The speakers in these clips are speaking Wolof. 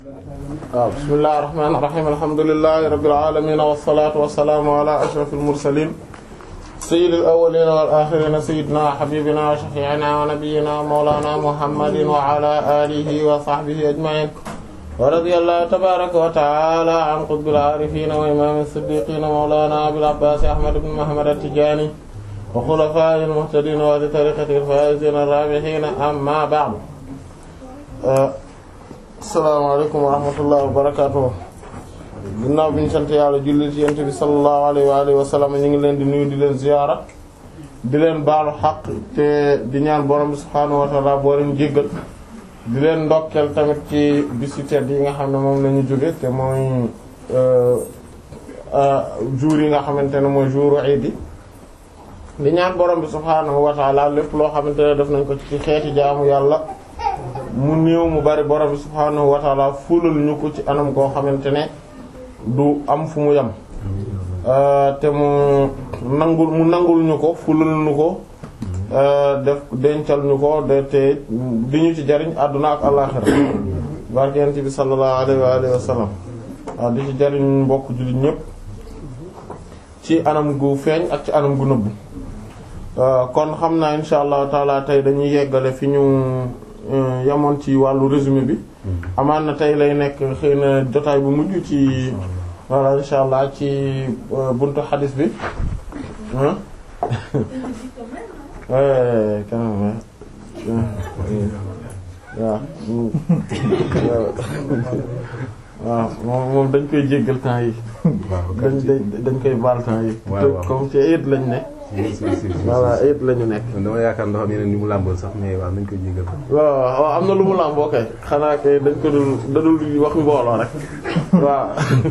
waaw bismillahir rahmanir rahim alhamdulillahi rabbil alamin wassalatu wassalamu ala ashrafil mursalin sayyidil awwalin wal akhirin sayyidina habibina wa shafi'ina wa nabiyyina wa mawlana muhammadin wa ala alihi wa sahbihi ajma'in wa radiyallahu tabaraka wa ta'ala an qutbil arifin wa imam as-siddiqin mawlana abil abbas ahmad ibn muhammad at-tijani wa khulafa'il muhtadin wa li tariqatil faizin ar-rabihin amma ba'd asalaamaaleykum wa rahmatullahi wa barakatuh ginnaaw bi ñu sant yàlla julli ci yent bi sallallahu alayhi wa alihi wa sallam ñu ngi leen di nuyu di leen ziyaara di leen baalu xaq te di ñaan borom bi subhaanahu wa ta'ala boo leen jéggal di leen ndokkeel tamit ci bisu tedd yi nga xam ne moom la ñu jóge te mooy jour yi nga xamante ne mooy jouru iid yi di ñaan borom bi subhaanahu wa ta'ala lépp loo xamante ne def nañ ko ci xeeti jaamu yàlla mu néew mu bari borom bi subhaanahu wa ta'ala fulal ñu ko ci anam koo xamante ne du am fu mu yem te mu nangul mu nangul ñu ko fulal ñu ko def dencal ñu ko de te di ñu ci jariñ àdduna ak àllaxira barkent bi sallallahu alayhi wa alihi wa sallam waaw di ci jariñ mbokk jullit ñépp ci anam gu feeñ ak ci anam gu nëbbu kon xam naa insha allahu taala tey dañuy yeggale fi ñu yamoon ci wàllu résumé bi amaan na tey lay nekk xëy na jotaay bu mujj ci voilà insha allah ci buntu xadis bi waaw moom moom dañ koy jéggal temps yi dañ dañ koy baal temps yi comme ci ayit lañ ne voilà ayit lañu nekk dama yaakaar ndox am yeneen ni mu làmbool sax mais waaw nañ koy jéggal waaw waaw am na lu mu làmboo kay xanaa kay dañ ko dul dadul wax mbooloo rek waaw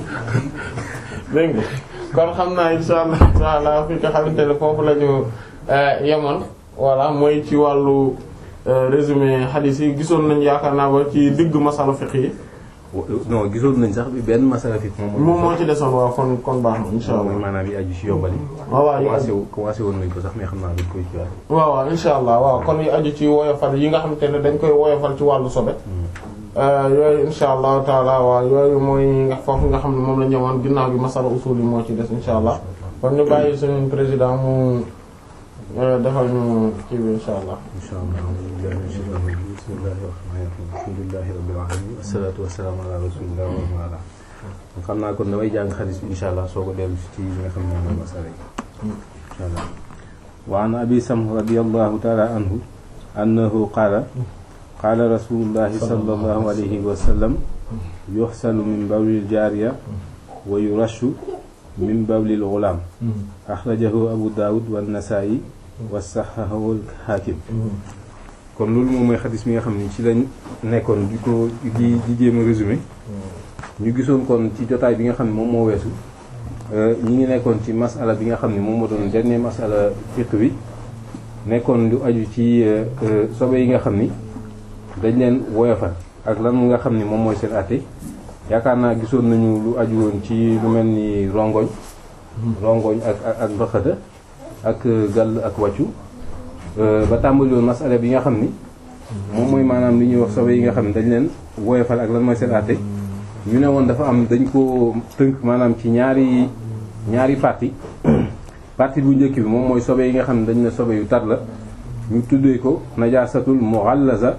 dégg nga kon xam naa insha allah taala fi nga xamante ne foofu la ñu yemoon voilà mooy ci wàllu résumé hadith yi gisoon nañ yaakaar naa ba ci digg masala fiqh yi non gisoon nañ sax bi benn masala fiqh moom moo ci desoon waaw kon kon baax na insha allah mooy maanaam yi aju ci yombali waaw waaw yi commencé commencé woon nañ ko sax mais xam naa dañ koy ci waaw waaw insha allah waaw kon yi aju ci woyofal yi nga xamante ne dañ koy woyofal ci wàllu sobe yooyu insha allahu taala waaw yooyu mooy nga foofu nga xam ne moom la ñëwoon ginnaaw gi masala usul yi moo ci des insha allah kon ñu bàyyi suñu président mu defal ñu kii bi insha allah insha allah bismillahi rahmani rahim alhamdulillahi rabbil alamin assalatu wassalamu ala rasulillah wa ala xam naa kon damay jàng xadis bi insha allah soo ko dellu ci li nga xam ne mooy masala yi insha allah wa an abi samh radiyallahu ta'ala anhu annahu qala qaala rasulullahi sallallahu alayhi wa sallam yuxsalu min bawlil jaariya wa yurashu min bawlil gulaam axrajahu abu daawud wa nasaa'i wa saxahahu al-xaakim kon loolu moom mooy xadis mi nga xam ni ci lañ nekkoon di ko di di jéem a résumé ñu gisoon kon ci jotaay bi nga xam ne moom moo weesu ñi ngi nekkoon ci masala bi nga xam ne moom moo doon dernier masala fiqh bi nekkoon lu aju ci sobe yi nga xam ni dañ leen woyofal ak lan nga xam ni moom mooy seen àtte yaakaar naa gisoon nañu lu aju woon ci lu mel ni rongoñ rongoñ ak ak ndoxata ak gàll ak wàccu ba tàmbali woon masala bi nga xam ni moom mooy maanaam li ñuy wax sobe yi nga xam ne dañ leen woyofal ak lan mooy seen àtte ñu ne woon dafa am dañ ko tënk maanaam ci ñaari ñaari partie partie bu njëkk bi moom mooy sobe yi nga xam ne dañ ne sobe yu tar la ñu tuddee ko najaasatul mughallaza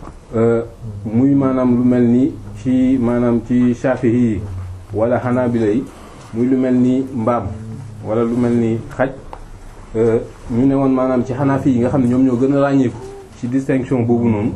muy maanaam lu mel ni ci maanaam ci Shafi'i yi wala Hanabila yi muy lu mel ni mbaam wala lu mel ni xaj ñu ne woon maanaam ci Hanafi yi nga xam ne ñoom ñoo gën a ràññeeku ci distinction boobu noonu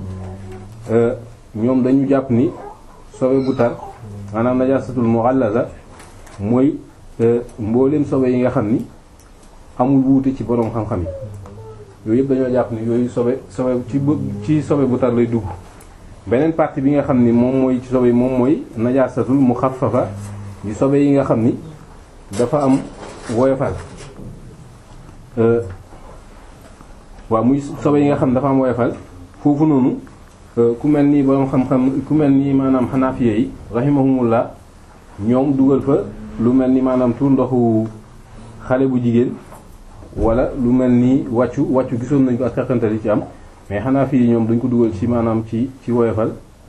ñoom dañu jàpp ni sobe bu tar maanaam najaasatul mughallaza mooy mbooleem sobe yi nga xam ni amul wuute ci boroom xam-xam yi yooyu yëpp dañoo jàpp ni yooyu sobe sobe ci ci sobe bu tar lay dugg beneen partie bi nga xam ni moom mooy ci sobe yi moom mooy najaasatul muxaffafa yi sobe yi nga xam ni dafa am woyofal waaw muy sobe yi nga xam dafa am woyofal foofu noonu ku mel ni boroom xam-xam ku mel ni maanaam xanaafiye yi rahimahumullah ñoom dugal fa lu mel ni maanaam tuur ndoxu xale bu jigéen wala lu mel ni wàccu wàccu gisoon nañ ko ak xaqantal yi ci am mais xanaa fii ñoom dañ ko dugal ci maanaam ci ci woyofal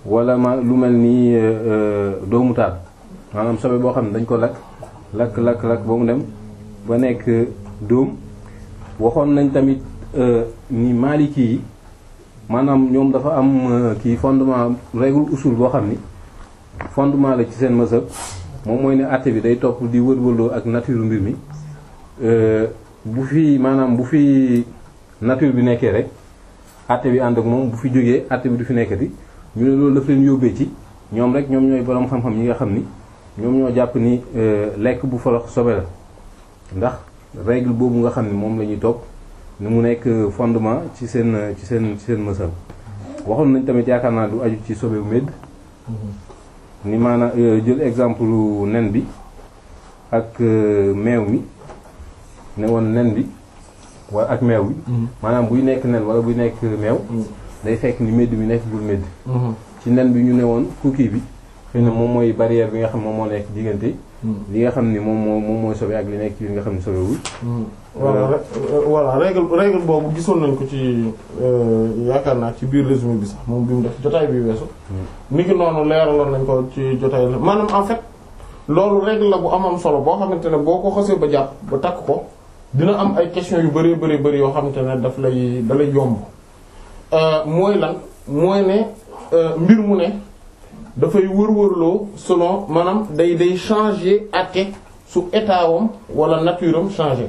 wala ma lu mel ni doomu taal maanaam sobe boo xam ne dañ ko lakk lakk lakk lakk ba mu dem ba nekk dóom waxoon nañ tamit ni maliki yi maanaam ñoom dafa am kii fondement règle usul boo xam ni fondement la ci seen mazhab moom mooy ne àtte bi day topp di wër-wërloo ak nature mbir mi bu fi maanaam bu fi nature bi nekkee rek àtte bi ànd ak moom bu fi jógee àtte bi du fi nekkati ñu ne loolu daf leen yóbbee ci ñoom rek ñoom ñooy boroom xam-xam yi nga xam ni ñoom ñoo jàpp ni lekk bu folox sobe la ndax règle boobu nga xam ni moom la ñuy topp ni mu nekk fondement ci seen ci seen ci seen mësal waxoon nañ tamit yaakaar naa du aju ci sobe bu medd ni maanaam jël exemple nen bi ak meew mi ne woon nen bi wala ak meew bi maanaam buy nekk nen wala buy nekk meew day fekk ni medd mi nekk bul medd ci nen bi ñu ne woon cookie bi xëy na moom mooy barrière bi nga xam moom moo nekk diggante li nga xam ni moom moo moom mooy sobe ak li nekk ci li nga xam ni sobewul voilà voilà règle règle boobu gisoon nañ ko ci yaakaar naa ci biir résumé bi sax moom bi mu def jotaay bi weesu ni ki noonu leeraloon nañ ko ci jotaay la maanaam en fait loolu règle la bu am am solo boo xamante ne boo ko xasee ba jàpp ba takk ko dina am ay questions yu bëree bëri bëri yoo xamante ne daf lay da lay yomb mooy lan mooy ne mbir mu ne dafay wër-wërloo selon maanaam day day changer àtte su état wam wala nature am changer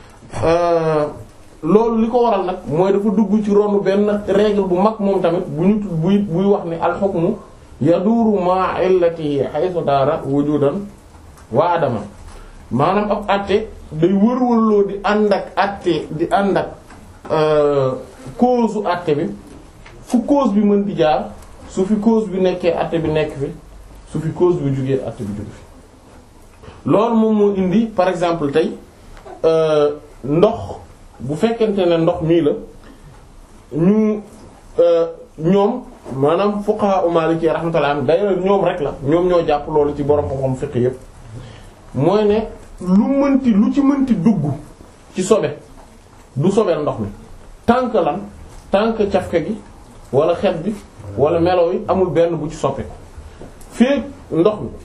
loolu li ko waral nag mooy dafa dugg ci ronu benn règle bu mag moom tamit bu ñu buy buy wax ni alxukmu yaduuru ma illatihi haythu daara wujudan wa adama maanaam ab àtte day wër-wërloo di ànd ak àtte di ànd ak cause u àtte bi fu cause bi mën di jaar su fi cause bi nekkee àtte bi nekk fi su fi cause bi jugee àtte bi jóge fi loolu moom moo indi par exemple tey ndox bu fekkente ne ndox mii la ñu ñoom maanaam fuqaha u maliki rahmatullah d'ailleurs ñoom rek la ñoom ñoo jàpp loolu ci borom xam-xam fiqh yépp mooy ne lu mënti lu ci mënti dugg ci sobe du sobeel ndox mi tant que lan tant que cafka gi wala xet bi wala melo yi amul benn bu ci soppeeku fii ndox mi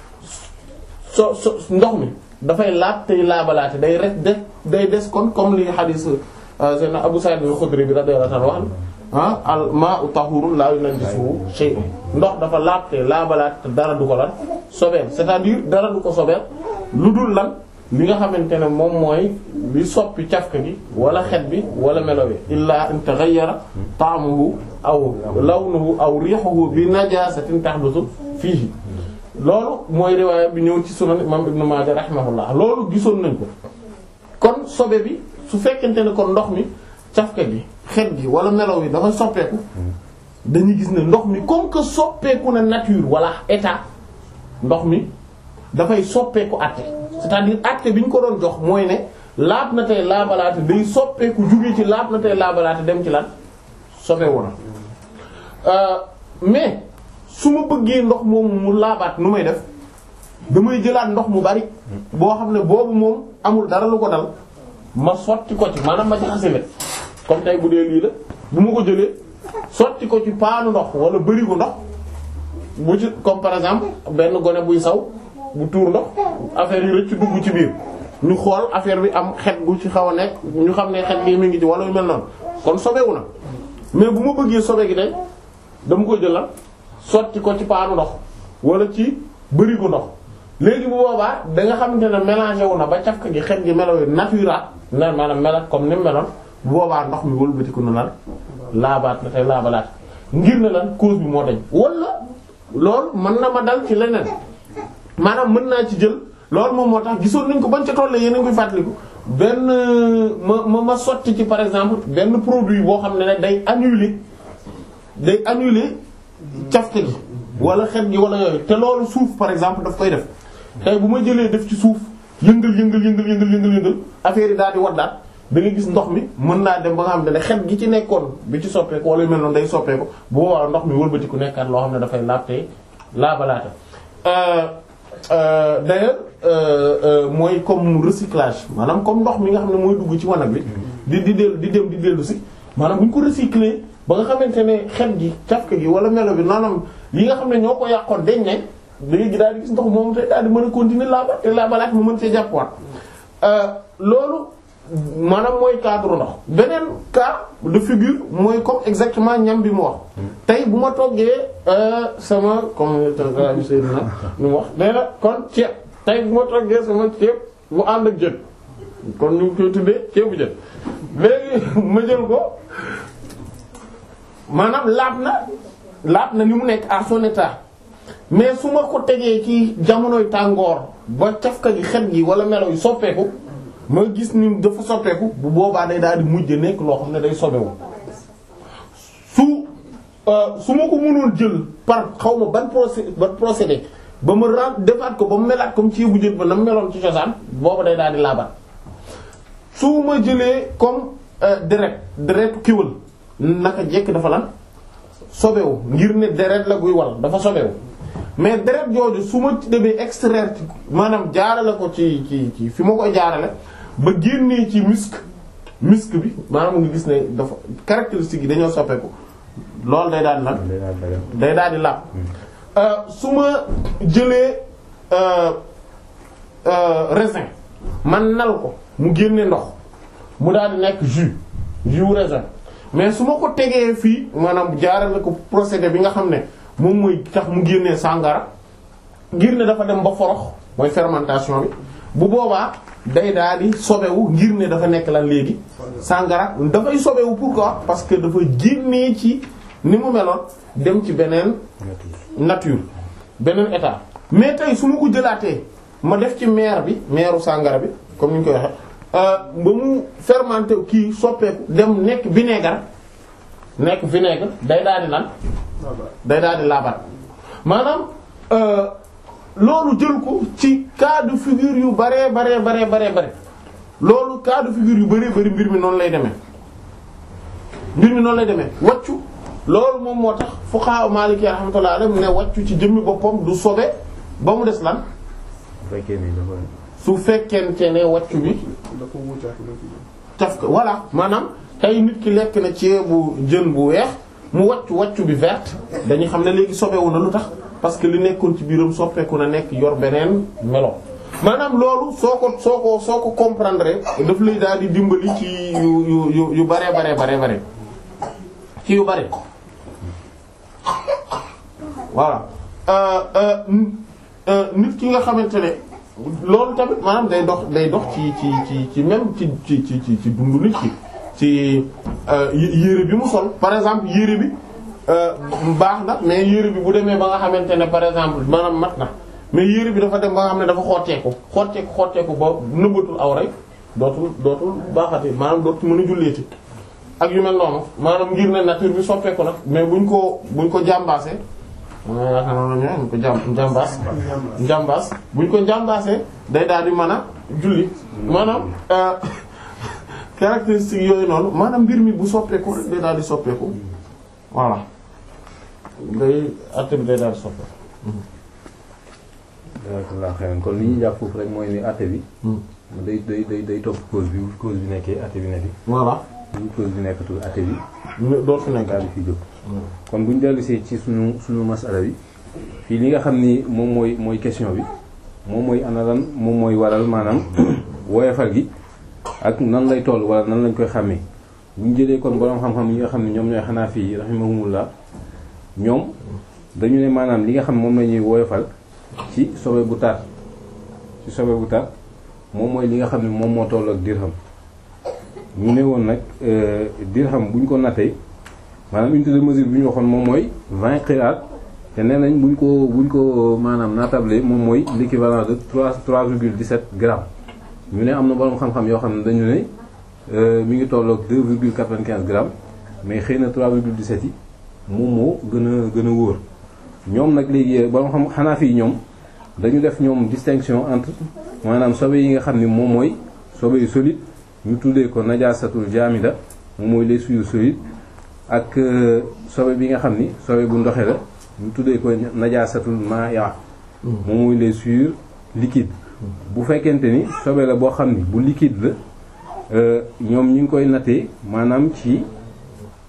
so so ndox mi dafay laab tey laabalaate day rek de day des kon comme li hadith seen Abu Sa'id al-Khudri bi radiyallahu anhu wax ah al ma'u tahurun la yunajjisuhu shay'un ndox dafa laab te laabalaate te dara du ko lan sobeel c'est-à-dire dara du ko sobeel lu dul lan li nga xamante ne moom mooy li soppi cafka gi wala xet bi wala melo wi illa in taghayyara ta'muhu aw lawnuhu aw rihuhu bi najasatin tahdusu fiihi loolu mooy riwaaya bi ñëw ci sunan imam ibnu Maaja rahimahullah loolu gisoon nañ ko kon sobe bi su fekkente ne kon ndox mi cafka gi xet gi wala melo wi dafa soppeeku dañuy gis ne ndox mi comme que soppeeku na nature wala état ndox mi dafay soppeeku àtte c'est-à-dire àtte bi ñu ko doon jox mooy ne laab na tey laabalaate day soppeeku jóge ci laab na tey laabalaate dem ci lan sobewu na mais su ma bëggee ndox moomu mu laabaat nu may def damay jëlaat ndox mu bari boo xam ne boobu moom amul dara lu ko dal ma sotti ko ci maanaam ma jaxase leen comme tey bu dee lii la bu ma ko jëlee sotti ko ci paanu ndox wala bërigo ndox bu ci comme par exemple benn gone buy saw bu tuur ndox affaire yi rëcc dugg ci biir ñu xool affaire bi am xet gu ci xaw a nekk ñu xam ne xet gi mi ngi ci wala yu mel noonu kon sobewu na mais bu ma bëggee sobe gi day dama ko jëlal sotti ko ci paanu ndox wala ci bërigo ndox léegi bu boobaa da nga xamante ne mélangé wu na ba cafka gi xet gi melo natural na maanaam melat comme ni mu meloon bu boobaa ndox mi wëlbatiku na lan laabaat na tey laabalaat ngir ne lan cause bi moo dañ wala loolu mën na ma dal ci leneen maanaam mën naa ci jël loolu moom moo tax gisoon nañ ko bañ ca toll yéen a ngi koy fàttaliku benn ma ma ma sotti ci par exemple benn produit boo xam ne ne day annuler day annuler cafka gi wala xet gi wala yooyu te loolu suuf par exemple daf koy def tey bu ma jëlee def ci suuf yëngal yëngal yëngal yëngal yëngal yëngal affaire yi daal di waddaat da nga gis ndox mi mën naa dem ba nga xam ne xet gi ci nekkoon bi ci soppeeku wala yu mel noonu day soppeeku bu boobaa ndox mi wëlbatiku nekkaat loo xam ne dafay laab tey laabalaate d'ailleurs mooy comme recyclage maanaam comme ndox mi nga xam ne mooy dugg ci wanag bi di di dellu di dem di dellu si maanaam bu ñu ko recycler ba nga xamante ne xet gi cafka gi wala melo bi maanaam yi nga xam ne ñoo ko yàqoon dañ ne léegi daal di gis ndox moom te daal di mën a continuer laaba te laabalaat mu mën see jàppuwaat loolu maanaam mooy cadre ndox beneen cas de figure mooy comme exactement ñam bi mu wax tey bu ma toggee sama comme bi Seydina ni mu wax nee na kon ceeb tey bu ma toggee sama ceeb bu ànd ak jën kon ñu ngi koy tuddee ceebu jën léegi ma jël ko maanaam laab na laab na ni mu nekk à son état mais su ma ko tegee ci jamonoy tàngoor ba cafka gi xet gi wala melo yi soppeeku ma gis ni dafa soppeeku bu boobaa day daal di mujj nekk loo xam ne day sobewu su su ma ko mënoon jël par xaw ma ban procé ban procédé ba ma ren defaat ko ba mu melaat comme ceebu jën ba na mu meloon ci cosaan booba day daal di laabat su ma jëlee comme deret deret kiwal naka jekk dafa lan sobewu ngir ne deret la guy wal dafa sobewu mais deret jooju su ma demee extraire ci maanaam jaarale ko ci ci ci fi ma koy jaarale ba génnee ci musc musc bi maanaam nga gis ne dafa caractéristique yi dañoo soppeeku loolu day daal di lan day daal di laab su ma jëlee raisin man nal ko mu génne ndox mu daal di nekk jus jus raisin mais su ma ko tegee fii maanaam jaarale ko procédé bi nga xam ne moom mooy tax mu génnee sàngara ngir ne dafa dem ba forox mooy fermentation bi bu boobaa day daal di sobewu ngir ne dafa nekk lan léegi sàngara dafay sobewu pourquoi parce que dafa génnee ci ni mu meloon dem ci beneen nature beneen état mais tey su ma ko jëlaatee ma def ci meer bi meeru sàngara bi comme ni ñu koy waxe ba mu fermenté kii soppeeku dem nekk vinaigre nekk vinaigre day daal di lan day daal di laabat maanaam loolu jël ko ci cas de figure yu baree baree baree baree bare loolu cas de figure yu baree bari mbir mi noonu lay demee mbir mi noonu lay demee waccu loolu moom moo tax fuqaha Maliki rahmatullahi alayhi ne waccu ci jëmmi boppam du sobe ba mu des lan su fekkente ne waccu bi caf ko voilà maanaam tey nit ki lekk na ceebu jën bu weex mu waccu waccu bi verte dañuy xam ne léegi sobewu na lu tax parce que li nekkoon ci biiram soppeeku na nekk yor beneen melo maanaam loolu soo ko soo ko soo ko comprendre daf lay daal di dimbali ci yu yu yu yu bare bare bare bare ci yu bare voilà nit ki nga xamante ne loolu tamit maanaam day dox day dox ci ci ci ci même ci ci ci ci dundu nit ki ci yére bi mu sol par exemple yére bi baax na mais yére bi bu demee ba nga xamante ne par exemple maanaam mat na mais yére bi dafa dem ba nga xam ne dafa xotteeku xotteeku xotteeku ba nëbbatul aw rek dootul dootul baaxati maanaam dootul mën a julleeti ak yu mel noonu maanaam ngir ne nature bi soppeeku nag mais buñ ko buñ ko jàmbaasee ma yaakaar naa ne ñu ko jàm njàmbaas njàmbaas buñ ko njàmbaasee day daal di mën a julli maanaam caractéristique yooyu noonu maanaam mbir mi bu soppeeku rek day daal di soppeeku voilà day àtte bi day daal di soppeeku. alhamdulilah xëy kon li ñuy jàpp foofu rek mooy ni àtte bi. day day day day topp cause bi cause bi nekkee àtte bi nekk. voilà. bu cause bi nekkatul àtte bi. doo fi nekk daal di fi jóg. kon bu ñu dellusee ci sunu sunu masala bi fii li nga xam ni moom mooy mooy question bi moom mooy ana lan moom mooy waral maanaam woyofal gi ak nan lay toll wala nan lañ koy xàmmee bu ñu jëlee kon borom xam-xam yi nga xam ne ñoom ñooy xanaa fii rahimahumullah ñoom dañu ne maanaam li nga xam moom la ñuy woyofal ci sobe bu tar ci sobe bu tar moom mooy li nga xam ne moom moo toll ak dirham ñu ne woon nag dirham bu ñu ko nattee maanaam unité de mesure bi ñu waxoon moom mooy 20 qiraat te nee nañ buñ ko buñ ko maanaam naatable moom mooy l'équivalent de 3 3,17 grammes ñu ne am na borom xam-xam yoo xam ne dañu ne mi ngi tolloog 2,95 grammes mais xëy na 3,17 yi moom moo gën a gën a wóor ñoom nag léegi borom xam xanaa fii ñoom dañu def ñoom distinction entre maanaam sobe yi nga xam ni moom mooy sobe yu solide ñu tuddee ko najaasatul jaamida moom mooy les souillures solides ak sobe bi nga xam ni sobe bu ndoxe la ñu tuddee ko najaasatul ma'a moom mooy les souillures liquides bu fekkente ni sobe la boo xam ni bu liquide la ñoom ñu ngi koy nattee maanaam ci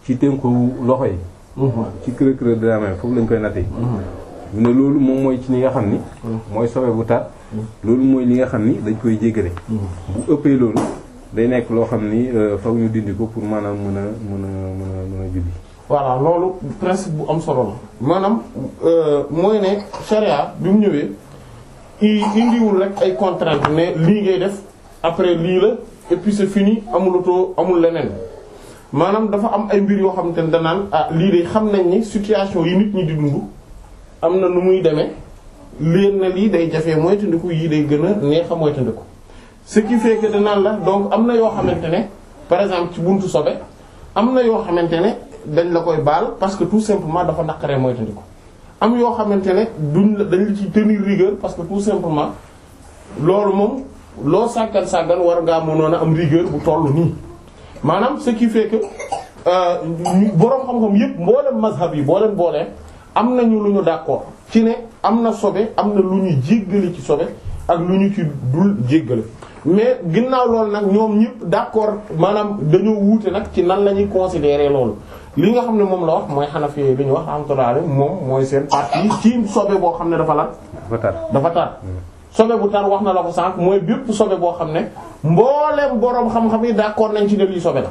ci tënku loxo yi ci creux creux de la main foofu lañ koy nattee ñu ne loolu moom mooy ci li nga xam ni mooy sobe bu tar loolu mooy li nga xam ni dañ koy jéggale bu ëppee loolu day nekk loo xam ni foog ñu dindi ko pour maanaam mën a mën a mën a mën a julli voilà loolu principe bu am solo la maanaam mooy ne charia bi mu ñëwee i indiwul rek ay contraintes ne lii ngay def après lii la et puis c'est fini amulutoo amul leneen maanaam dafa am ay mbir yoo xamante ne danaan ah lii de xam nañ ni situation yi nit ñi di dund am na nu muy demee leen na lii day jafee moytandiku yii day gën a neex a moytandiku ce qui fait que danaan la donc am na yoo xamante ne par exemple ci buntu sobe am na yoo xamante ne dañ la koy baal parce que tout simplement dafa naqaree moytandiku am yoo xamante ne duñ la dañ la ci tenir rigueur parce que tout simplement loolu moom loo sàggan sàggan war ngaa mënoon a am rigueur bu toll nii maanaam ce qui fait que boroom xam-xam yépp mboolem mazhab yi boo leen boolee am nañu lu ñu d'accord ci ne am na sobe am na lu ñuy jéggale ci sobe ak lu ñu ci dul jéggale mais ginnaaw loolu nag ñoom ñëpp d'accord maanaam dañoo wuute nag ci nan la ñuy considérer loolu li nga xam ne moom la wax mooy Hanafi li ñu wax rahmatullah moom mooy seen partie ci sobe boo xam ne dafa lan dafa tar dafa tar sobe bu tar wax na la ko sànq mooy bépp sobe boo xam ne mbooleem boroom xam-xam yi d'accord nañ ci ne lii sobe la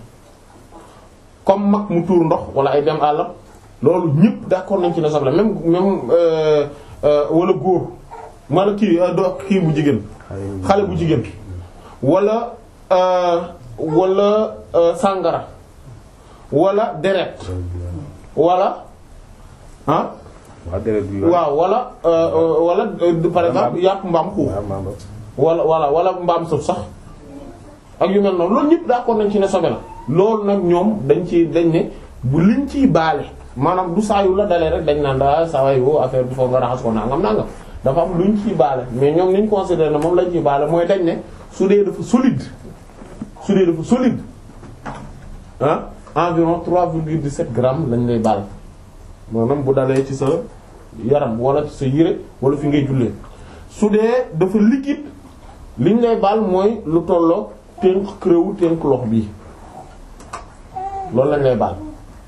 comme mag mu tuur ndox wala ay dem àllam loolu ñëpp d'accord nañ ci ne sobe la même même wala góor mala kii do kii bu jigéen xale bu jigéen wala wala sàngara wala deret wala ah waaw deret bi waaw wala wala par exemple yàpp mbaam xuux wala wala wala mbaam sëf sax ak yu mel noonu loolu ñëpp d'accord nañ ci ne sobe la loolu nag ñoom dañ ci dañ ne bu liñ ciy baale maanaam du saa yu la dalee rek dañ naan daa saa waay woo affaire bi foog nga raxas ko nangam nangam dafa am luñ ciy baale mais ñoom niñ considéré ne moom lañ ciy baale mooy dañ ne su dee dafa solide su dee dafa solide ah environ 3,17 grammes lañ lay baal maanaam bu dalee ci sa yaram wala ci sa yére wala fi ngay jullee su dee dafa liquide liñ lay baal mooy lu tolloo tënk creux tënk lox bii loolu lañ lay baal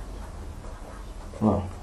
waaw.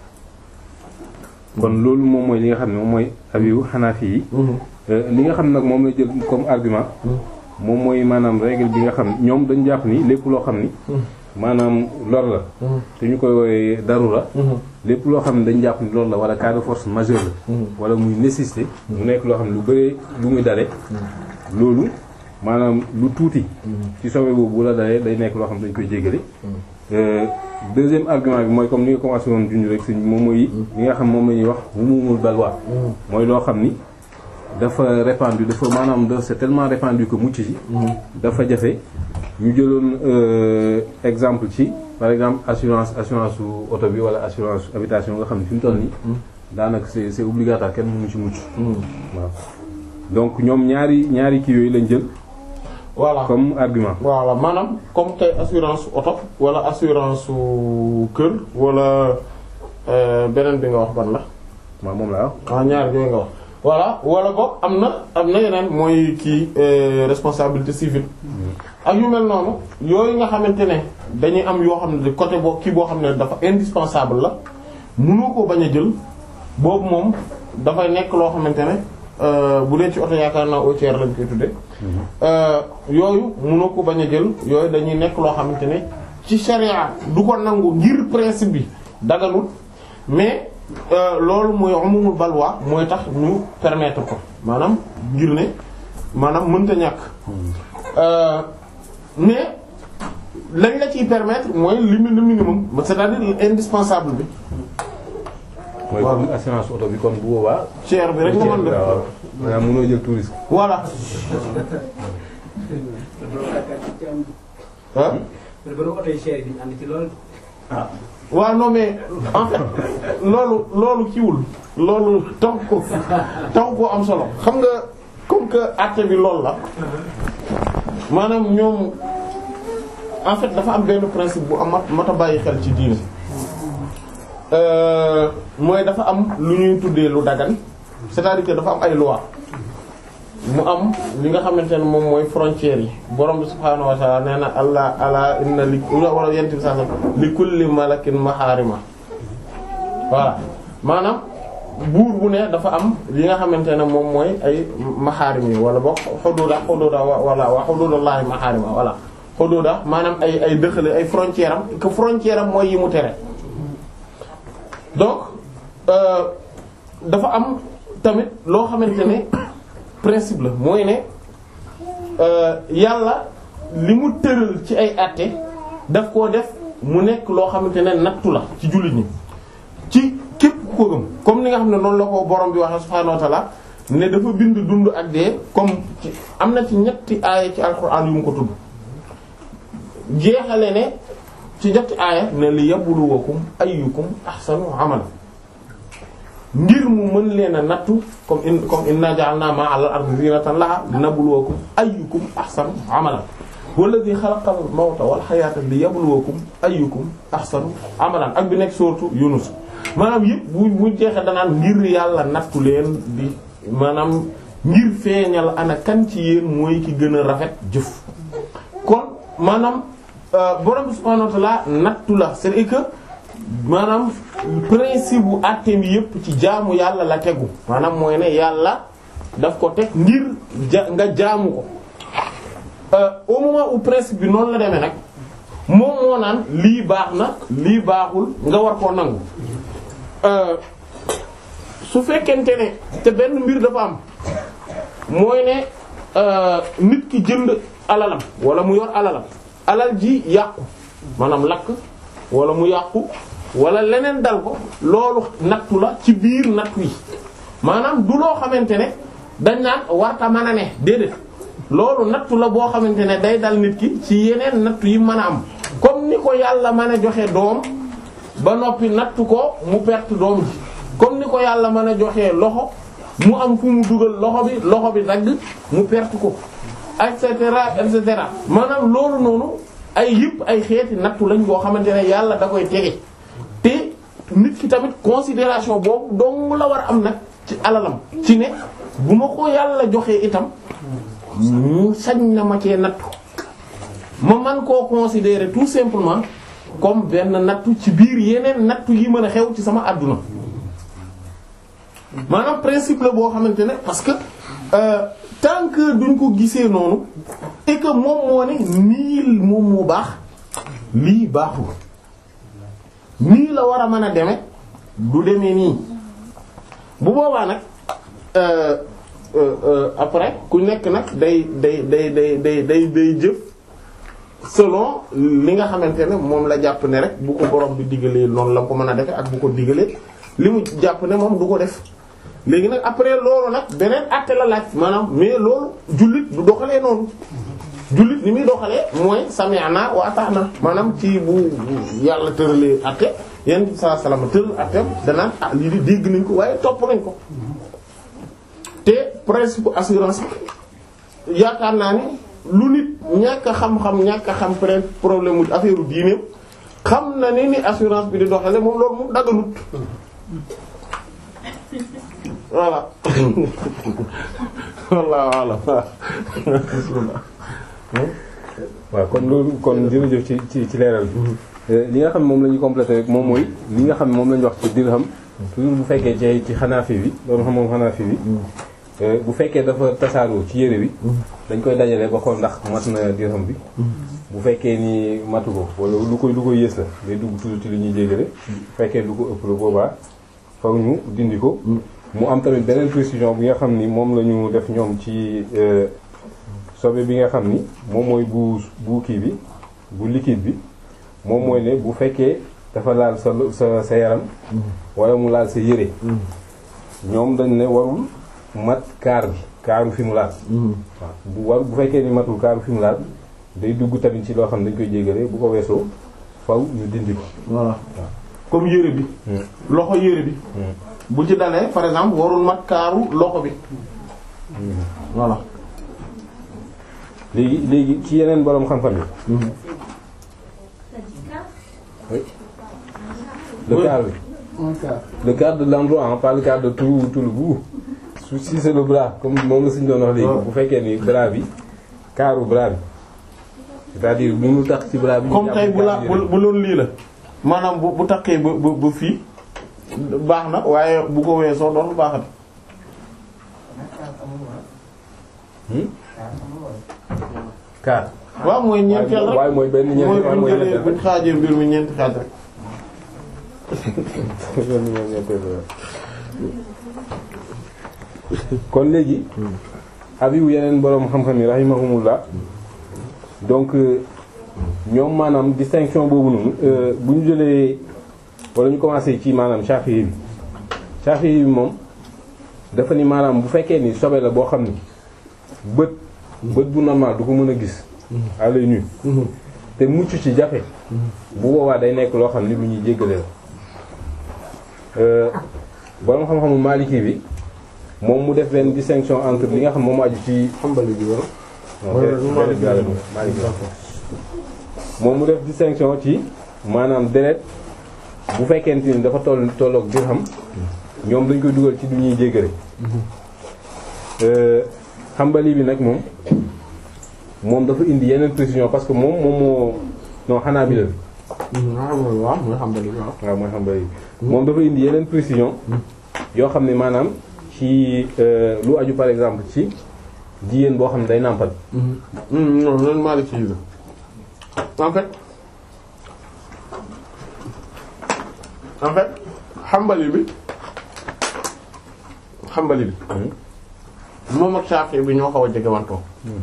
kon loolu moom mooy li nga xam ne moom mooy abiyu Hanafi yi. li nga xam nag moom la jël comme argument. moom mooy maanaam règle bi nga xam ñoom dañu jàpp ni lépp loo xam ni. maanaam lor la. te ñu koy woowee darura. lépp loo xam ne dañu jàpp ni loolu la wala cas de force majeure la. wala muy nécessité. mu nekk loo xam ne lu bëree lu muy dale. loolu maanaam lu tuuti. ci sobe boobu bu la dalee day nekk loo xam ne dañu koy jéggale. deuxième argument bi mooy comme ni nga commencé woon junj rek si moom mooy. li nga xam moom la ñuy wax wumumul balwa. mooy loo xam ni dafa répandu dafa maanaam da c'est tellement répandu que mucc ci. dafa jafe ñu jëloon exemple ci par exemple assurance assurance su oto bi wala assurance habitation nga xam ne fi mu toll nii. daanaka c'est c'est obligatoire kenn mënu ci mucc. waaw donc ñoom ñaari ñaari kii yooyu lañ jël. voilà comme argument. voilà maanaam comme tey assurance oto wala assurance su kër wala beneen bi nga wax ban la. waaw moom laa wax. ah ñaar yooyu nga wax. voilà wala boog am na am na yeneen mooy kii responsabilité civile. ak yu mel noonu yooyu nga xamante ne dañuy am yoo xam ne côté boo kii boo xam ne dafa indispensable la mënoo ko bañ a jël boobu moom dafay nekk loo xamante ne bu dee ci oto yaakaar naa au tiers lañ koy tudde yooyu mënoo ko bañ a jël yooyu dañuy nekk loo xamante ne ci charia du ko nangu ngir principe bi daganul mais loolu mooy umumul balwa mooy tax ñu permettre ko maanaam ngir ne maanaam mënta ñàkk mais lañ la ciy permettre mooy li le minimum c'est-à-dire indispensable bi. mooy comme assurance oto bi kon bu boobaa. cher bi rek nga mën def waaw maanaam mënoo jël tout risque. voilà. ah. waaw non mais en fait loolu loolu kiiwul loolu tax ko tax ko am solo xam nga comme que àtte bi loolu la maanaam ñoom en fait dafa am benn principe bu am mat a bàyyi xel ci diine mooy dafa am lu ñuy tuddee lu dagan c'est-à-dire que dafa am ay loi mu am li nga xamante ne moom mooy frontières yi borom bi subhaanahu wa ta'ala nee na allah ala inna li wala yent bi sax li kulli malakin maharima voilà maanaam buur bu ne dafa am li nga xamante ne moom mooy ay maxaarim yi wala boog xududa xududa wala wa xududallahi maxaarima wala xududa maanaam ay ay dëxale ay frontière am que frontière am mooy yi mu tere donc dafa am tamit loo xamante ne principe la mooy ne yàlla li mu tëral ci ay àtte daf koo def mu nekk loo xamante ne nattu la ci jullit ñi ci képp ku ko gëm comme ni nga xam ne noonu la ko borom bi waxee subhaanahu wa ta'ala ne dafa bind dund ak dee comme ci am na ci ñetti aaya ci alxuraan yu mu ko tudd jeexale ne ci ñetti aaya ne li yabluwakum ayyukum ahsanu amala ngir mu mën leen a nattu comme in comme inna ja'alna ma 'ala al-ardi zinatan laha linabluwakum ayyukum ahsanu amala walladhi khalaqa al-mawta wal hayata liyabluwakum ayyukum ahsanu amalan ak bi nekk sourate Yunus maanaam yëpp bu bu jeexee danaan ngir yàlla nattu leen di maanaam ngir feeñal ana kan ci yéen mooy ki gën a rafet jëf kon maanaam borom bi subhanahu wa ta'ala nattu la c'est que maanaam principe bu àtte bi yëpp ci jaamu yàlla la tegu maanaam mooy ne yàlla daf ko teg ngir ja nga jaamu ko au moment où principe bi noonu la demee nag moom moo naan lii baax na lii baaxul nga war koo nangu su fekkente ne te benn mbir dafa am mooy ne nit ki jënd alalam wala mu yor alalam alal ji yàqu maanaam lakk wala mu yàqu wala leneen dal ko loolu nattu la ci biir nattu yi maanaam du loo xamante ne dañ naan warta mën a ne déedéet loolu nattu la boo xamante ne day dal nit ki ci yeneen nattu yi mën a am comme ni ko yàlla mën a joxe doom ba noppi nattu ko mu perte doom ji comme ni ko yàlla mën a joxe loxo mu am fu mu dugal loxo bi loxo bi dagg mu perte ko et cetera et cetera maanaam loolu noonu ay yëpp ay xeeti nattu lañ boo xamante ne yàlla da koy tege te nit ki tamit considération boobu dong la war a am nag ci alalam ci ne bu ma ko yàlla joxee itam mu sañ na ma cee nattu ma man koo considérer tout simplement comme benn nattu ci biir yeneen nattu yi mën a xew ci sama àdduna maanaam principe la boo xamante ne parce que euh, tant que duñ ko gisee noonu et que moom moo ne nii moom moo baax lii baaxul nii la war a mën a deme du demee nii bu boobaa nag euh, euh, après ku nekk nag day day day day day day day jëf selon li nga xamante ne moom la jàpp ne rek bu ko borom bi digalee noonu la ko mën a defe ak bu ko digalee li mu jàpp ne moom du ko def léegi nag après loolu nag beneen àtte la laaj maanaam mais loolu jullit du doxalee noonu jullit ni muy doxalee mooy sami'na wa ata'na maanaam ci bu yàlla tëralee àtte yéen bi sallallahu alayhi wasallam tëral àtte danaan ah lii di dégg nañ ko waaye topp nañ ko te principe assurance yaakaar naa ni lu nit ñàkk a xam-xam ñàkk a xam peut problème mu affaire u diineem xam na ni ni assurance bi di doxale moom loolu moom dagganut voilà walla walla waaw kon loolu kon jërëjëf ci ci ci leeral bi li nga xam ne moom la ñuy complété rek moom mooy li nga xam ne moom la ñu wax ci dirham toujours bu fekkee ci ci xanaafi bi loolu xam moom xanaafi bi bu fekkee dafa tasaaroo ci yére bi dañ koy dajale ba xool ndax mat na dirham bi bu fekkee ni matu ko wala lu koy lu koy yées la day dugg toujours ci li ñuy jégale bu fekkee lu ko ëpp la boobaa faw ñu dindi ko mu am tamit beneen précision bi nga xam ni moom la ñu def ñoom ci sobe bi nga xam ni moom mooy bu bu kii bi bu liquide bi moom mooy ne bu fekkee dafa laal sa sa sa yaram wala mu laal sa yére ñoom dañ ne warul mat kaar bi kaaru fi mu laal waaw bu war bu fekkee ni matul kaaru fi mu laal day dugg tamit ci loo xam ne dañ koy jégalee bu ko weesoo faw ñu dindi ko voilà comme yére bi loxo yére bi bu ci dalee par exemple warul mat kaaru loxo bi voilà léegi léegi ci yeneen boroom xam-xam yi le quart bi le quart de l'endroit pas le quart de tout tout le bout su si c'est le bras comme moom la suñu doon wax léegi bu fekkee ni bras bi kaaru bras bi c'est-à-dire bu mu tax ci bras bi. comme tey bu la bu bu loolu lii la maanaam bu bu takkee ba ba ba fii baax na waaye bu ko weesoo doon baaxat kaar. waaw mooy ñeenteel rek waaye mooy benn mooy ñeenti waaye buñ mooy jëlee ñeenteel buñ xaajee mbir mi ñeenti xaaj rek benn mooy ñeenteel kon léegi. abiwu yeneen boroom xam-xam yi rahimahumullah donc ñoom maanaam distinction boobu noonu bu ñu jëlee wala ñu commencé ci maanaam Shafi'i bi Shafi'i bi moom dafa ni maanaam bu fekkee ni sobe la boo xam ni bët bët bu normal du ko mën a gis à l'œil nu te mucc ci jafe bu boobaa day nekk loo xam ni lu ñuy jéggale la boroom xam-xamu Maliki bi moom mu def benn distinction entre li nga xam moom aju ci xambali bi wala non deret bi yàlla Maliki moom mu def distinction ci maanaam deret bu fekkente ni dafa toll tolloog dirham ñoom dañ koy dugal ci du ñuy jéggale xambali bi nag moom moom dafa indi yeneen précision parce que moom moom moo non xanaa bi la waaw mooy xambali bi waaw waaw mooy xambali bi moom dafa indi yeneen précision yoo xam ne maanaam ci lu aju par exemple ci jigéen boo xam ne day nàmpal non loolu Maliki yi la en fait en fait xambali bi xambali bi moom ak Shafi'i bi ñoo xaw a jege wantoo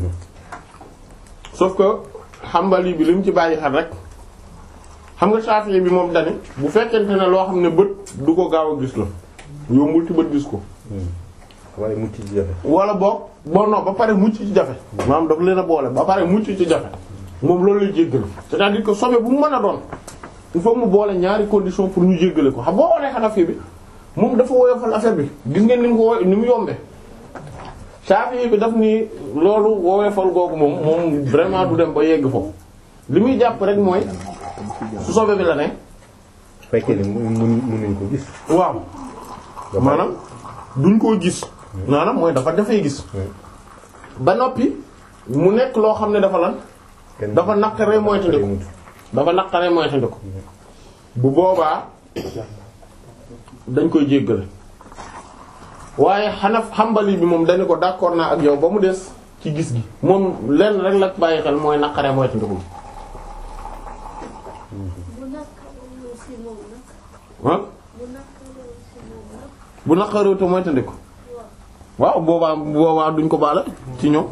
sauf que xambali bi li mu ci bàyyi xel rek xam nga Shafi'i bi moom dani bu fekkente ne loo xam ne bët du ko gaaw a gis la yombul ci bët gis ko waaye mucc ci jafe wala boog bon non ba pare mucc ci jafe maanaam daf leen a boole ba pare mucc ci jafe moom loolu lay jéggal c'est-à-dire que sobe bu mu mën a doon il faut mu boole ñaari condition pour ñu jéggale ko xam boo xoolee Hanafi bi moom dafa woyofal affaire bi gis ngeen ni mu ko woy ni mu yombe Shafi'i bi daf ni loolu woyofal googu moom moom vraiment du dem ba yegg foofu li muy jàpp rek mooy su sobe bi la ne fekkee ni mu mun munuñ ko gis waaw maanaam duñ koo gis maanaam mooy dafa dafay gis ba noppi mu nekk loo xam ne dafa lan kenn dafa naqaree moytandiku dafa naqaree moytandiku bu boobaa dañ koy jéggale waaye xanaf xambali bi moom dañu ko d'accord naa ak yow ba mu des ci gis gi moom lenn rek la bàyyi xel mooy naqaree moytandiku bu naqaree aussi moom nag ah bu naqaree aussi moom nag bu naqaree te moytandiku waaw boobaa boobaa duñ ko baale ci ñoom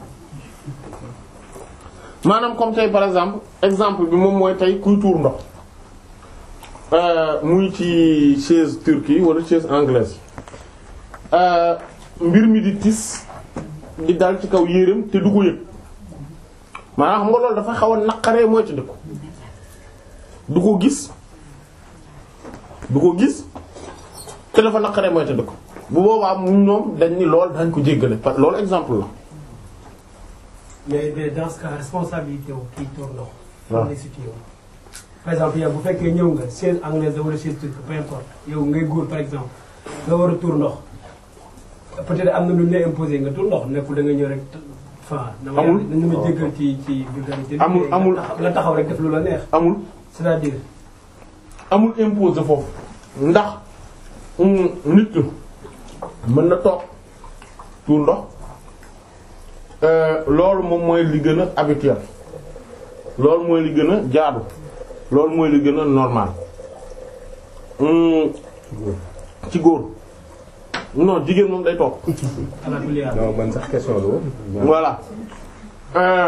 maanaam comme tey par exemple exemple bi moom mooy tey kuy tuur ndox euh, muy ci chaise turque wala chaise anglaise euh, mbir mi di tis di dal ci kaw yéreem te du ko yëg maanaam xam nga loolu dafa xaw a naqaree moytandiku du ko gis du ko gis te dafa naqaree moytandiku bu boobaa ñoom dañ ni lool dañ ko jéggale par loolu exemple la mais mais dans ce cas responsabilité wu kii tour ndox. waaw fan lay situé wu. par exemple yow bu fekkee ñëw nga chaise anglaise wala chaise turque peu importe yow ngay góor par exemple nga war a tour ndox peut-être am na lu ñu lay imposer nga tour ndox nekkul da nga ñëw rek fa dama Amul. dañu ma jéggal ci ci vulgarité. Amul, nga amul. taxaw- nga taxaw rek def lu la neex. amul c'est-à-dire amul impose foofu ndax mm, nit ki mën na toog tuur ndox euh, loolu moom mooy li gën a habituel loolu mooy li gën a jaadu loolu mooy li gën a normal Mm, ci góor non jigéen moom day toog ala kulli haal. non man sax question la woon voilà euh,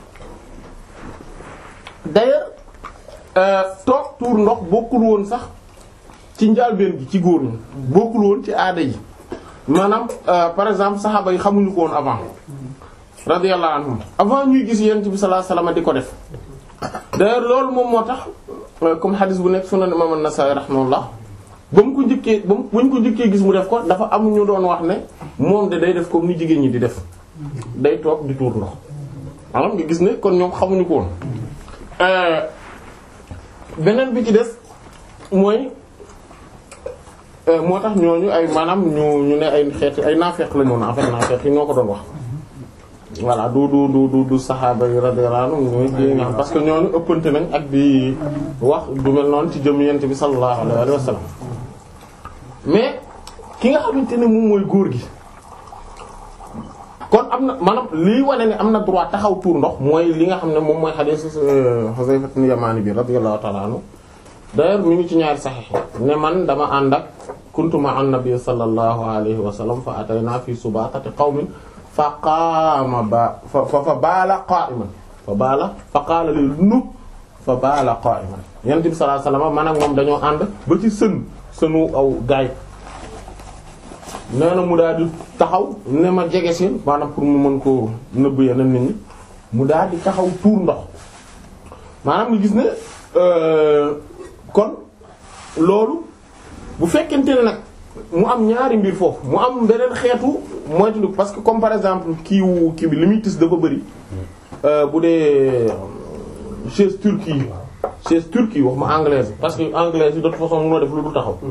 d'ailleurs euh, toog tuur ndox bokkul woon sax ci njàlbéen gi ci góor ñi bokkul woon ci aada yi maanaam euh, par exemple saxaaba yi xamuñu ko woon avant radiyallahu anhum avant ñuy gis yonent bi sallallahu alayhi wasallam di ko def d'ailleurs loolu moom moo tax euh, comme hadis bu nekk sunan imam an-Nasa'i rahimahullah ba mu ko njëkkee ba mu bu ñu ko njëkkee gis mu def ko dafa am ñu doon wax ne moom de day def comme ni jigéen ñi di def day toog di tuur ndox maanaam nga gis ne kon ñoom xamuñu ko woon beneen bi ci des mooy moo tax ñooñu ay maanaam ñu ñu ne ay xeeti ay naafeq la ñu woon en fait naafeq yi ñoo ko doon wax voilà du du du du du saxaaba yi radiyallahu anhum ñooy ji nga xam parce que ñooñu ëppante nañ ak di wax du mel noonu ci jëm yent bi sallallahu alayhi wa sallam mais ki nga xamante ne moom mooy góor gi kon am na maanaam lii wane ne am na droit taxaw tuur ndox mooy li nga xam ne moom mooy hadith Huzayfa ibn Yamani bi radiyallahu ta'ala anhu d'ailleurs mi ngi ci ñaari saxiix ne man dama ànd ak kuntu ma'a an-nabi sallallahu alayhi wa sallam fa atayna fi subaqati qawmin fa qaama ba fa fa baala qa'iman fa baala fa qaala li nu fa baala qa'iman yonent bi sallallahu alayhi wa sallam man ak moom dañoo ànd ba ci sën sënu aw gaay nee na mu daal di taxaw ne ma jege si maanaam pour mu mën koo nëbb yeneen nit ñi mu daal di taxaw tuur ndox maanaam nga gis ne kon loolu bu fekkente ne nag mu am ñaari mbir foofu mu am beneen xeetu moytu parce que comme par exemple kii wu kii bi li muy tis dafa bëri bu dee chaise turque yi chaise turque yi wax ma anglaise parce que anglaise yi de toute façon mënoo def lu du taxaw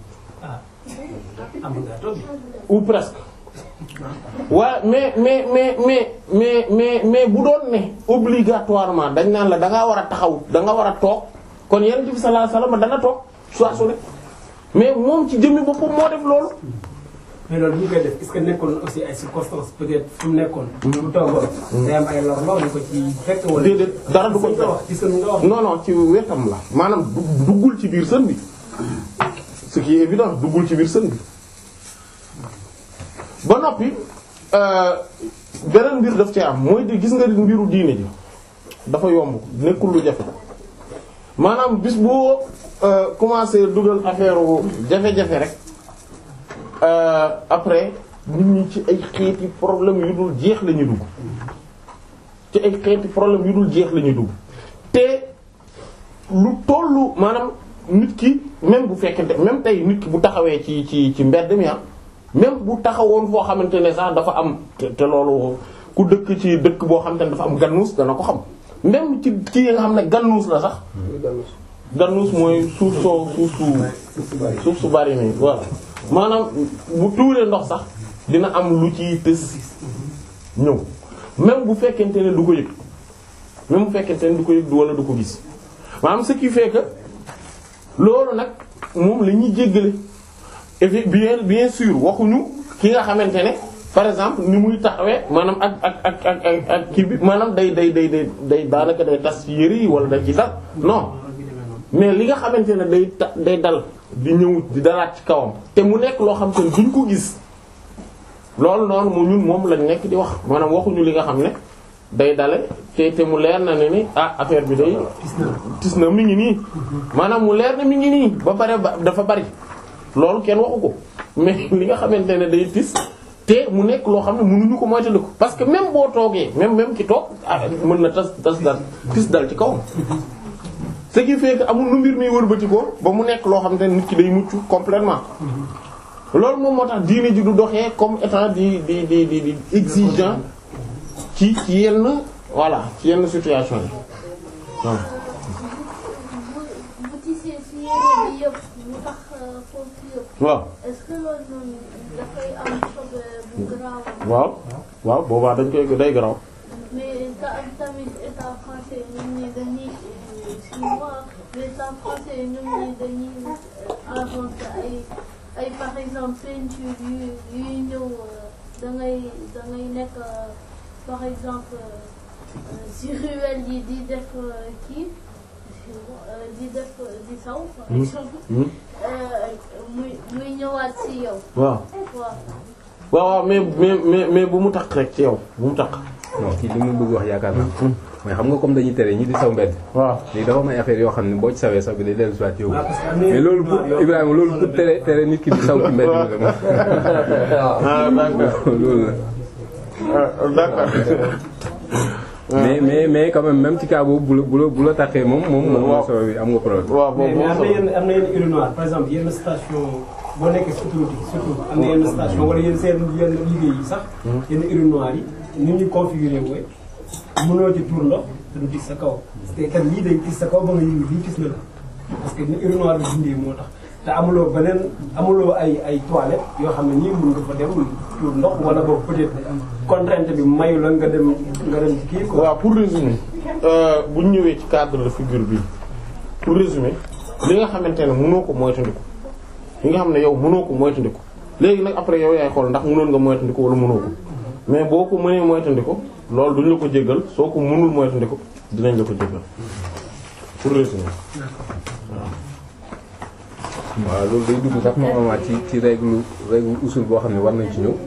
am nga toog ou presque waaye mais mais mais mais mais mais mais bu doon ne obligatoirement dañ naan la da ngaa war a taxaw da nga war a toog kon yonent bi sallallahu alayhi wasallam dana toog soit su ne mais moom ci jëmmi boppam moo def loolu. mais loolu bu ñu koy def est-ce que nekkoon aussi ay circonstances peut-être fu mu nekkoon. bu toogoon. day am ay lor-lor yu ko ci fekk wala. déedéet dara du ko nga wax ci sën nga wax. non non ci wetam la maanaam du- duggul ci biir sën bi ce qui est évident duggul ci biir sën bi ba noppi euh, beneen mbir daf ci am mooy di gis nga mbiru diine ji dafa yomb nekkul lu jafe maanaam bis boo euh, commencé dugal affaire jafe-jafe rek euh, après nit ñi ci ay xeeti problème yu dul jeex la ñuy dugg ci ay xeeti problème yu dul jeex la ñuy dugg te lu tollu maanaam nit ki même bu fekkente même tey nit ki bu taxawee ci ci ci mbedd mi ah même bu taxawoon foo xamante ne sax dafa am te te loolu ku dëkk ci dëkk boo xamante ne dafa am gannuus dana ko xam même ci ci yi nga xam ne gannuus la sax gannuus mooy suuf soo suuf su suuf su bari nii voilà maanaam bu tuuree ndox sax dina am lu ci tës ñëw même bu fekkente ne du ko yëg même bu fekkente ne du ko yëg du wala du ko gis maanaam ce qui fait que loolu nag moom la ñuy jéggale et puis bien bien sûr waxuñu ki nga xamante ne par exemple ni muy taxawee maanaam ak ak ak ak ak ak kii bi maanaam day day day day day daanaka day tas ci yëre yi wala day ci dal non mais li nga xamante ne day ta day dal di ñëw di dalaat ci kawam te mu nekk loo xam te ne duñ ko gis loolu noonu mu ñun moom lañ nekk di wax maanaam waxuñu li nga xam ne day dale te te mu leer na ne ni ah affaire bi day tis na mi ngi nii maanaam mu leer na mi ngi nii ba pare ba dafa bari loolu kenn waxu ko mais li nga xamante ne day tis te mu nekk loo xam ne mënuñu ko moytandiku parce que même boo toogee même même ki toog ah mën na tas tas dal tis dal ci kawam ce qui fait que amul nu mbir mi wëlbati ko ba mu nekk loo xamante ne nit ki day mucc complètement loolu moom moo tax diine ji du doxee comme étant di di di di di exigeant ci ci yenn voilà ci yenn situation yi waaw. bu bu tisee si yére bi yëpp mu tax foofu yëpp waaw est-ce que loolu noonu dafay am sobe bu garaaw waaw waaw boobaa dañ koy day garaw mais ta tamit état français ñun ñi dañuy chinois mais état français ñun ñi dañuy inventé ay ay par exemple peinture yu yuy ñëw da ngay da ngay nekk par exemple si ruelle yi di def kii di def di saw par exemple muy muy ñëwaat si yow waaw waaw waaw waaw mais mais mais mais bu mu takk rek ci yow bu mu takk non kii li mu bëgg wax yaakaar naa mooy xam nga comme dañuy tere ñi di saw mbedd waaw léegi dafa am ay affaire yoo xam ne boo ci sawee sax bi day dellu si waat yow waaw parce que am na mais loolu pour Ibrahima loolu pour tere tere nit ki di saw ci mbedd mi la moom ah d'accord loolu la ah d'accord mais mais mais quand même même ci cas boobu bu la bu la bu la taxee moom moom moom Waaw. moo saw bi am nga problème waaw mais boobu mais am na moom yenn am na yenn urinoir par exemple yenn station boo nekkee si autoroute yi surtout am na yenn station wala yenn seen yenn liggéey yi sax yenn urinoir yi ni ñu configuré wooy mënoo ci tuur ndox te du tis sa kaw parce que kat lii day tis sa kaw ba nga yëngu lii tis na la parce que ni urinoir bi dindee moo tax te amuloo beneen amuloo ay ay toilettes yoo xam ne nii mun nga fa dem tuur ndox wala boog peut-être contrainte bi mayu la nga dem nga dem ci kii quoi. waaw pour résumer bu ñu ñëwee ci cadre de figure bi pour résumer li nga xamante ne mënoo ko moytandiku li nga xam ne yow mënoo ko moytandiku léegi nag après yow yaay xool ndax mënoon nga moytandiku wala mënoo ko mais boo ko mënee moytandiku loolu duñ la ko jéggal soo ko mënul moytandiku dinañ la ko jéggal pour résumer. waaw loolu day dugg sax moom amaat ci ci règle règle usul boo xam ne war nañ ci ñëw.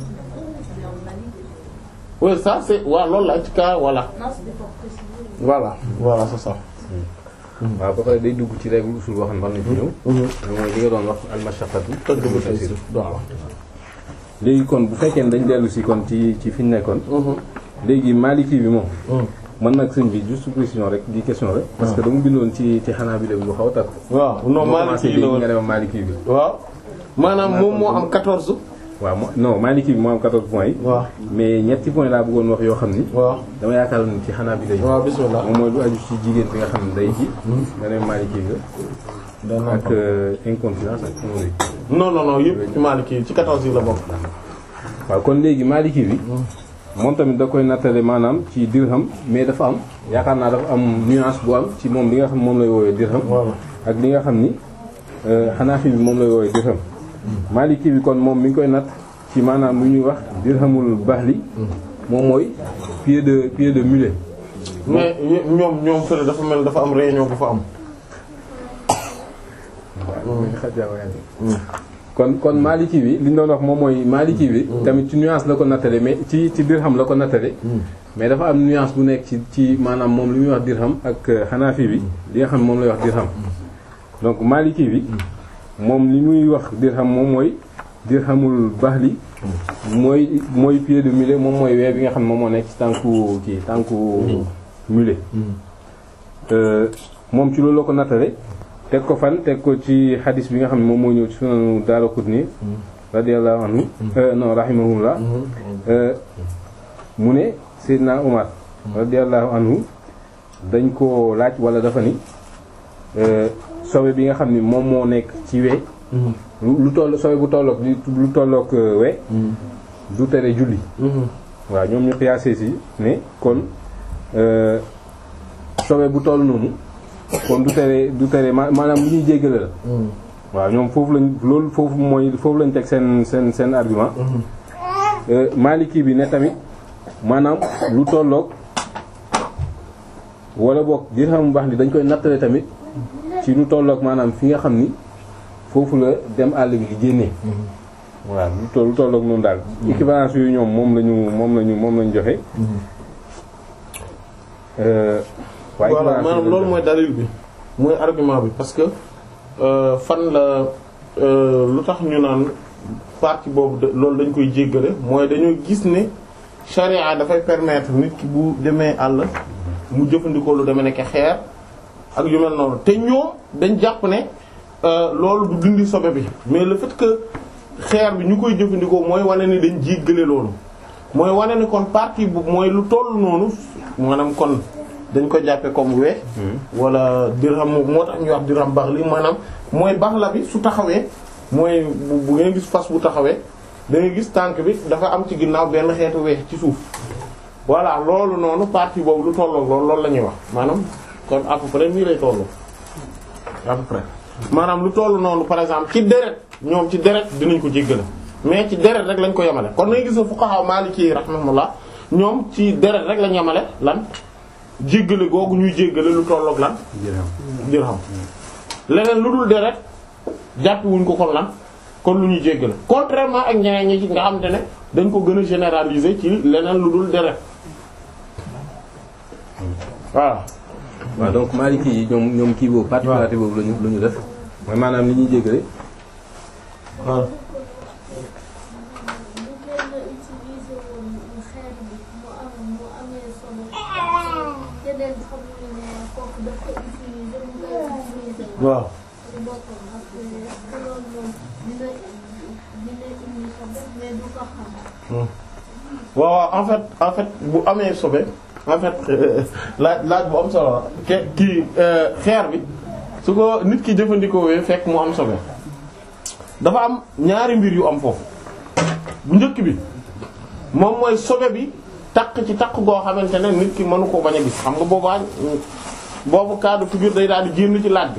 oui ça c'est waaw loolu la ci cas voilà Non, c'était pour préciser. voilà voilà c'est ça. waaw ba pare day dugg ci règle usul boo xam ne war nañ ci ñëw. loolu mooy li nga doon wax al-mashaqqatu tëgg taysir. voilà. léegi kon bu fekkee ne dañ dellu si kon ci ci fi ñu nekkoon. léegi Maliki bi moom. man nag sëñ bi juste précision rek di question rek. parce que dama bindoon ci ci xanaa bi dem lu xaw a takk. waaw non Maliki la woon nga dem Maliki bi. waaw maanaam moom moo am 14. waaw mo non Maliki bi moo am 14 points yi. waaw mais ñetti points laa bëggoon wax yoo xam ni. waaw dama yaakaar ni ci xanaa bi day. waaw bismillah moom mooy lu aju ci jigéen bi nga xam ne day ji. nga dem Maliki nga. dana ak euh, incontinence ak hémorroïde. non non non yëpp ci Maliki ci 14 yi la bokk. waaw kon léegi Maliki bi. moom tamit da koy nattale maanaam ci dirham mais dafa am yaakaar naa dafa am nuance bu am ci moom li nga xam moom lay woowee dirham. voilà ak li nga xam ni Hanafi bi moom lay woowee dirham. Maliki bi kon moom mi ngi koy natt ci maanaam lu ñuy wax dirhamul bahli. moom mooy pied de pied de mulet. mais ñoom ñoom fële dafa mel dafa am réunion bu fa am. kon kon Maliki bi li ñu doon wax moom mooy Maliki bi. tamit ci nuance la ko nattale mais ci ci dirham la ko nattale. mais dafa am nuance bu nekk ci ci maanaam moom li muy wax dirham ak Hanafi bi li nga xam ne moom lay wax dirham. donc Maliki bi moom li muy wax dirham moom mooy dirhamul bahli. mooy mooy pied de mulet moom mooy wee bi nga xam ne moom moo nekk ci tànku kii tànku mulet. moom ci loolu la ko nattale. teg ko fan teg ko ci xadis bi nga xam ne moom moo ñëw ci sunanu Daaraqutni radiyallahu anhu non rahimahullah mu ne Seydina Umar radiyallahu anhu dañ ko laaj wala dafa ni sobe bi nga xam ni moom moo nekk ci we lu toll sobe bu tollook lu tollook we du tere julli waaw ñoom ñu xiyaasee si ne kon sobe bu toll noonu kon du tere du tere maanaam lu ñuy jéggale la waaw ñoom foofu lañ loolu foofu mooy foofu lañ teg seen seen seen argument Maliki bi ne tamit maanaam lu tolloog wala boog dirham bu baax ni dañ koy nattale tamit ci lu tolloog maanaam fi nga xam ni foofu la dem àll bi di génnee waaw lu toll lu tolloog noonu daal équivalence yooyu ñoom moom lañu moom lañu moom lañu joxe waaye voilà maanaam loolu mooy dalil bi mooy argument bi parce que fan la lu tax ñu naan partie boobu de loolu dañ koy jéggale mooy dañoo gis ne charia dafay permettre nit ki bu demee àll mu jëfandikoo lu demee nekk xeer ak yu mel noonu te ñoom dañ jàpp ne loolu du dindi sobe bi mais le fait que xeer bi ñu koy jëfandikoo mooy wane ni dañ jéggale loolu mooy wane ni kon partie bu mooy lu toll noonu maanaam kon dañ ko jàppe comme we wala dirham moo tax ñuy wax dirham bax li maanaam mooy bax la bi su taxawee mooy bu ngeen gis fas bu taxawee da ngay gis tànk bi dafa am ci ginnaaw benn xeetu weex ci suuf voilà loolu noonu partie boobu lu tolloog loolu loolu la ñuy wax maanaam kon à peu près nii lay tollu à peu près maanaam lu toll noonu par exemple ci deret ñoom ci deret dinañ ko jéggale mais ci deret rek lañ ko yemale kon ngay gis fuqaha maliki rahmatullah ñoom ci deret rek lañ yemale lan jéggale googu ñuy jéggale lu tolloog lan dirham leneen lu dul deret jàpp wuñ ko kon lan kon lu ñuy jéggale contrairement ak ñeneen ñi ci nga xam te ne dañ ko gën a généraliser ci leneen lu dul deret voilà waaw donc Maliki yi ñoom ñoom kii boobu particularité boobu lañu la ñu def mooy maanaam li ñuy jéggale voilà waaw waaw waaw en fait en fait bu amee sobe en fait laaj laaj bu am solo ke kii xeer bi su ko nit ki jëfandikoo wee fekk mu am sobe dafa am ñaari mbir yu am foofu bu njëkk bi moom mooy sobe bi takk ci takk goo xamante ne nit ki mënu ko bañ a gis xam nga boobaa boobu cas de figure day daal di génn ci laaj bi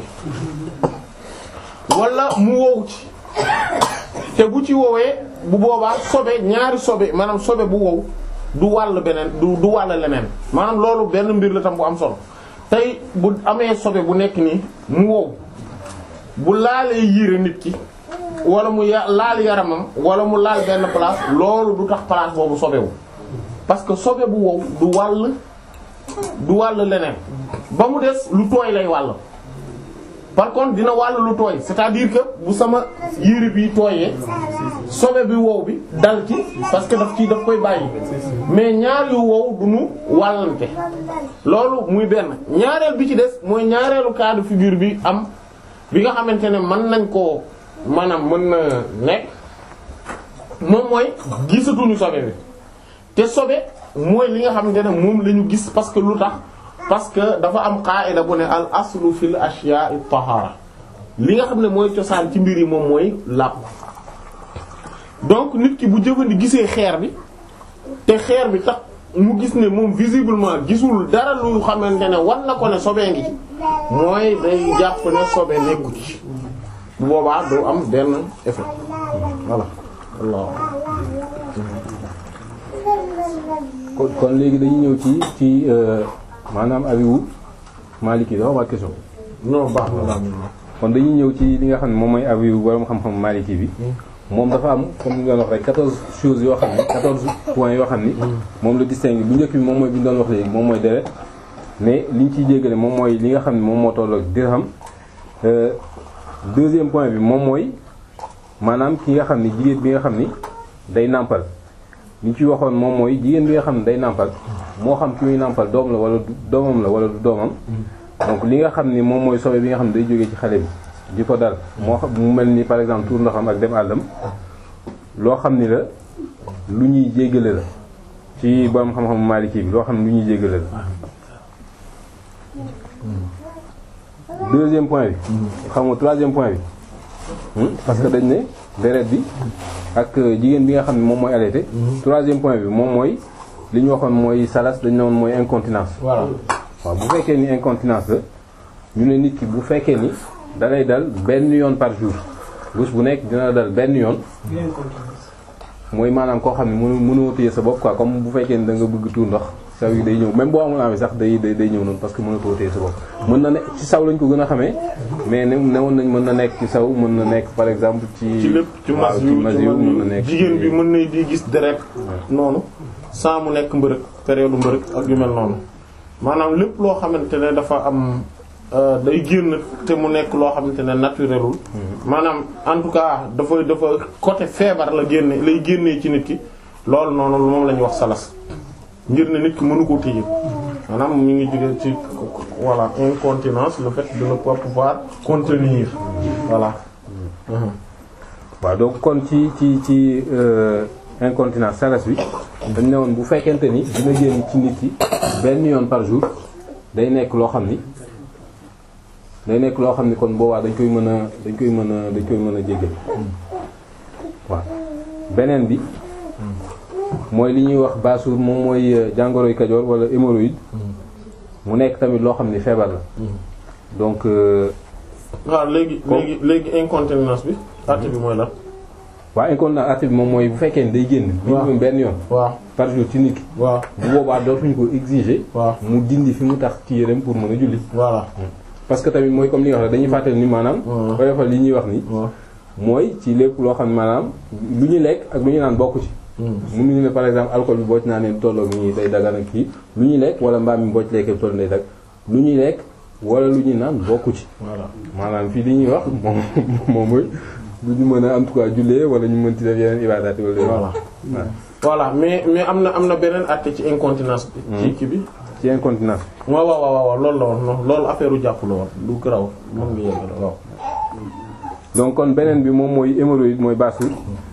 wala mu wow ci te bu ci wowee bu boobaa sobe ñaari sobe maanaam sobe bu wow du wàll beneen du du wàll leneen maanaam loolu benn mbir la tam bu am solo tey bu amee sobe bu nekk nii mu wow bu laalee yiire nit ki wala mu ya laal yaramam wala mu laal benn place loolu du tax place boobu sobewu parce que sobe bu wow du wàll du wàll leneen ba mu des lu tooy lay wàll par contre dina wàll lu tooy c'est-à-dire que bu sama yére bi tooyee sobe bi wow bi dal ci parce que daf ci daf koy bàyyi mais ñaar yu wow du nu wàllante loolu muy benn ñaareel bi ci des mooy ñaareelu cas de figure bi am bi nga xamante ne mën nañ koo maanaam mën na nekk moom mooy gisatuñu sobe bi te sobe mooy li nga xamante ne moom la ñu gis parce que lu tax parce que dafa am qaida bu ne al aslu fil ashya'i tahara li nga xam ne mooy cosaan ci mbir yi moom mooy làpp donc nit ki bu jëfandi gisee xeer bi te xeer bi tax mu gis ne moom visiblement gisul dara lu xamante ne war na ko ne sobee ngi ci mooy day jàpp ne sobe nekku ci bu boobaa du am benn effet voilà Allah kon kon léegi dañuy ñëw ci ci maanaam abiwu Maliki dafa waa question non baax na kon dañuy ñëw ci li nga xam ne moom mooy abiwu borom xam-xam Maliki bi moom dafa am comme ni doon wax rek quatorze choses yoo xam ne quatorze points yoo xam ni moom la distingue bu njëkk bi moom mooy bi ñu doon wax léegi moom mooy deret mais liñ ciy jéggale moom mooy li nga xam ne moom moo tollook dirham deuxième point bi moom mooy maanaam ki nga xam ni jigéen bi nga xam ni day nàmpal li ñu ci waxoon moom mooy jigéen bi nga xam ne day nàmpal moo xam ki muy nàmpal doom la wala du doomam la wala du doomam donc li nga xam ni moom mooy sobe bi nga xam ne day jógee ci xale bi di ko dal moo xam mu mel ni par exemple tuur ndoxam ak dem àllam loo xam ni la lu ñuy jéggale la ci borom xam-xam Maliki bi loo xam ne lu ñuy jéggale la deuxième point bi xam nga troisième point bi parce que dañ ne deret bi ak jigéen bi nga xam ne moom mooy allaité troisième point bi moom mooy li ñu waxoon mooy salas dañ ne woon mooy incontinence voilà waaw bu fekkee ni incontinence la ñu ne nit ki bu fekkee ni da lay dal benn yoon par jour bés bu nekk dina la dal benn yoon mooy maanaam koo xam ne mënu mënoo téye sa bopp quoi comme bu fekkee ni da nga bëgg tuur ndox saw yi day ñëw même boo amul amee sax day day day ñëw noonu parce que mënatoo téye sa bopp mën na nekk ci saw lañ ko gën a xamee mais ne newoon nañ mën na nekk ci saw mën na nekk par exemple ci ci lépp ci waaw mas ci yu mas ci yu man mën na yu nekk jigéen bi mën na di gis deret noonu sans mu nekk mbërëg période mbërëg ak yu mel noonu maanaam lépp loo xamante ne dafa am euh, day génn te mu nekk loo xamante ne naturelul maanaam en tout cas dafa dafa côté feebar la génne lay génnee ci nit ki loolu noonu moom la ñuy wax salas ngir ne nit ki mënu koo téye maanaam mi ngi jóge ci voilà incontinence le fait de ne pas pouvoir contenir voilà Mhm. waaw donc kon ci ci ci euh, incontinence salas bi dañ ne woon bu fekkente ni dina génn ci nit ki benn yoon par jour day nekk loo xam ni day nekk loo xam ni kon boobaa dañ koy mën a dañ koy mën a dañ koy mën a jéggal waaw beneen bi mooy li ñuy wax baasuur moom mooy euh, jàngoroy kajoor wala hémorroïde mu nekk tamit loo xam ni feebar la donc euh, waaw léegi Comme- léegi léegi incontinence bi àtte bi mooy lan waa incontinence active bi moom mooy bu fekkee ni day génn Waaw. minimum benn yoon waaw par jour ci nit ki waaw bu boobaa dootuñu ko exiger waaw mu dindi fi mu tax ci yéreem pour mën a julli voilà parce que tamit mooy comme li nga wax rek dañuy fàttali ni maanaam waaw. oyofal li ñuy wax ni waaw mooy ci lépp loo xam ne maanaam lu ñuy lekk ak lu ñu naan bokku ci mënuñu ne par exemple alcool bi boo ci naanee tolloo nii day dagan ak kii lu ñuy lekk wala mbaam mi boo ci lekkee toll day dag lu ñuy lekk wala lu ñuy naan bokku ci voilà maanaam fii li ñuy wax moom moom mooy lu ñu mën a en tout cas jullee wala ñu mën ci def yeneen ibadaat wala voilà waaw voilà mais mais am na am na beneen àtte ci incontinence bi ci kii bi ci incontinence waaw waaw waaw waaw loolu la woon non loolu affaire u jàpp la woon lu garaw mën nga yegg la waaw donc kon beneen bi moom mooy hémorroïde mooy baasul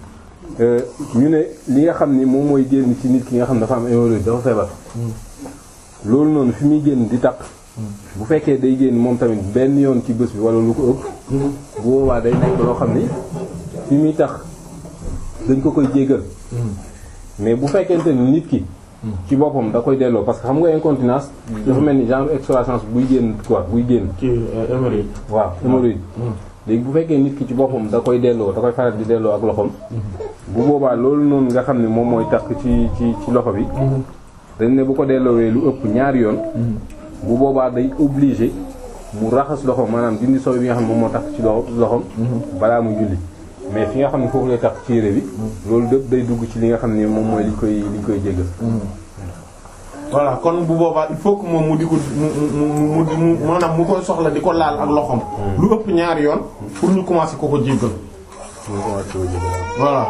ñu ne li nga xam ni moom mooy génn ci nit ki nga xam dafa am hémorroïde dafa feebar loolu noonu fi muy génn di taq bu fekkee day génn moom tamit benn yoon ci bés bi wala lu ko ëpp bu boobaa day nekk loo xam ni fi muy tax dañ ko koy jéggal mais bu fekkente ni nit ki ci boppam da koy delloo parce que xam nga incontinence dafa mel ni genre excroissance buy génn quoi buy génn ci hémorroïde waaw hémorroïde léegi bu fekkee nit ki ci boppam da koy delloo da koy faral di delloo ak loxoom bu boobaa loolu noonu nga xam ne moom mooy tax ci ci ci loxo bi dañ ne bu ko delloowee lu ëpp ñaari yoon bu boobaa day obligé mu raxas loxoom maanaam dindi sobe bi nga xam ne moom moo tax ci loxo loxoom balaa muy julli mais fi nga xam ne foofu lay tax ci yére bi loolu dëpp day dugg ci li nga xam ne moom mooy li koy li koy jéggal voilà kon bu boobaa il faut que moom mu di ko mu mu mu mu maanaam mu koy soxla di ko laal ak loxoom. lu ëpp ñaari yoon pour ñu commencer ko ko jéggal. ñu commencé ko jéggal voilà.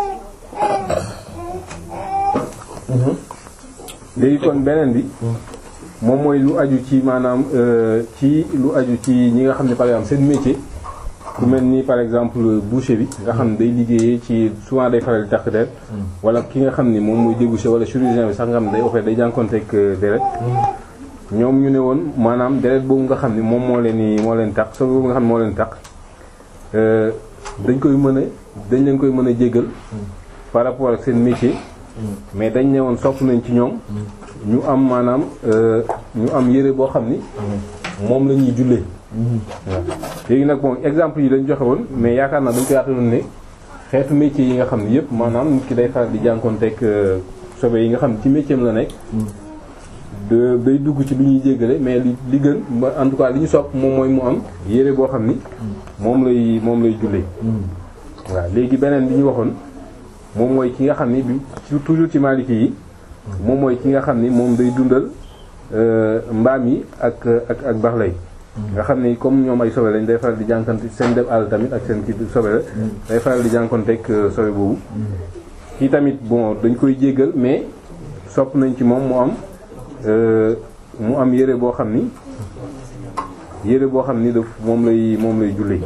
léegi kon beneen bi moom mooy lu aju ci maanaam euh, ci lu aju ci ñi nga xam ne par exemple seen métier ku mel ni par exemple boucher bi nga xam ne day liggéeyee ci souvent day faral di takk deret wala ki nga xam ni moom mooy déboucher wala chirurgien bi sax nga xam ne day offert day jànkonteeg deret ñoom ñu ne woon maanaam deret boobu nga xam ni moom moo leen ni moo leen takk sobe boobu nga xam ne moo leen takk euh, dañ koy mën a dañ leen koy mën a jéggal par rapport ak seen métier mais dañ ne woon sopp nañ ci ñoom ñu am maanaam euh, ñu am yére boo xam ni moom la ñuy jullee waaw léegi nag bon exemple yi lañ joxe woon mais yaakaar naa dañ ko yaataloon ne xeetu métier yi nga xam ne yëpp maanaam nit ki day faral di jànkoonteeg sobe yi nga xam ne ci métier am la nekk de day dugg ci lu ñuy jéggale mais li li gën ba en tout cas li ñu sopp moom mooy mu am yére boo xam ni moom lay moom lay jullee waaw léegi beneen bi ñu waxoon moom mooy ki nga xam ni bi toujours ci Maliki yi moom mooy ki nga xam ni moom day dundal mbaam yi ak ak ak baxlay nga xam ni comme ñoom ay sobe lañ day faral di jànkante seen dem àll tamit ak seen kii sobe la day faral di jànkonteeg sobe boobu kii tamit bon dañ koy jéggal mais sopp nañ ci moom mu am mu am yére boo xam ni yére boo xam ni daf moom lay moom lay jullee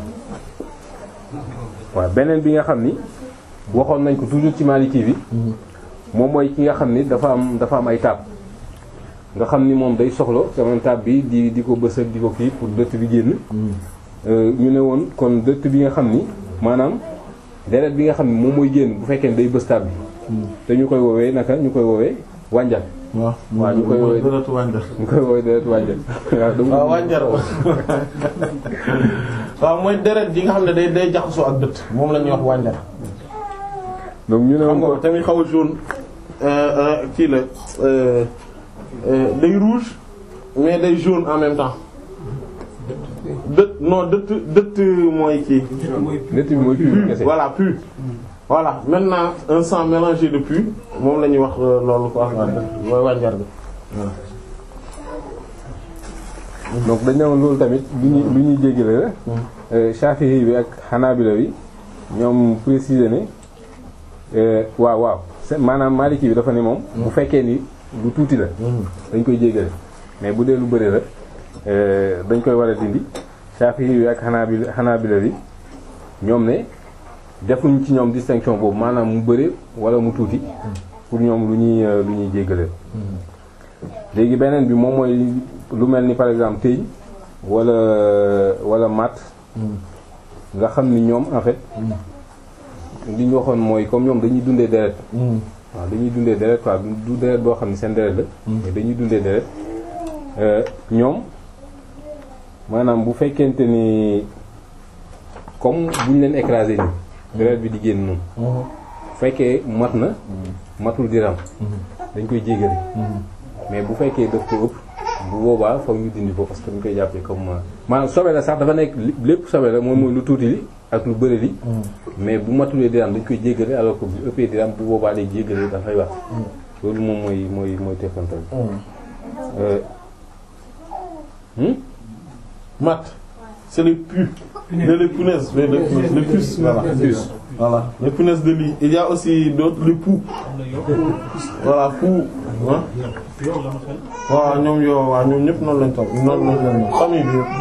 waaw beneen bi nga xam ni waxoon nañ ko toujours ci Maliki bi moom mooy ki nga xam ni dafa am dafa am ay taab nga xam ni moom day soxla sama taab bi di di ko bës ak di ko kii pour dëtt bi génn ñu ne woon kon dëtt bi nga xam ni maanaam deret bi nga xam ni moom mooy génn bu fekkee ne day bës taab bi te ñu koy woowee naka ñu koy woowee wànjar waaw waaw ñu koy woowee dërëtu wànjar. ñu koy woowee deret wànjar waaw dama waaw wànjar waaw mooy deret ji nga xam ne day day jaxasoo ak dëtt moom la ñuy wax wànjar. donc ñu ne xam woon nga ko tamit xaw a jaune kii la day rouge mais day jaune en même temps dëtt non dëtt dëtt mooy kii dëtt bi mooy pur kese voilà pu voilà maintenant un sang mélangé de pu moom la ñuy wax loolu quoi mooy wànjar bi donc dañ ne woon loolu tamit lu ñuy lu ñuy jéggale la Shafi'i bi ak Hanabila bi ñoom préciser ne waaw waaw c'est maanaam Maliki bi dafa ne moom bu fekkee ni lu tuuti la dañ koy jéggale mais bu dee lu bëri la dañ koy war a dindi Shafi'i bi ak Hanabila Hanabila bi ñoom ne defuñ ci ñoom distinction boobu maanaam mu bëri wala mu tuuti pour ñoom lu ñuy lu ñuy jéggale léegi beneen bi moom mooy lu mel ni par exemple téeñ wala wala mat nga xam ni ñoom en fait li ñu waxoon mooy comme ñoom dañuy dundee deret waaw dañuy dundee deret quoi du du deret boo xam ne seen deret la mais dañuy dundee deret ñoom maanaam bu fekkente ni comme buñ leen écrasé nii deret bi di génn noonu bu fekkee mat na matul diram dañ koy jégale mais bu fekkee daf ko ëpp bu boobaa foog ñu dindi ko parce que ñu koy jàppee comme maanaam sobe la sax dafa nekk lépp sobe la moom mooy lu tuuti li ak lu bëri li mais bu matulee diram dañ koy jéggale alors que bu ëppee diram bu boobaa day jéggale dafay wax loolu moom mooy mooy mooy tefantal mat c'est les pus les les punaises les les les puces voilà puces. voilà les punaises de lit il y a aussi d'autres les poux voilà poux ah waaw ñoom yow waaw ñoom ñëpp noonu lañ toog noonu lañ leen famille bi yëpp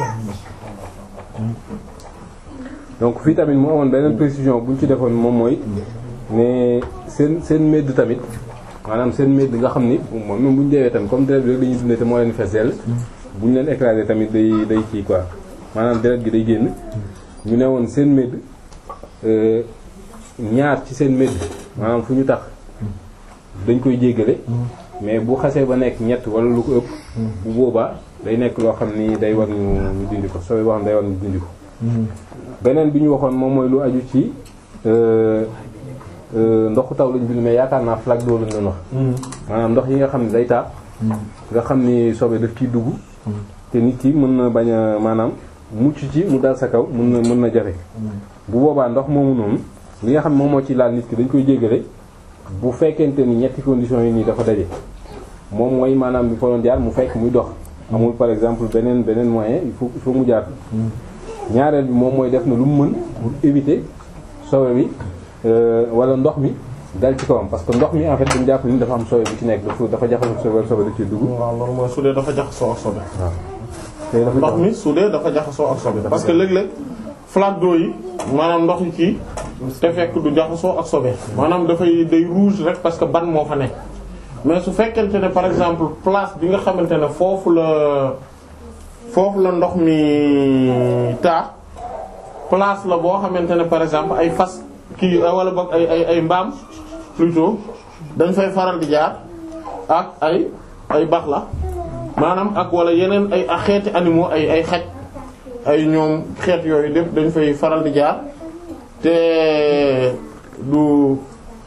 donc fii tamit mu amoon beneen précision bu ñu ci defoon moom mooy ne seen seen médd tamit maanaam seen médd nga xam ni moom même bu ñu deewee tamit comme deret bi rek dañuy dundee te moo leen fees dell bu ñu leen écrasé tamit day day kii quoi maanaam deret gi day génn ñu ne woon seen médd euh, ñaar ci seen médd maanaam fu ñu tax dañ koy jéggale mais bu xasee ba nekk ñett wala lu ko ëpp bu boobaa day nekk loo xam ni day war ñu ñu dindi ko sobe boo xam day war ñu dindi ko beneen bi ñu waxoon moom mooy lu aju ci euh, euh, ndoxu taw lañ bind mais yaakaar naa flaque d'eau lañ doon wax maanaam ndox yi nga xam ne day taa nga xam ni sobe daf ciy dugg te nit ki mën na bañ a maanaam mucc ci mu dal sa kaw mën na mën na jafe bu boobaa ndox moomu noonu li nga xam ne moom moo ci laal nit ki dañ koy jéggale bu fekkente ni ñetti conditions yi nii dafa daje moom mooy maanaam bi fa doon jaar mu fekk muy dox amul par exemple beneen beneen moyen il faut il faut mu jaar ñaareel bi moom mooy def na lu mu mën pour éviter sobe bi euh, wala ndox mi dal ci kawam parce que ndox mi en fait dañu jàpp ni dafa am sobe bu ci nekk dafa dafa jaxasoo sobe wala sobe da ciy dugg waaw loolu mooy su dee dafa jaxasoo ak sobe te dafa ndox mi su dee dafa jaxasoo ak sobe parce que léeg-léeg flaque d'eau yi maanaam ndox yi ci te fekk du jaxasoo ak sobe maanaam dafay day rouge rek parce que ban moo fa nekk mais su fekkente ne par exemple place bi nga xamante ne foofu la foofu la ndox mi taa place la boo xamante ne par exemple ay fas kii wala boog ay ay ay mbaam plutôt dañ fay faral di jaar ak ay ay bax la maanaam ak wala yeneen ay ak xeeti animaux ay ay xaj ay ñoom xeet yooyu lépp dañ fay faral di jaar te du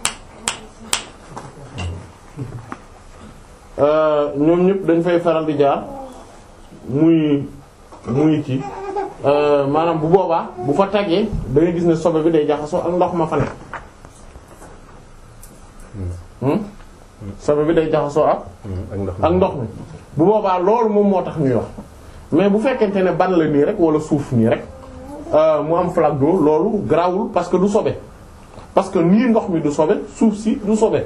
euh, ñoom ñëpp dañ fay faral di jaar muy muy ci euh, maanaam bu boobaa bu fa tagee da ngay gis ne sobe bi day jaxasoo ak ndox ma fa nekk hmm? sobe bi day jaxasoo ak ak ndox ak ndox mi bu boobaa loolu moom moo tax ñuy wax mais bu fekkente ne ban la nii rek wala suuf nii rek euh, mu am flaque d'eau loolu grawul parce que du sobe parce que nii ndox mi du sobe suuf si du sobe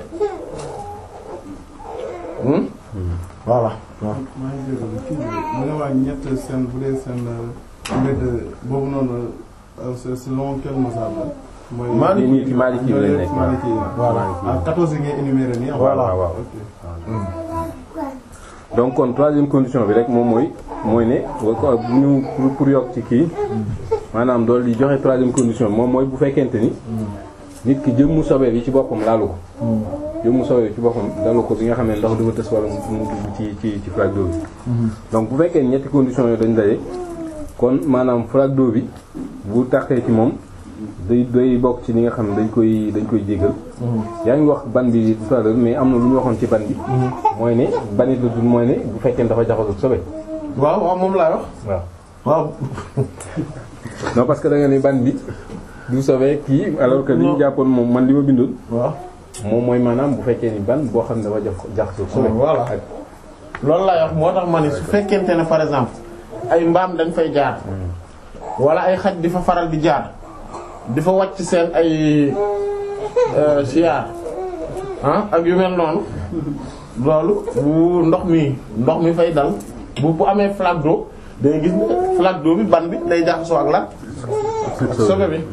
hmm? voilà waaw maa ngi jégalu kii bi mu ne waa ñett seen bu dee seen mbedd boobu noonu euh, c'est selon quel mazhab la. mooy Maliki nii ci Maliki yi lañ nekk Maliki yi la. voilà ah 14 yi ngay énuméré nii. Voilà. waaw waaw ok. donc kon troisième condition bi rek moom mooy mooy ne wa- ko- bu ñu pour pour yokk ci kii maanaam dool di joxe troisième condition bi moom mooy bu fekkente ni nit ki jëmmu sobe bi ci boppam laalu ko jëmmu sobe bi ci boppam dalu ko bi nga xam ne ndox dafa tës wala mu mu dugg ci ci ci flaque d'eau bi donc bu fekkee ñetti conditions yooyu dañ daje kon maanaam flaque d'eau bi bu taxee ci moom day day bokk ci li nga xam ne dañ koy dañ koy jégal yaa ngi wax ban bi tout à l'heure mais am na lu ñu waxoon ci ban bi mooy ne banit la dul mooy ne bu fekkee dafa jaxasoo sobe waaw waaw moom laay wax waaw waaw non parce que da nga ni ban bi du sobe kii alors que li ñu Non. jàppoon moom man li ma bindoon waaw moom mooy maanaam bu fekkee ni ban boo xam ne dafa jax jaxasoo sobe Voilà. ak loolu laay wax moo tax ma ne su fekkente ne par exemple ay mbaam dañ fay jaar wala ay xaj di fa faral di jaar di fa wàcc seen ay euh, siyaar ah ak yu mel noonu loolu bu ndox mi ndox mi fay dal bu bu amee flaque d'eau da ngay gis ne flaque d'eau bi ban bi day jaxasoo ak lan ak sobe bi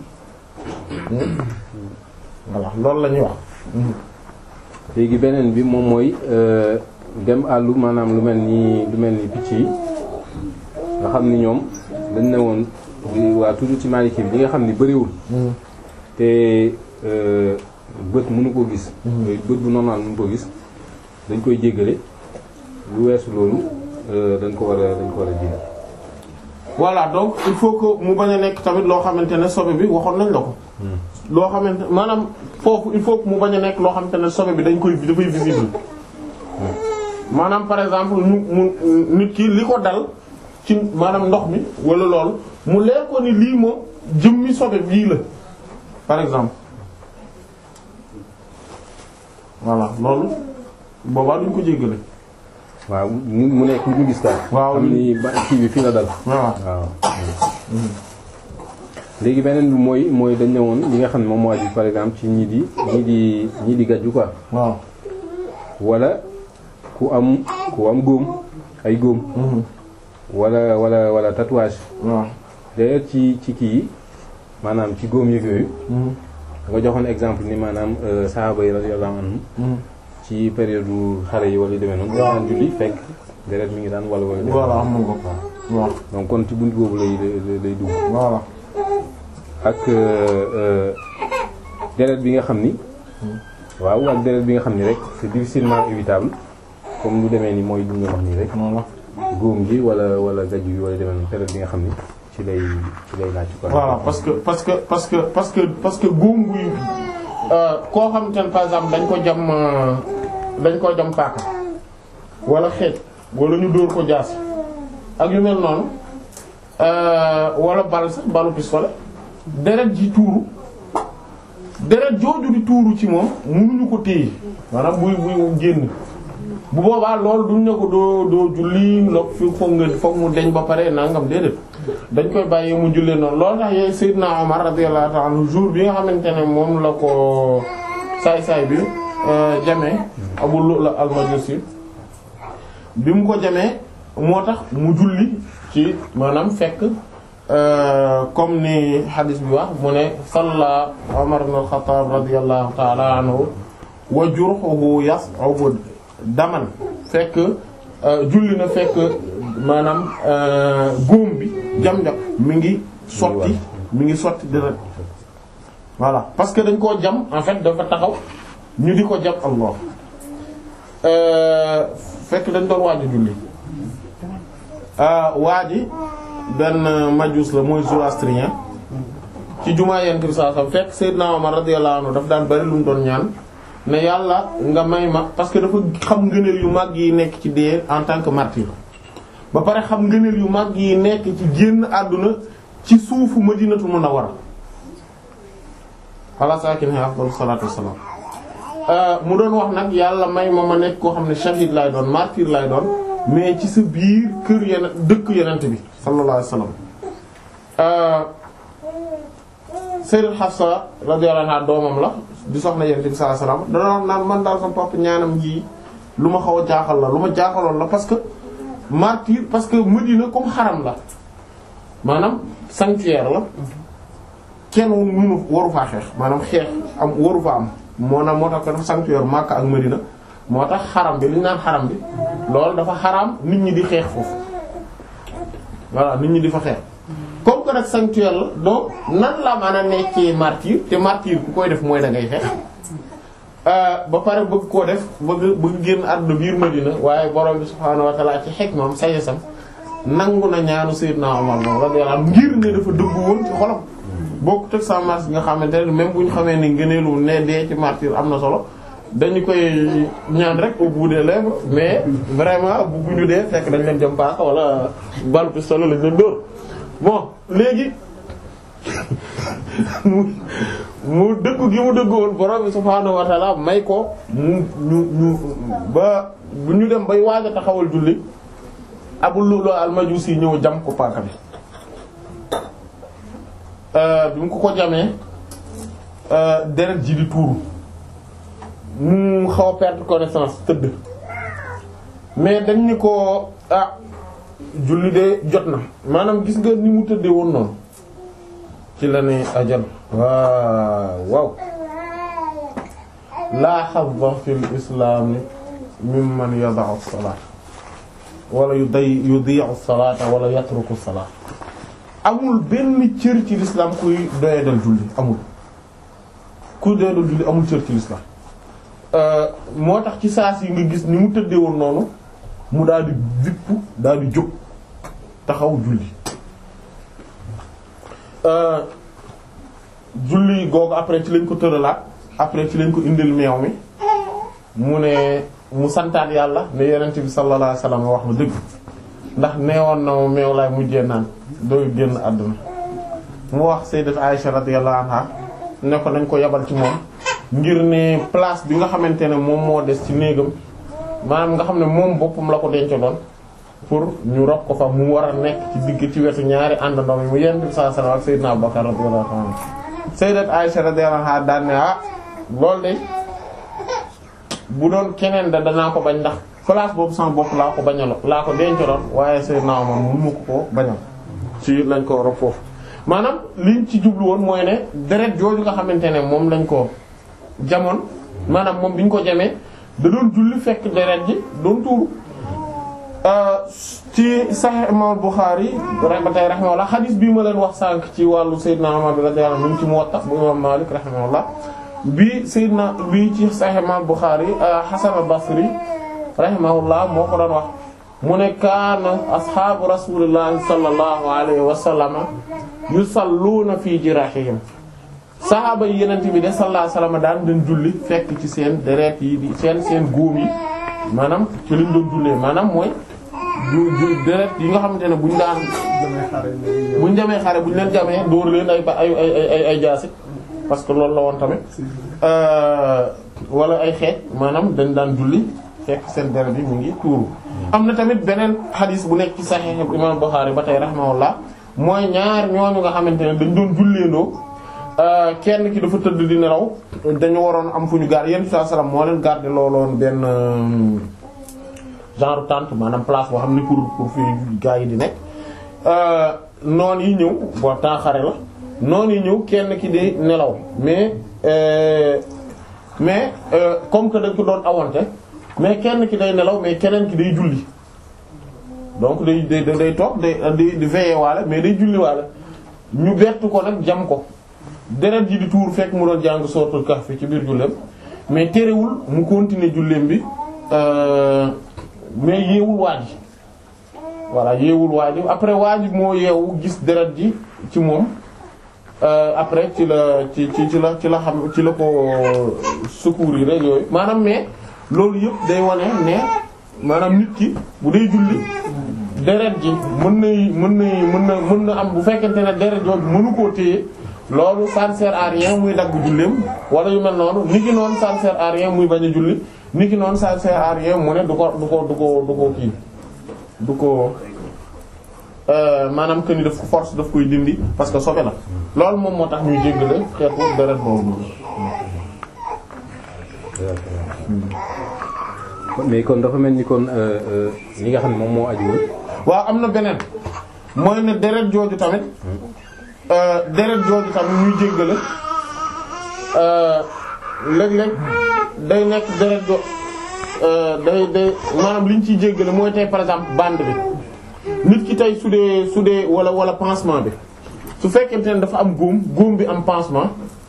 voilà loolu la ñuy wax léegi beneen bi moom mooy euh, dem àllu maanaam lu mel ni lu mel ni picc yi nga xam ni ñoom dañ ne woon di- waa toujours ci Maliki bi ñi nga xam ni bëriwul te euh, bët mënu ko gis bët bu normal mënu ko gis dañ koy jéggale lu weesu loolu euh, dañ ko war a dañ ko war a jéggal voilà donc il faut que mu bañ a nekk tamit loo xamante ne sobe bi waxoon nañ la ko. loo xamante maanaam foofu il faut que mu bañ a nekk loo xamante ne sobe bi dañ koy dafay visible. maanaam par exemple ñu mu nit ki li ko dal ci maanaam ndox mi wala loolu mu leer ko ni lii moom jëmmi sobe bii la par exemple. voilà loolu boobaa duñ ko jéggale. waaw mu mu nekk ñu gis daal Waaw. xam ni ba kii bi fii la dal waaw waaw léegi beneen bi mooy mooy dañ ne woon li nga xam ne moom moo aju par exemple ci ñii di ñii di ñii di gàjju quoi waaw. wala ku am ku am góom ay góom wala wala wala tatouage waaw. d'ailleurs ci ci kii yi maanaam ci góom yëg yooyu nga joxoon exemple ni maanaam euh, sahaaba yi radiyallahu anhum ci période xale yi wala yu demee noonu daan julli fekk deret mi ngi daan wala wala voilà am nga ko waaw donc kon ci bunt boobu lay lay lay dugg voilà ak euh, euh, deret bi nga xam ni waaw ak deret bi nga xam ni rek c'est difficilement évitable comme lu demee ni mooy lu ñu wax nii rek voilà góom gi wala wala gaju yi wala demee noonu deret bi nga xam ni ci lay ci lay naaj quoi voilà parce que parce que parce que parce que parce que góom guy koo xam te ne par exemple dañ ko jam euh, dañ ko jam paaka wala xeej wala ñu dóor ko jaas ak yu mel noonu euh, wala bal sax balu pistolet deret ji tuuru deret jooju di tuuru ci moom mënuñu ko téye maanaam buy buy génn bu boobaa loolu duñ ne ko doo doo julli loog fi foog nga foog mu deñ ba pare nangam déedéet dañ koy bàyyi mu jullee noonu loolu tax yooyu Seydina Omar radiyallahu ta'ala anhu jour bi nga xamante ne moom la ko saay-saay bi jamee Abu Lu'lu al-Majusi bi mu ko jamee moo tax mu julli ci maanaam fekk comme ni hadis bi wax mu ne salla Umar ibn al-Khattab radiyallahu ta'ala anhu wa jurhuhu yas'ubu daman fekk julli na fekk maanaam góom bi jam-jam mi ngi sotti mi ngi sotti deret voilà parce que dañ koo jam en fait dafa taxaw ñu di ko jam Allah fekk dañ doon waaju julli waa ji benn majus la mooy zoroastrien ci jumaa yent bi saa sam fekk Seydina Omar radiyallahu anhu daf daan bari lu mu doon ñaan ne yàlla nga may ma parce que dafa xam ngëneel yu mag yi nekk ci dee en tant que martyr ba pare xam ngëneel yu mag yi nekk ci génn àdduna ci suufu Madinatu Munawwara ala saakinihaa afdalu salaatu wassalaam mu doon wax nag yàlla may ma ma nekk koo xam ne shahid lay doon martyr lay doon mais ci sa biir kër yeneen dëkk yenent bi sallallahu alayhi wasallam Sayyidat Hafsa radiyallahu anha doomam la di soxna yenent bi sallallahu alayhi wasallam dana wax naan man daal sama papa ñaanam ji lu ma xaw a jaaxal la lu ma jaaxaloon la parce que martyr parce que Medina comme xaram la maanaam sanctuaire la kenn mënu waru faa xeex maanaam xeex am waru fa am moo na moo tax ko dafa sanctuaire Makka ak Medina moo tax xaram bi li ñu naan xaram bi loolu dafa xaram nit ñi di xeex foofu voilà nit ñi di fa xeex comme que nag sanctuaire la donc nan la mën a nekkee martyr te martyr ku koy def mooy da ngay xeex ba pare bëgg koo def bëgg bëgg génn àdduna biir Medina waaye borom bi subhaanahu wa ta'ala ci hikmam sayesam nangu na ñaanu Sayyidna Umar moom radiyallahu anhu ngir ne dafa dëggu woon ci xolam bokk teg sa mars nga xamante ne même bu ñu xamee ni ngëneelu ne dee ci martyr am na solo dañu koy ñaan rek au bout des lèvres mais vraiment bu ñu dee fekk dañ leen jëm paaka wala balu pistolet lañ leen dóor bon léegi mu mu dëggu gi mu dëggu woon borom bi subhaanahu wa ta'ala may ko mu ñu ñu ba bu ñu dem bay waaj a taxawal julli Abu Lu'lu al-Majusi ñëw jam ko paaka bi bi mu ko ko jamee deret ji di tuuru mu xaw a perdre connaissance tëdd mais dañ ni ko ah julli de jot na maanaam gis nga ni mu tëddee woon noonu ci la ne ajal waaw waaw laa hazza fil islaami mimman yada'u as-salaat wala yu day yudi'u as-salaata wala yatruku as-salaat amul benn cër ci l'islam kuy doyadal julli amul kuy doyadal julli amul cër ci l'islam moo tax ci saas yi nga gis ni mu tëddee woon noonu mu daal di vipp daal di jóg taxaw julli julli googu après ci lañ ko tëralaat après ci lañ ko indil meew mi mu ne mu santaat yàlla ne yonent bi sallallahu alayhi wasallam wax ma dëgg ndax neewoon na ma meew laay mujjee naan dooy génn àdduna mu wax sayyidat Aisha radiyallahu anha ne ko nañ ko yabal ci moom ngir ne place bi nga xamante ne moom moo des ci néegam maanaam nga xam ne moom boppam la ko denc doon pour ñu rob ko fa mu war a nekk ci digg ci wetu ñaari àndandoo mi mu yonent bi sallallahu alayhi wasallam ak sayyidna Abubakar radiyallahu anhu sayyidat Aisha radiyallahu anha daan ne ah loolu de bu doon keneen da danaa ko bañ ndax place boobu sama bopp laa ko bañalo laa ko dencaloon waaye sayyidna Umar mu mu ko ko bañal ci lañ ko rob foofu maanaam liñ ci jublu woon mooy ne deret jooju nga xamante ne moom lañ ko jamoon maanaam moom bi ñu ko jamee da doon julli fekk deret ji doon tuuru ci Sahih Imam Bukhari ba tey rahimahullah xadis bii ma leen wax sànq ci wàllu Seydina Umar bi radiyallahu anhu ci Muwatta bu Imam Malik rahimahullah bi Seydina bi ci Sahih Imam Bukhari Hasan al-Basri rahimahullah moo ko doon wax mu ne kaana ashaabu rasulillahi sallallahu alayhi wa sallam yusalluuna fi jirahihim saxaaba yi yenent bi de sallallahu alayhi wa sallam daan dañ julli fekk ci seen deret yi di seen seen góom yi maanaam ci liñ doon jullee maanaam mooy du du deret yi nga xamante ne buñ daan buñ demee xare buñ leen jamee dóor leen ay ba ay ay ay ay jaasi parce que loolu la woon tamit wala ay xeej maanaam dañ daan julli fekk seen deret yi mu ngi tuuru am na tamit beneen xadis bu nekk ci Sahih Imam Bukhari ba tey rahimahullah mooy ñaar ñooñu nga xamante ne dañ doon julleendoo kenn ki dafa tëdd di nelaw dañu waroon am fu ñu gaar yenn saa salaam moo leen garder looloon benn genre tente maanaam place boo xam ne pour pour fi gaa yi di nekk noon yi ñëw bon temps xare la noon yi ñëw kenn ki di nelaw mais mais comme que dañ ko doon awante mais kenn ki day nelaw mais keneen ki day julli donc day day day toog day di di veiller waale mais day julli waale ñu bett ko nag jam ko deret ji di tuur fekk mu doon jàng sootul Kahf ci biir julleem mais terewul mu continuer julleem bi mais yeewul waaj voilà yeewul waaj après waaj moo yeewu gis deret ji ci moom après ci la ci ci ci la ci la xam ci la ko secourir rek yooyu maanaam mais loolu yëpp day wane ne maanaam nit ki bu dee julli deret ji mën na mën na mën na mën na am bu fekkente ne deret jooju mënu koo téye loolu ça ne sert à rien muy dagg julleem wala yu mel noonu ni ki noonu ça ne sert à rien muy bañ a julli ni ki noonu ça ne sert à rien mu ne du ko du ko du ko du ko kii du ko maanaam que ni daf ko force daf koy dindi parce que sobe la loolu moom moo tax ñuy jéggale xeetu deret boobu mais kon dafa mel ni kon li nga xam ne moom moo aju woon waaw am na beneen mooy ne deret jooju tamit deret jooju tamit ñuy jéggale léeg-léeg day nekk deret jo day day maanaam li ñu ciy jéggale mooy tey par exemple bande bi nit ki tey su dee su dee wala wala pansement bi su fekkente ne dafa am góom góom bi am pansement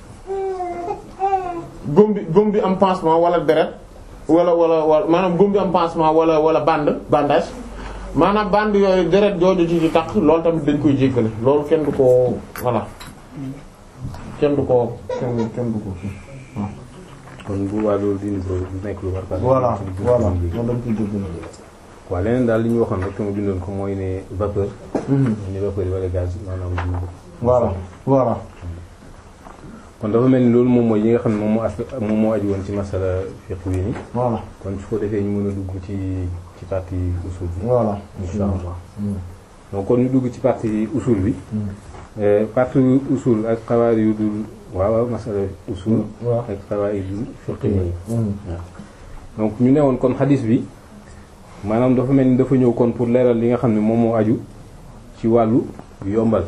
góom bi góom bi am pansement wala deret wala wala wala maanaam góom bi am pansement wala wala bande bandage maanaam bande yooyu deret jooju ci ci tax loolu tamit dañ koy jéggale loolu kenn du ko voilà kenn du ko kenn kenn du ko waaw. kon bu waa loolu dindi ko du nekk lu war. voilà voilà moom dañ koy jéggale. waaw leneen daal li ñu waxoon rek te mu bindoon ko mooy ne vapeur. ni vapeur yi wala gaz yi maanaam duñu ko. voilà voilà. kon dafa mel ni loolu moom mooy yi nga xam ne moom moo as moom moo aju woon ci masala fiqh wi ni voilà kon su ko defee ñu mën a dugg ci ci partie usul bi. voilà insha allah donc kon ñu dugg ci partie usul bi. partie usul ak xawaar yu dul waaw waaw masala usul. waaw ak xawaar yu dul fiqh yi. donc ñu ne woon kon xadis bi maanaam dafa mel ni dafa ñëw kon pour leeral li nga xam ne moom moo aju ci wàllu yombal.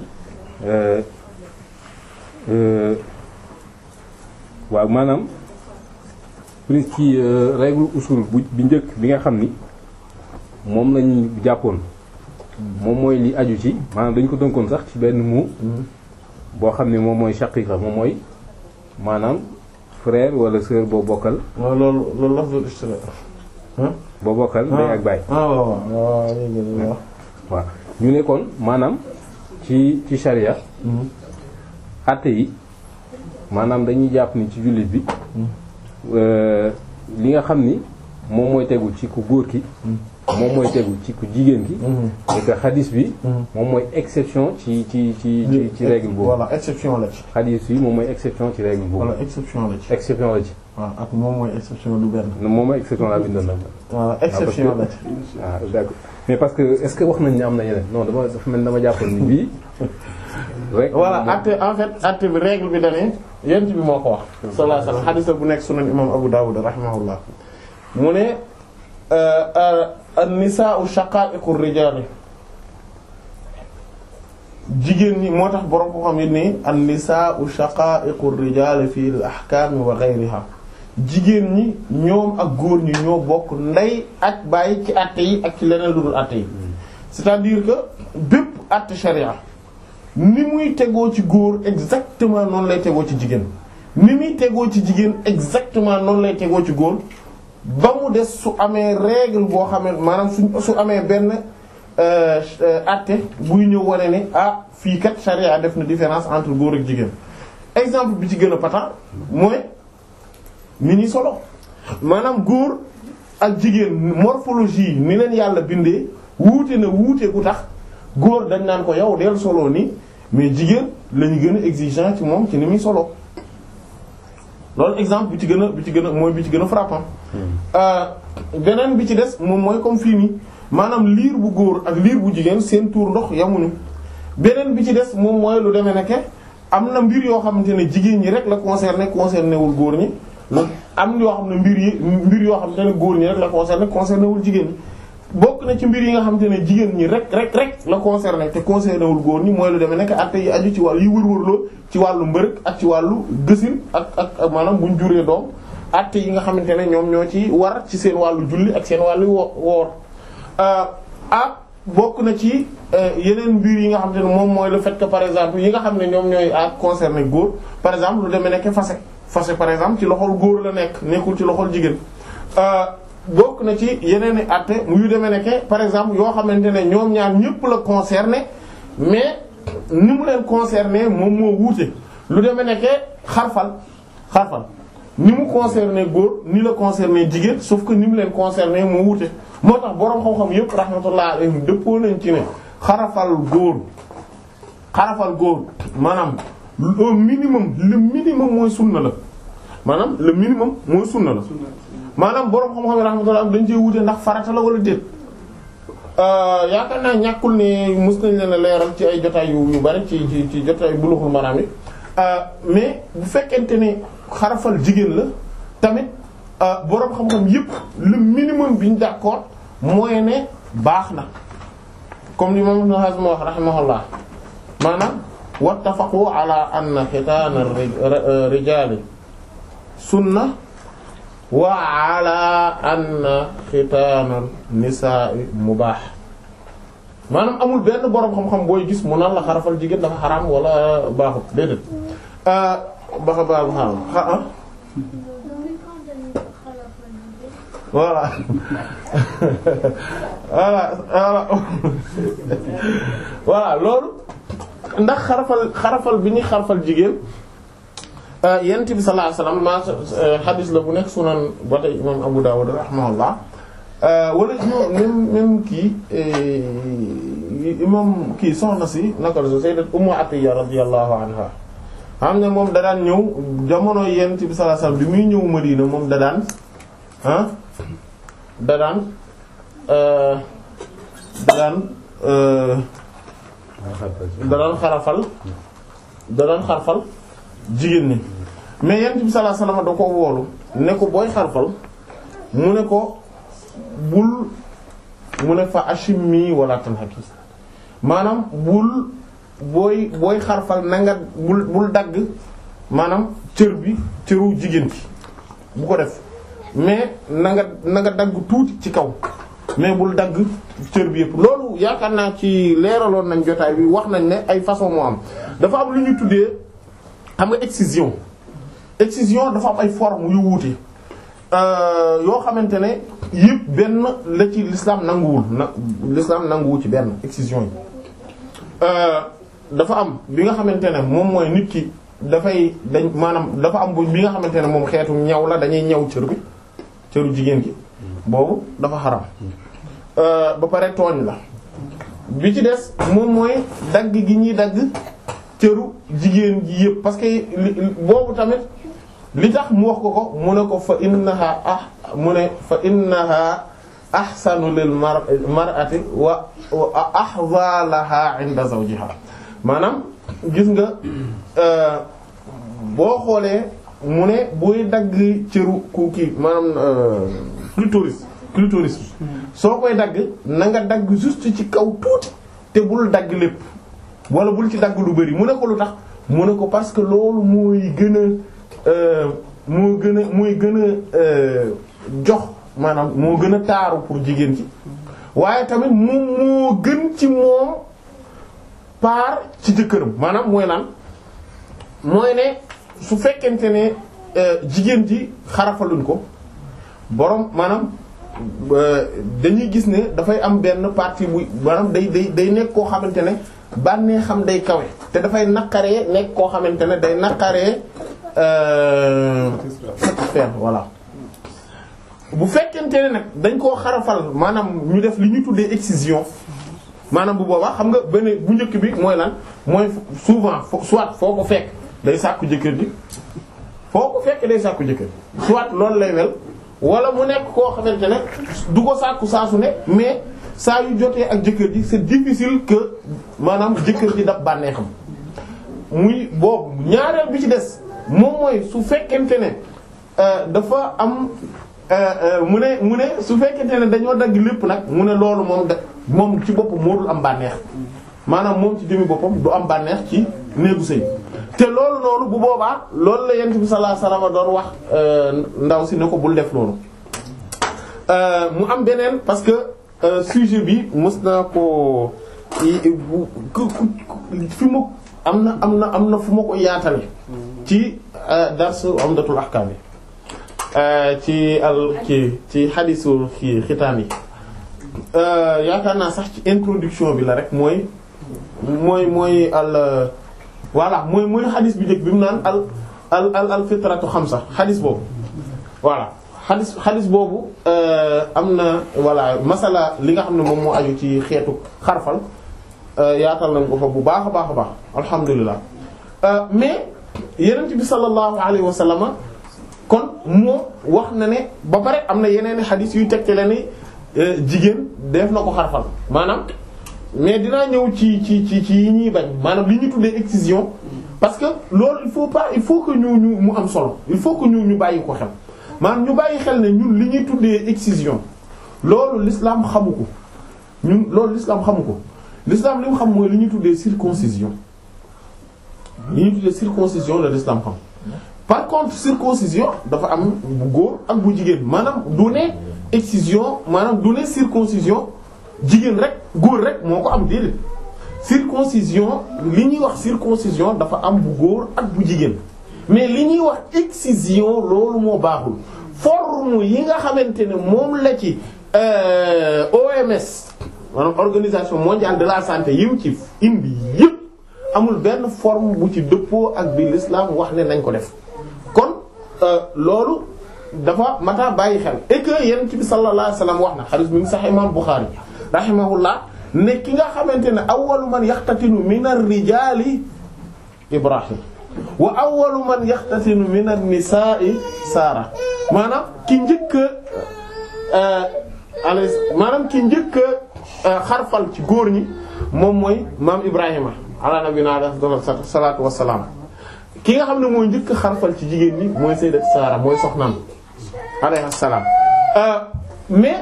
waaw maanaam plus ci règle usul bu bi njëkk bi nga xam ni moom lañ jàppoon moom mooy li aju ci maanaam dañ ko tënkoon sax ci benn mu boo xam ne moom mooy shaqiqa moom mooy maanaam frère wala sœur boo bokkal waaw loolu loolu lafzul ishtira boo bokkal ndey ak baay ah waaw waaw léegi waaw waaw ñu ne kon maanaam ci ci sharia àtte yi maanaam dañuy jàpp ni ci jullit bi li nga xam ni moom mooy tegu ci ku góor ki moom mooy tegu ci ku jigéen ki et que xadis bi moom mooy exception ci ci ci ci ci règle boobu voilà exception la ci xadis bi moom mooy exception ci règle boobu voilà exception la ci exception la ci waaw ak moom mooy exception du benn moom mooy exception laa bindoon nag voilà exception la ci ah d'accord mais parce que est-ce que wax nañ ne am na yeneen non dama dafa mel dama jàppoon ni bii rek voilà acte en fait acte bi règle bi dane yent bi moo ko wax sallallahu alayhi wasallam hadith bu nekk sunan imam Abu Dawud rahimahullah mu ne an-nisaa'u shaqaa'iqu ar-rijaal jigéen ñi moo tax borom ko xam yi ni an-nisaa'u shaqaa'iqu ar-rijaal fi al-ahkaam wa ghayriha jigéen ñi ñoom ak góor ñi ñoo bokk ndey ak bàyyi ci àtte yi ak ci leneen lu dul àtte yi c'est-à-dire que bépp àtte sharia ni muy tegoo ci góor exactement noonu lay tegoo ci jigéen ni muy tegoo ci jigéen exactement noonu lay tegoo ci góor ba mu des su amee règle boo xamee maanaam su su amee benn àtte buy ñëw wane ne ah fii kat sharia def na différence entre góor ak jigéen exemple bi ci gën a pata mooy ni ñuy solo maanaam góor ak jigéen morphologie ni leen yàlla bindee wuute na wuute ku tax góor dañ naan ko yow del solo ni mais jigéen la ñu gën a exigeant ci moom ci ni muy solo loolu exemple bi ci gën a bi ci gën a mooy bi ci gën a frappant beneen bi ci des moom mooy comme fii nii maanaam liir bu góor ak liir bu jigéen seen tuur ndox yamuñu beneen bi ci des moom mooy lu demee nekke am na mbir yoo xamante ne jigéen ñi rek la concerné concerné wul góor ñi am yoo xam ne mbir yi mbir yoo xamante ne góor ñi rek la concerné concerné wul jigéen ñi bokk na ci mbir yi nga xamante ne jigéen ñi rek rek rek la concerné te concerné wul góor ñi mooy lu demee nekk atte yi aju ci wàllu yi wër-wërloo ci wàllu mbërëg ak ci wàllu gësin ak ak maanaam buñ juree doom atte yi nga xamante ne ñoom ñoo ci war ci seen wàllu julli ak seen wàllu wo woor ak bokk na ci yeneen mbir yi nga xamante ne moom mooy le fait que par exemple yi nga xam ne ñoom ñooy ak concerné góor par exemple lu demee nekk fase fase par exemple ci loxol góor la nekk nekkul ci loxol jigéen bokk na ci yeneen i àtte mu yu demee nekke par exemple yoo xamante ne ñoom ñaar ñëpp la concerné mais ni mu leen concerné moom moo wuute lu demee nekke xarfal xarfal ni mu concerné góor ni la concerné jigéen sauf que ni mu leen concerné moo wuute moo tax boroom xam-xam yëpp rahmatullah alayhim dëppoo nañ ci ne xarafal góor xarafal góor maanaam au minimum le minimum mooy sunna la maanaam le minimum mooy sunna la maanaam boroom xam-xam yi rahmatullah dañ cee wuute ndax farata la wala déet yaakaar naa ñàkkul ne mës nañ leen a leeral ci ay jotaay yu yu bari ci ci ci jotaay buluxul maraam yi mais bu fekkente ne xarafal jigéen la tamit boroom xam-xam yépp le minimum bi ñu d'accord mooy ne baax na comme li moom Ibn Hazm wax rahimahullah maanaam wattafaqu ala anna xitaana rijaali sunna wa ala anna xitaana nisaa'i mubaax maanaam amul benn boroom xam-xam booy gis mu naan la xarafal jigéen dafa xaraam wala baaxut déedéet baxa baax xaram ah voilà voilà voilà voilà loolu ndax xarafal xarafal bi ñuy xarafal jigéen yent bi sallallahu alayhi wasallam ma xadis la bu nekk sunan ba tey imam Abu Dawud rahimahullah wala ñoo même même kii imam kii soxna si naka la so sayyidat Ummu Atiyya radiyallahu anha xam ne moom da daan ñëw jamono yent bi sallallahu alayhi wasallam bi muy ñëw Madina moom da daan ah da daan da daan da daan xarafal da daan xarfal jigéen ñi mais yent bi sallallahu alayhi wasallam da ko woolu ne ko booy xarfal mu ne ko bul mu ne fa ashimmi wala tanhaki maanaam bul booy booy xarfal na nga bul bul dagg maanaam cër bi cëru jigéen ci bu ko def mais na nga na nga dagg tuuti ci kaw mais bul dagg cër bi yëpp loolu yaakaar naa ci leeraloon nañ jotaay bi wax nañ ne ay façon moo am dafa am lu ñu tuddee xam nga excision excision dafa am ay forme yu wuute yoo xamante ne yëpp benn la ci l'islam nanguwul na l'islam nanguwu ci benn excision yi dafa am bi nga xamante ne moom mooy nit ki dafay dañ maanaam dafa am bu bi nga xamante ne moom xeetu ñaw la dañuy ñaw cër bi cëru jigéen gi boobu dafa xaram ba pare tooñ la bi ci des moom mooy dagg gi ñuy dagg cëru jigéen ji yëpp parce que boobu tamit li tax mu wax ko ko mu ne ko fa innaha ah mu ne fa innaha ahsanu lil mar mar'ati wa ahza laha 'inda zawjiha maanaam gis nga boo xoolee mu ne buy dagg cëru ku kii maanaam clitoris clitoris soo koy dagg na nga dagg juste ci kaw tuuti te bul dagg lépp wala bul ci dagg lu bari mu ne ko lu tax mu ne ko parce que loolu mooy gën a moo gën a mooy gën a jox maanaam moo gën a taaru pour jigéen ci waaye tamit moom moo gën ci moom paar ci jëkkëram maanaam mooy lan mooy ne su fekkente ne jigéen ji xarafaluñ ko borom maanaam dañuy gis ne dafay am benn partie bu maanaam day day day nekk koo xamante ne bànnee xam day kawe te dafay naqaree nekk koo xamante ne day naqaree satisfaire voilà bu fekkente ne nag dañ koo xarafal maanaam ñu def li ñu tuddee excision maanaam bu boobaa xam nga benn bu njëkk bi mooy lan mooy souvent soit foo ko fekk day sàkku jëkkër ji foo ko fekk day sàkku jëkkër soit loolu lay mel wala mu nekk koo xamante ne du ko sàkku saa su ne mais saa yu jotee ak jëkkër ji c'est difficile que maanaam jëkkër ji daf bànneexam muy boobu ñaareel bi ci des moom mooy su fekkente ne dafa am mu ne mu ne su fekkente ne dañoo dagg lépp nag mu ne loolu moom da moom ci boppam moo dul am bànneex maanaam moom ci jëmi boppam du am bànneex ci néegu sëy te loolu noonu bu boobaa loolu la yent bi sallallahu alayhi wasallam doon wax ndaw si ne ko bul def loolu mu am beneen parce que sujet bi mës naa ko fi ma am na am na am na fu ma ko yaatale ci dars Umdatul Ahkam yi ci al ci ci xadisul xii xitaan yi yaakaar naa sax ci introduction bi la rek mooy mooy mooy al voilà mooy mooy xadis bi njëkk bi mu naan al al al al fitratu xamsa xadis boobu voilà xadis xadis boobu am na voilà masala li nga xam ne moom moo aju ci xeetu xarfal yaatal nañ ko fa bu baax a baax a baax alhamdulilah mais yenent bi sallallahu alayhi wa sallam kon moom wax na ne ba pare am na yeneen i xadis yuy tegte la ni jigéen def na ko xarfal maanaam mais dinaa ñëw ci ci ci ci yi ñuy bañ maanaam li ñu tuddee excision parce que loolu il faut pas il faut que ñu ñu mu am solo il faut que ñu ñu bàyyi ko xel maanaam ñu bàyyi xel ne ñun li ñuy tuddee excision loolu l'islam xamu ko ñun loolu l'islam xamu ko l'islam li mu xam mooy li ñuy tuddee circoncision li ñuy tuddee circoncision la l'islam xam par contre circoncision dafa am bu góor ak bu jigéen maanaam du ne excision maanaam du ne circoncision jigéen rek góor rek moo ko am déedéet circoncision li ñuy wax circoncision dafa am bu góor ak bu jigéen mais li ñuy wax excision loolu moo baaxul forme yi nga xamante ne moom la ci OMS maanaam organisation mondiale de la santé yim ci indi yëpp amul benn forme bu ci dëppoo ak bi l'islam wax ne nañ ko def kon loolu dafa mata bàyyi xel et que yonent bi sallallahu alayhi wasallam wax na hadith mi ngi sax imam Bukhari rahimahullah ne ki nga xamante ne awwalu man yaxtatinu min ar-rijaali Ibrahim wa awwalu man yaxtatinu min an-nisaa'i Saara maanaam ki njëkk a maanaam ki njëkk a xarfal ci góor ñi moom mooy maam Ibrahima ala nabiyina alayhi salaatu wa salaam ki nga xam ne mooy njëkk a xarfal ci jigéen ñi mooy sayyidat Saara mooy soxnaam alayhi salaam mais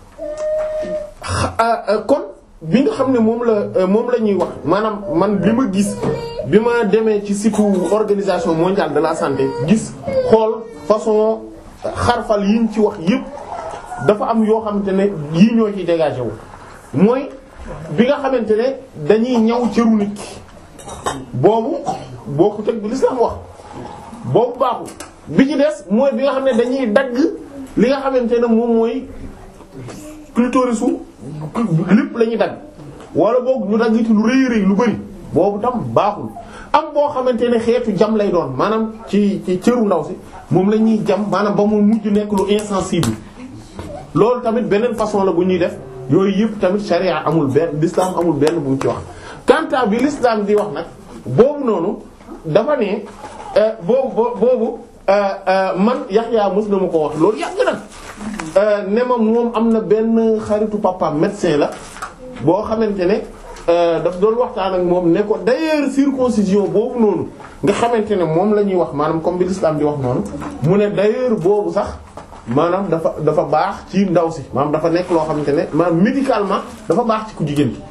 kon bi nga xam ne moom la moom la ñuy wax maanaam man li ma gis bi ma demee ci site organisation mondiale de la santé gis xool façon xarfal yiñ ci wax yépp dafa am yoo xamante ne yii ñoo ci dégagé wu mooy bi nga xamante ne dañuy ñaw cëru nit ki boobu boo ko teg bi l'islam wax boobu baaxul bi ci des mooy bi nga xam ne dañuy dagg li nga xamante ne moom mooy clitoris su lépp la ñuy dagg wala boog ñu dagg ci lu rëy rëy lu bari boobu tam baaxul am boo xamante ne xeetu jam lay doon maanaam ci ci cëru ndaw si moom la ñuy jam maanaam ba mu mujj nekk lu insensible loolu tamit beneen façon la bu ñuy def yooyu yëpp tamit sharia amul benn l'islam amul benn bu mu ci wax quant à bi l'islam di wax nag boobu noonu dafa ne boobu boobu man Yaxya mës na ma ko wax loolu yàgg na ne ma moom am na benn xaritu papa médecin la boo xamante ne daf doon waxtaan ak moom ne ko d'ailleurs circoncision boobu noonu nga xamante ne moom la ñuy wax maanaam comme bi l'islam di wax noonu mu ne d'ailleurs boobu sax maanaam dafa dafa baax ci ndaw si maanaam dafa nekk loo xamante ne maanaam médicalement dafa baax ci ku jigéen ki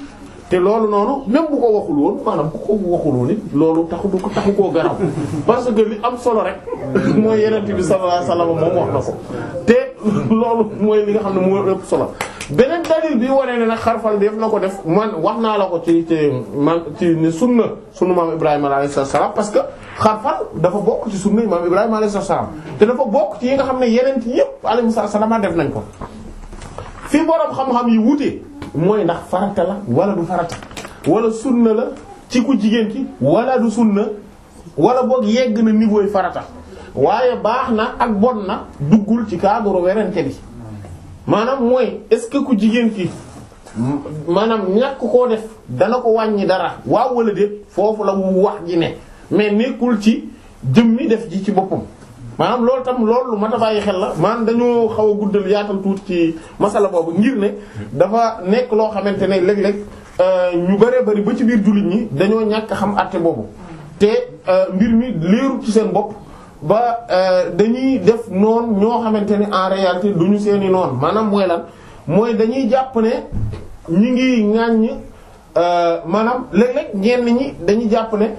te loolu noonu même bu ko waxul woon maanaam bu ko waxul woon it loolu taxu du ko taxu koo garaw parce que li am solo rek mooy yenent bi sallallahu alayhi wasallam moom wax na ko te loolu mooy li nga xam ne moo ëpp solo beneen dalil bi wane ne nag xarfal def na ko def man wax naa la ko ci ci man ci ne sunna sunu maam Ibrahima alayhi salaam parce que xarfal dafa bokk ci sunna maam Ibrahima alayhi salaam te dafa bokk ci yi nga xam ne yeneen ci yépp alayhi salaam def nañ ko fi borom xam-xam yi wute mooy ndax farata la wala du farata wala sunna la ci ku jigéen ki wala du sunna wala boog yegg na niveau yi farata waaye baax na ak bon na duggul ci cadre werante bi maanaam mooy est-ce que ku jigéen ki maanaam ñàkk koo def dana ko wàññi dara waaw wala déet foofu la wu wax ji ne mais nekkul ci jëmmi def ji ci boppam maanaam loolu tam loolu lu mat a bàyyi xel la maanaam dañoo xaw a guddal yaatal tuuti ci masala boobu ngir ne dafa nekk loo xamante ne léeg-léeg ñu bëree bëri ba ci biir jullit ñi dañoo ñàkk xam àtte boobu te mbir mi leerul ci seen bopp ba dañuy def noonu ñoo xamante ne en réalité duñu seeni noonu maanaam mooy lan mooy dañuy jàpp ne ñi ngi ŋàññ maanaam léeg-léeg ñenn ñi dañuy jàpp ne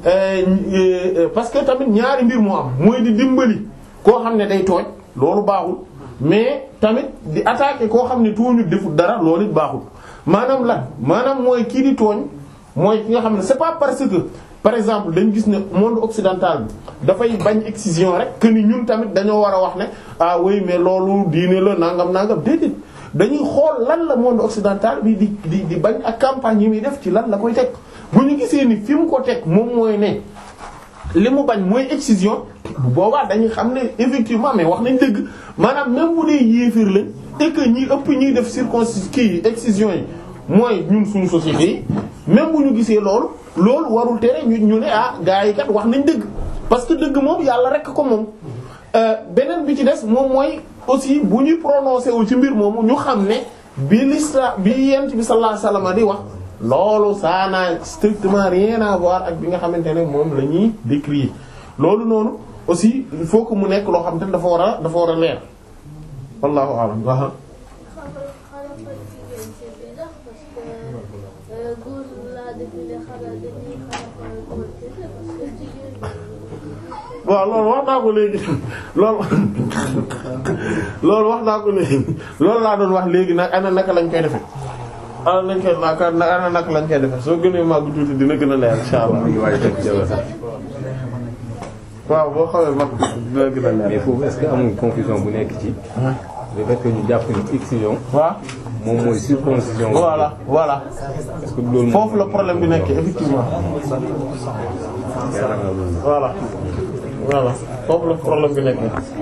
parce que tamit ñaari mbir moo am mooy di dimbali koo xam ne day tooñ loolu baaxul mais tamit di attaquer koo xam ne tooñu deful dara loolu it baaxul maanaam lan maanaam mooy kii di tooñ mooy ki nga xam ne c'est pas parce que par exemple dañ gis ne monde occidental bi dafay bañ excision rek que ni ñun tamit dañoo war a wax ne ah oui mais loolu diine la nangam nangam déedéet dañuy xool lan la monde occidental bi di di di bañ ak campagne yi muy def ci lan la koy teg bu ñu gisee ni fi mu ko teg moom mooy ne li mu bañ mooy excision bu boobaa dañuy xam ne effectivement mais wax nañ dëgg maanaam même bu dee yéefir lañ et que ñi ëpp ñuy def circoncis kii excision yi mooy ñun suñu société yi même bu ñu gisee loolu loolu warul tere ñu ñu ne ah gars yi kat wax nañ dëgg parce que dëgg moom yàlla rek ko moom beneen bi ci des moom mooy aussi bu ñuy prononcé wu ci mbir moomu ñu xam ne bi l'islam bi yent bi sallallahu alayhi wasallam di wax loolu ça n'a strictement rien à voir ak bi nga xamante ne moom la ñuy décrire loolu noonu aussi il faut que mu nekk loo xam te ne dafa war a dafa war a leer wallahu a'lam xaaral xaaral jigéen c'est bizarre parce que góor laa défilé xaaral dañuy xaaral góor kese parce que jigéen waaw loolu wax naa ko léegi loolu loolu wax naa ko léegi loolu laa doon wax léegi nag ana naka lañ koy defee ana lañ koy naka ana naka lañ koy defee soo gënee màgg tuuti dina gën a leer insha Allah waaw boo xawee mag dina gën a mais leer foofu est-ce que amul confusion bu nekk ci le fait que ñu jàpp ni excision waaw moom mooy circoncision voilà voilà est-ce que loolu foofu la problème bi nekk effectivement yaakaar naa loolu voilà voilà foofu la problème bi nekk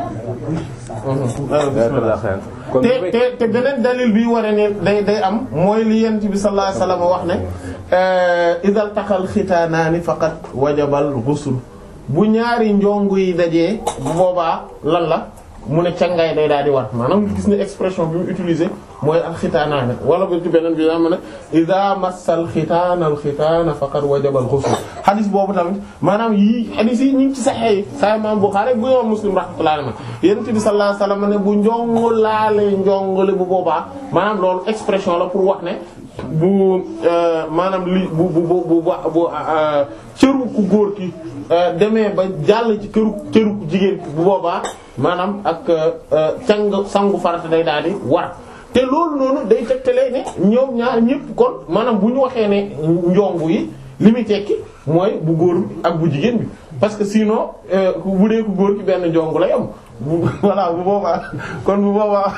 yaakaar naa xëy kon te te te beneen dalil bi ware ne day day am mooy li yent bi sallallahu alayhi wasallam wax ne idal taqal xitaanaani faqat wajabal ghusl bu ñaari njongu yi dajee bu boobaa lan la mu ne cangaay day daal di war maanaam gis ne expression bi mu utilisé mooy al xitaanaani wala ba ci beneen bi daa ma ne ida massal xitaana al xitaana faqat wajabal ghusl xadis boobu tamit maanaam yii xadis yi ñu ngi ci saxee yi saxee imam Bukhari bu imam Muslim rahmatullahi alayhi yonent bi sallallahu alayhi wasallam ne bu njongu laalee njongole bu boobaa maanaam loolu expression la pour wax ne bu maanaam li bu bu bu bu bu cëru ku góor ki demee ba jàll ci këru cëru ku jigéen ki bu boobaa maanaam ak càng sangu farata day daal di war te loolu noonu day tegtalee ne ñoom ñaar ñëpp kon maanaam bu ñu waxee ne njongu yi li muy tekki mooy bu góor bi ak bu jigéen bi parce que sinon bu dee ku góor ki benn njongu lay am bu voilà bu boobaa kon bu boobaa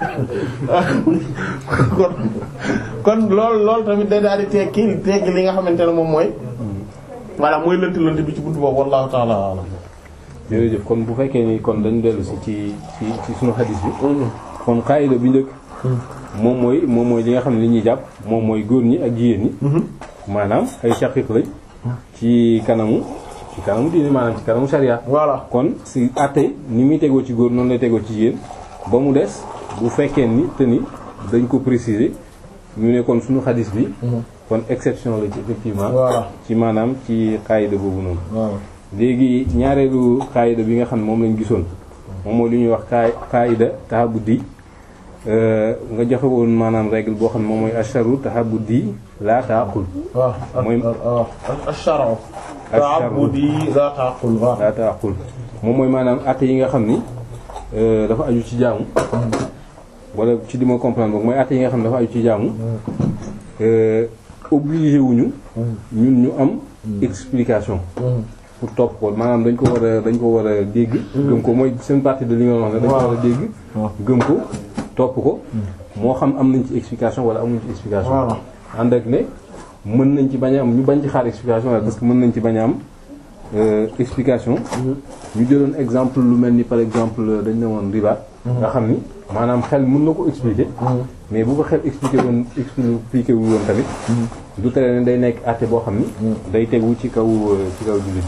kon kon loolu loolu tamit day daal di tekki tekki li nga xamante ne moom mooy voilà mooy lënt lënt bi ci buntu boobu wallahu ta'ala a'lam jërëjëf kon bu fekkee ni kon dañu dellu si ci ci ci sunu xadis bi kon xaayida bi njëkk moom mooy moom mooy li nga xam ne li ñuy jàpp moom mooy góor ñi ak jigéen ñi maanaam ay shaqiq lañ ci kanamu ci kanamu diine maanaam ci kanamu sharia voilà kon si àtte ni muy tegoo ci góor noonu lay tegoo ci jigéen ba mu des bu fekkee ni te ni dañ ko préciser ñu ne kon suñu xadis bi kon exception la ci effectivement voilà ci maanaam ci xaayida boobu noonu voilà léegi ñaareelu xaayida bi nga xam ne moom lañ gisoon moom mooy li ñuy wax xaay xaayida tahabudi nga joxe woon maanaam règle boo xam ne moom mooy asharu tahabudi la taqul waaw mooy waaw ash-shar'u Ash-shar'u. ta'abbudi la taqul waaw la taqul moom mooy maanaam àtte yi nga xam ni euh, dafa aju ci jaamu wala ci li ma comprendre boog mooy àtte yi nga xam ne dafa aju ci jaamu euh, obligé wuñu ñun ñu am explication pour topp ko maanaam dañ ko war a dañ ko war a dégg gëm ko mooy seen partie de li nga wax ne dañ ko war a dégg gëm ko topp ko moo xam am nañ ci explication wala amuñ ci explication Voilà. ànd ak ne mën nañ ci bañ a am ñu bañ ci xaar explication wala parce que mën nañ ci bañ a am euh, explication ñu jëloon exemple lu mel ni par exemple dañ ne woon riba nga xam ni maanaam xel mën na ko expliquer mais bu ko xel expliquer woon expliquer wu woon tamit du tere ne day nekk àtte boo xam ni day tegu ci kaw euh, ci kaw jullit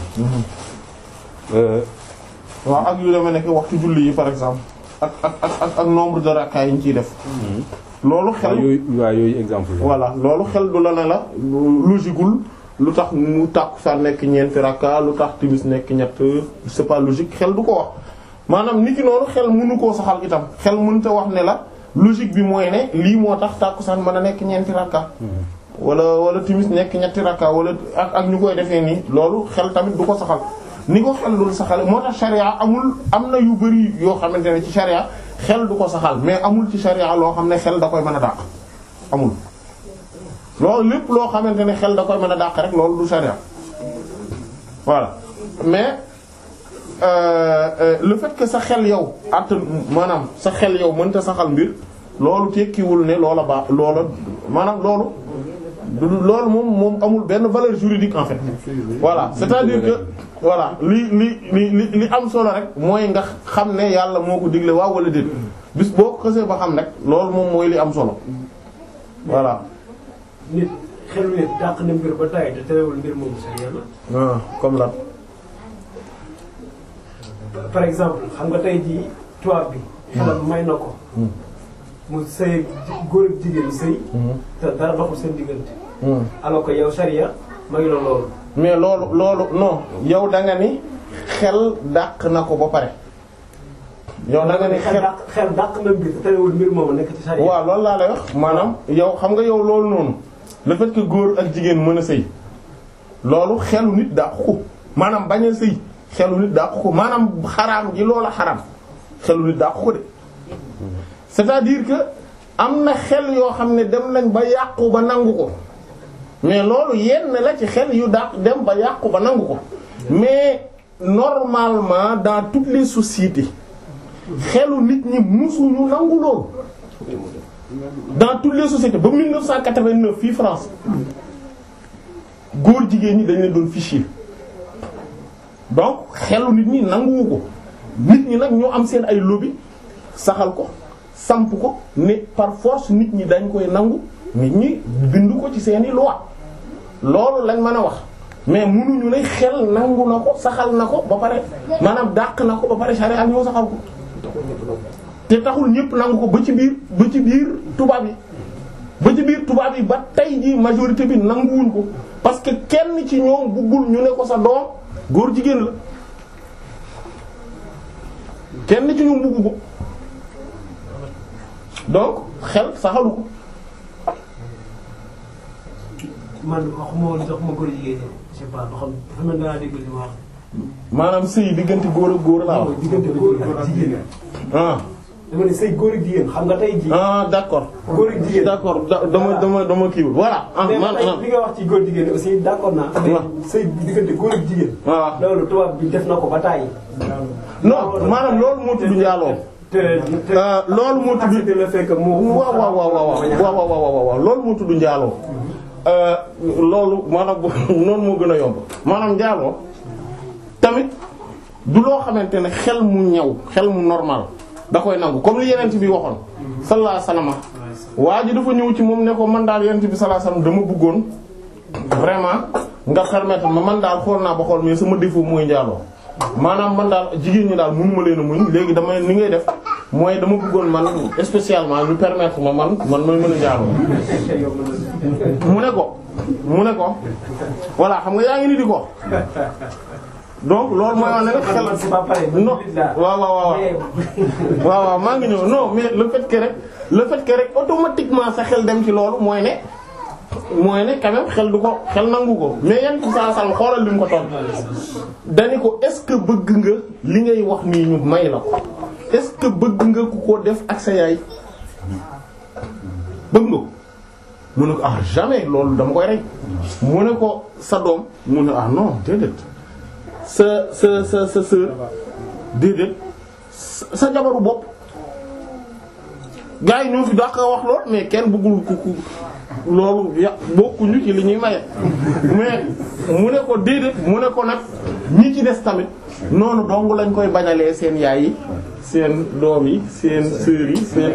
euh, waaw ak yu demee nekk waxtu julli yi par exemple ak ak ak ak ak nombre de rakka yi ñu ciy def loolu waaw xel yooyu waaw yooyu exemple la voilà loolu xel du la ne la logiqueul lu tax mu tàkku sa nekk ñeenti rakka lu tax timis nekk ñett c'est pas logique xel du ko wax maanaam nit ki noonu xel mënu koo saxal itam xel mënta wax ne la logique bi mooy ne lii moo tax tàkkusaan mën a nekk ñeenti rakka wala wala timis nekk ñetti rakka wala ak ak ñu koy defee nii loolu xel tamit du ko saxal ni ko xel dul saxal moo tax sharia amul am na yu bari yoo xamante ne ci sharia xel du ko saxal mais amul ci sharia loo xam ne xel da koy mën a dàq amul loolu lépp loo xamante ne xel da koy mën a dàq rek loolu du sharia voilà mais euh, euh, le fait que sa xel yow att maanaam sa xel yow mënta saxal mbir loolu tekkiwul ne loola baax loola maanaam loolu du loolu moom moom amul benn valeur juridique en fait voilà c'est-à-dire que voilà li li li li li am solo rek mooy nga xam ne yàlla moo ko digle waaw wala déet bis boo ko xësee ba xam rek loolu moom mooy li am solo voilà nit xelu nit dàq na mbir ba tay te terewul mbir moomu sa yàlla ah comme la par exemple xam nga tey jii tubaab bi xelam may na ko mu sëy góor ak jigéen sëy te dara doxul seen diggante alors que yow sharia ma ngi la loolu mais loolu loolu non yow da nga ni xel dàq na ko ba pare yow da nga ni xel xel dàq xel dàq na mbir te terewul mbir moomu nekk ci sharia waaw loolu laa lay wax maanaam yow xam nga yow loolu noonu le fait que góor ak jigéen mën a sëy loolu xelu nit dàqu ko maanaam bañ a sëy xelu nit dàqu ko maanaam xaraam ji loola xaraam xelu nit dàqu ko de c'est-à-dire que am na xel yoo xam ne dem nañ ba yàqu ba nangu ko mais loolu yenn la ci xel yu dàq dem ba yàqu ba nangu ko mais normalement dans toutes les sociétés xelu nit ñi musuñu nangu loolu dans toutes les sociétés ba 1989 fii France góor jigéen ñi dañ leen doon fichier donc xelu nit ñi nanguwu ko nit ñi nag ñoo am seen ay lobby saxal ko samp ko ne par force nit ñi dañ koy nangu nit ñi bind ko ci seeni loi loolu lañ mën a wax mais munuñu ne xel nangu na ko saxal na ko ba pare maanaam dàq na ko ba pare charia ak ñoo saxal ko te taxul ñëpp nangu ko ba ci biir ba ci biir tubaab yi ba ci biir tubaab yi ba tey ji majorité bi nanguwuñ ko parce que kenn ci ñoom buggul ñu ne ko sa doom góor jigéen la kenn ci ñoom buggu ko donc xel saxalu ko man waxuma woon sax ma góor jigéen ñi je sais pas ba xam dafa mel danaa dégg li ma wax maanaam sëy diggante góor ak góor laa wax diggante góor ak jigéen ah dama ne say góor ak jigéen xam nga tey jii ah d'accord góor ak jigéen d'accord da- dama dama dama kiiwul voilà ah mais man man ah li nga wax ci góor jigéen aussi d'accord naa mais say diggante góor ak jigéen waaw loolu tubaab bi def na ko ba tàyyi non maanaam loolu moo tudd njaaloo te te Euh, loolu moo tudd accepté le fait que mu waaw waaw waaw waaw waaw waaw waaw waaw loolu moo tudd njaaloo Euh, loolu maanaam noonu moo gën a yomb maanaam njaaloo tamit du loo xamante ne xel mu ñaw xel mu normal da koy nangu comme li yeneen bi waxoon sallallahu alayhi wasallam waa ji dafa ñëw ci moom ne ko man daal yeneen bi sallallahu alayhi wasallam dama bëggoon vraiment nga permettre ma man daal xool naa ba xool mais sama défaut mooy njaaloo maanaam man daal jigéen ñi daal mënuma leen a muñ léegi damay ni ngay def mooy dama bëggoon man spécialement ñu permettre ma man man may mën a njaaloo mu ne ko mu ne ko voilà xam nga yaa ngi ni di ko donc loolu mooy wane ne xel c'est pas pareil. non waaw waaw waaw waaw waaw maa ngi ñëw non mais le fait que rek le fait que rek automatiquement sa xel dem ci loolu mooy ne mooy ne quand même xel du ko xel nangu ko mais yan ci saa sal xoolal li mu ko toll dani ko est-ce que bëgg nga li ngay wax nii ñu may la ko est-ce que bëgg nga ku ko def ak sa yaay bëgg nga ko mu ne ko ah jamais loolu dama koy rey mu ne ko sa doom mu ne ah non déedéet sa sa sa sa sœur déedéet sa jabaru bopp gars yi ñoo fi dàq wax lool mais kenn bëggul ku ku loolu ya bokkuñu ci li ñuy maye mais mu ne ko déedéet mu ne ko nag ñi ci des tamit noonu dong lañ koy bañalee seen yaay yi seen doom yi seen sœur yi seen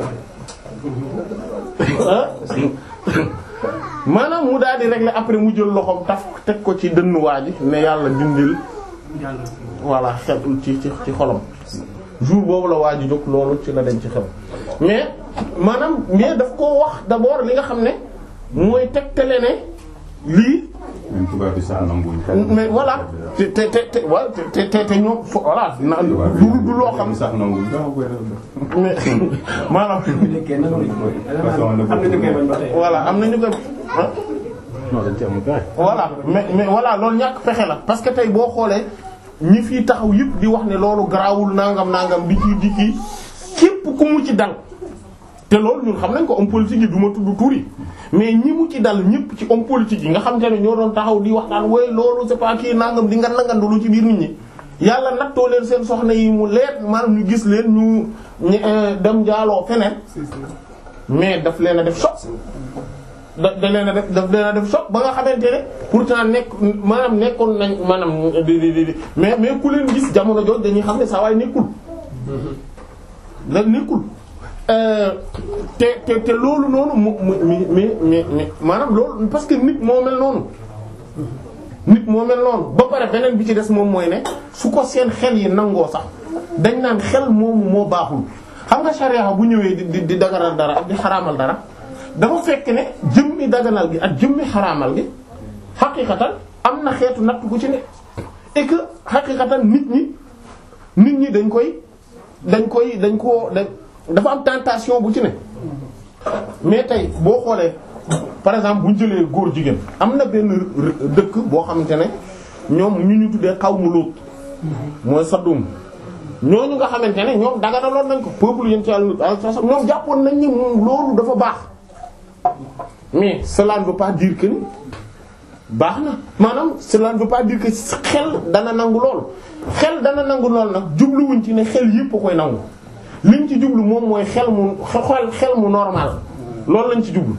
ah maanaam mu daal di régler après mu jël loxoom taf teg ko ci dënnu waa ji ne yàlla dindil voilà xel ci ci ci xolam jour boobu la waa ji jóg loolu ci la dem ci xel mais maanaam mais daf koo wax d'abord li nga xam ne mooy tegtale ne lii même tubaab bi sax nanguwuñ ko. mais voilà te te te te wa- te te te ñoom fo voilà na du du loo xam sax nanguwuñ ko. mais maanaam nekkee nan am na ñu koy bañ ba tey. voilà am na ñu koy ah non dañ ci amul pexe. voilà mais mais voilà loolu ñàkk pexe la parce que tey boo xoolee ñi fii taxaw yëpp di wax ne loolu garaawul nangam nangam di ci di ci képp ku mu ci dal te loolu ñun xam nañ ko homme politique yi du ma tudd tur yi mais ñi mu ci dal ñëpp ci homme politique yi nga xam te ne ñoo doon taxaw di wax naan woy loolu c'est pas kii nangam di ngan ngandalu ci biir nit ñi yàlla nattoo leen seen soxna yi mu leer maanaam ñu gis leen ñu ñu dem jaaloo feneen mais daf leen a def choc da da leen a def daf leen a def choc ba nga xamante ne pourtant nekk maanaam nekkoon nañ maanaam di di di mais mais ku leen gis jamono jooju dañuy xam ne saa waay nekkul. la nekkul te te te loolu noonu mu mu mi mi mi mi maanaam loolu parce que nit moo mel noonu. nit moo mel noonu ba pare beneen bi ci des moom mooy ne su ko seen xel yi nangoo sax dañ naan xel moomu moo baaxul xam nga sharia bu ñëwee di di di daganal dara ak di xaraamal dara. dafa fekk ne jëmmi daganal gi ak jëmmi xaraamal gi xaqiqatan am na xeetu natt gu ci ne et que xaqiqatan nit ñi nit ñi dañ koy dañ koy dañ koo dañ dafa am tentation bu ci ne mais tey boo xoolee par exemple bu ñu jëlee góor jigéen am na benn dëkk boo xamante ne ñoom ñu ñu tuddee xaw mu lóot mooy Sadum ñooñu nga xamante ne ñoom daganaloon nañ ko peuple yéen ci àll ñoom jàppoon nañ ni moom loolu dafa baax mais cela ne veut pas dire que ni baax na maanaam cela ne veut pas dire que xel dana nangu lool xel dana nangu lool nag jubluwuñ ci ne xel yépp a koy nangu liñ ci jublu moom mooy xel mu xel xel mu normal loolu lañ ci jublu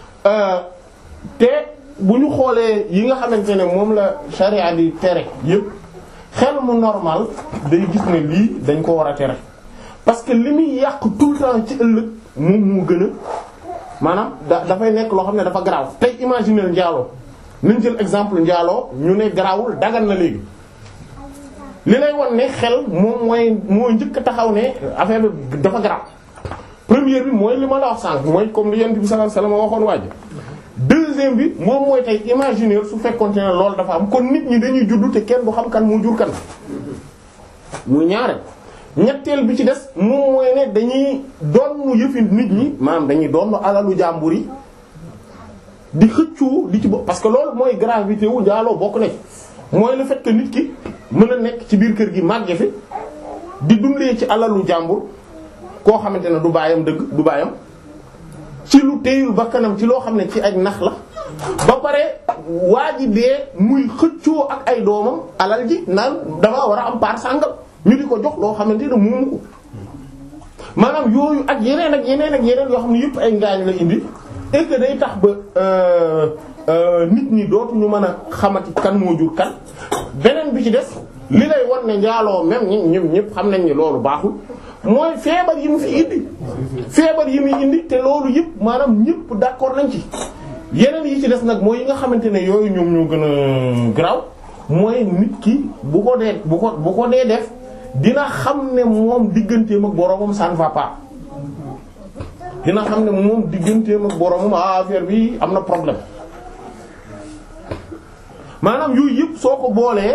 te bu ñu xoolee yi nga xamante ne moom la charia di tere yépp xel mu normal day gis ne lii dañ ko war a tere parce que li muy yàq tout le temps ci ëllëg moom moo gën a maanaam da dafay nekk loo xam ne dafa garaaw tey imaginer njaaloo nañ jël exemple njaaloo ñu ne garaawul dagan na léegi li lay won ne xel moom mooy moo njëkk taxaw ne affaire bi dafa garaaw première bi mooy li ma la wax sànq mooy comme li yent bi sallallahu alayhi wasallam waxoon waaj deuxième bi moom mooy tey imaginer su fekkoonte ne loolu dafa am kon nit ñi dañuy juddu te kenn du xam kan moo jur kan muy ñaare ñetteel bi ci des moom mooy ne dañuy doon yëfi nit ñi maanaam dañuy doon alalu jàmbur yi di xëccoo di ci bopp parce que loolu mooy gravité wu njaaloo bokk na ci mooy le fait que nit ki mën a nekk ci biir kër gi màgge fi di dundee ci alalu jàmbur koo xamante ne du baayam dëgg du baayam ci lu téyul bakkanam ci loo xam ne ci ay nax la ba pare waa ji dee muy xëccoo ak ay doomam alal ji naan damaa war a am part sàngal ñu di ko jox loo xamante ne moomu ko maanaam yooyu ak yeneen ak yeneen ak yeneen yoo xam ne yëpp ay ngaañ la indi et que day tax ba nit ñi dootuñu mën a xamati kan moo jur kan beneen bi ci des li lay wan ne njaaloo même ñi ñëpp ñëpp xam nañ ni loolu baaxul mooy feebar yi mu fi indi feebar yi muy indi te loolu yëpp maanaam ñëpp d'accord nañ ci yeneen yi ci des nag mooy yi nga xamante ne yooyu ñoom ñoo gën a graw mooy nit ki bu ko dee bu ko bu ko dee def dina xam ne moom digganteem ak boromam ça ne va pas dina xam ne moom digganteem ak boromam affaire bi am na problème maanaam yooyu yëpp soo ko boolee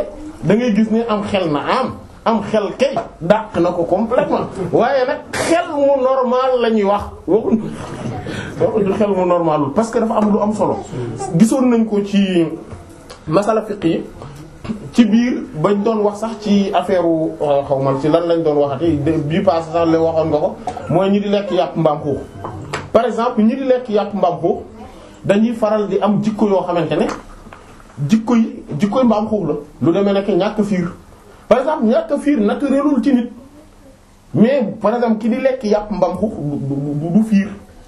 da ngay gis ne am xel na am am xel kay dàq na ko complètement waaye nag xel mu normal la ñuy wax waxuñu waxuñu xel mu normalul parce que dafa am lu am solo gisoon nañ ko ci masala fiqh yi ci biir bañ doon wax sax ci affaire xaw ma ci lan lañ doon waxati bii passé sax la waxoon nga ko mooy ñi di lekk yàpp mbaam xuux par exemple ñi di lekk yàpp mbaam xuux dañuy faral di am jikko yoo xamante ne jikko yi jikkoy mbaam xuux la lu demee nekk ñàkk fiir par exemple ñàkk fiir naturelul ci nit mais par exemple ki di lekk yàpp mbaam xuux du du fiir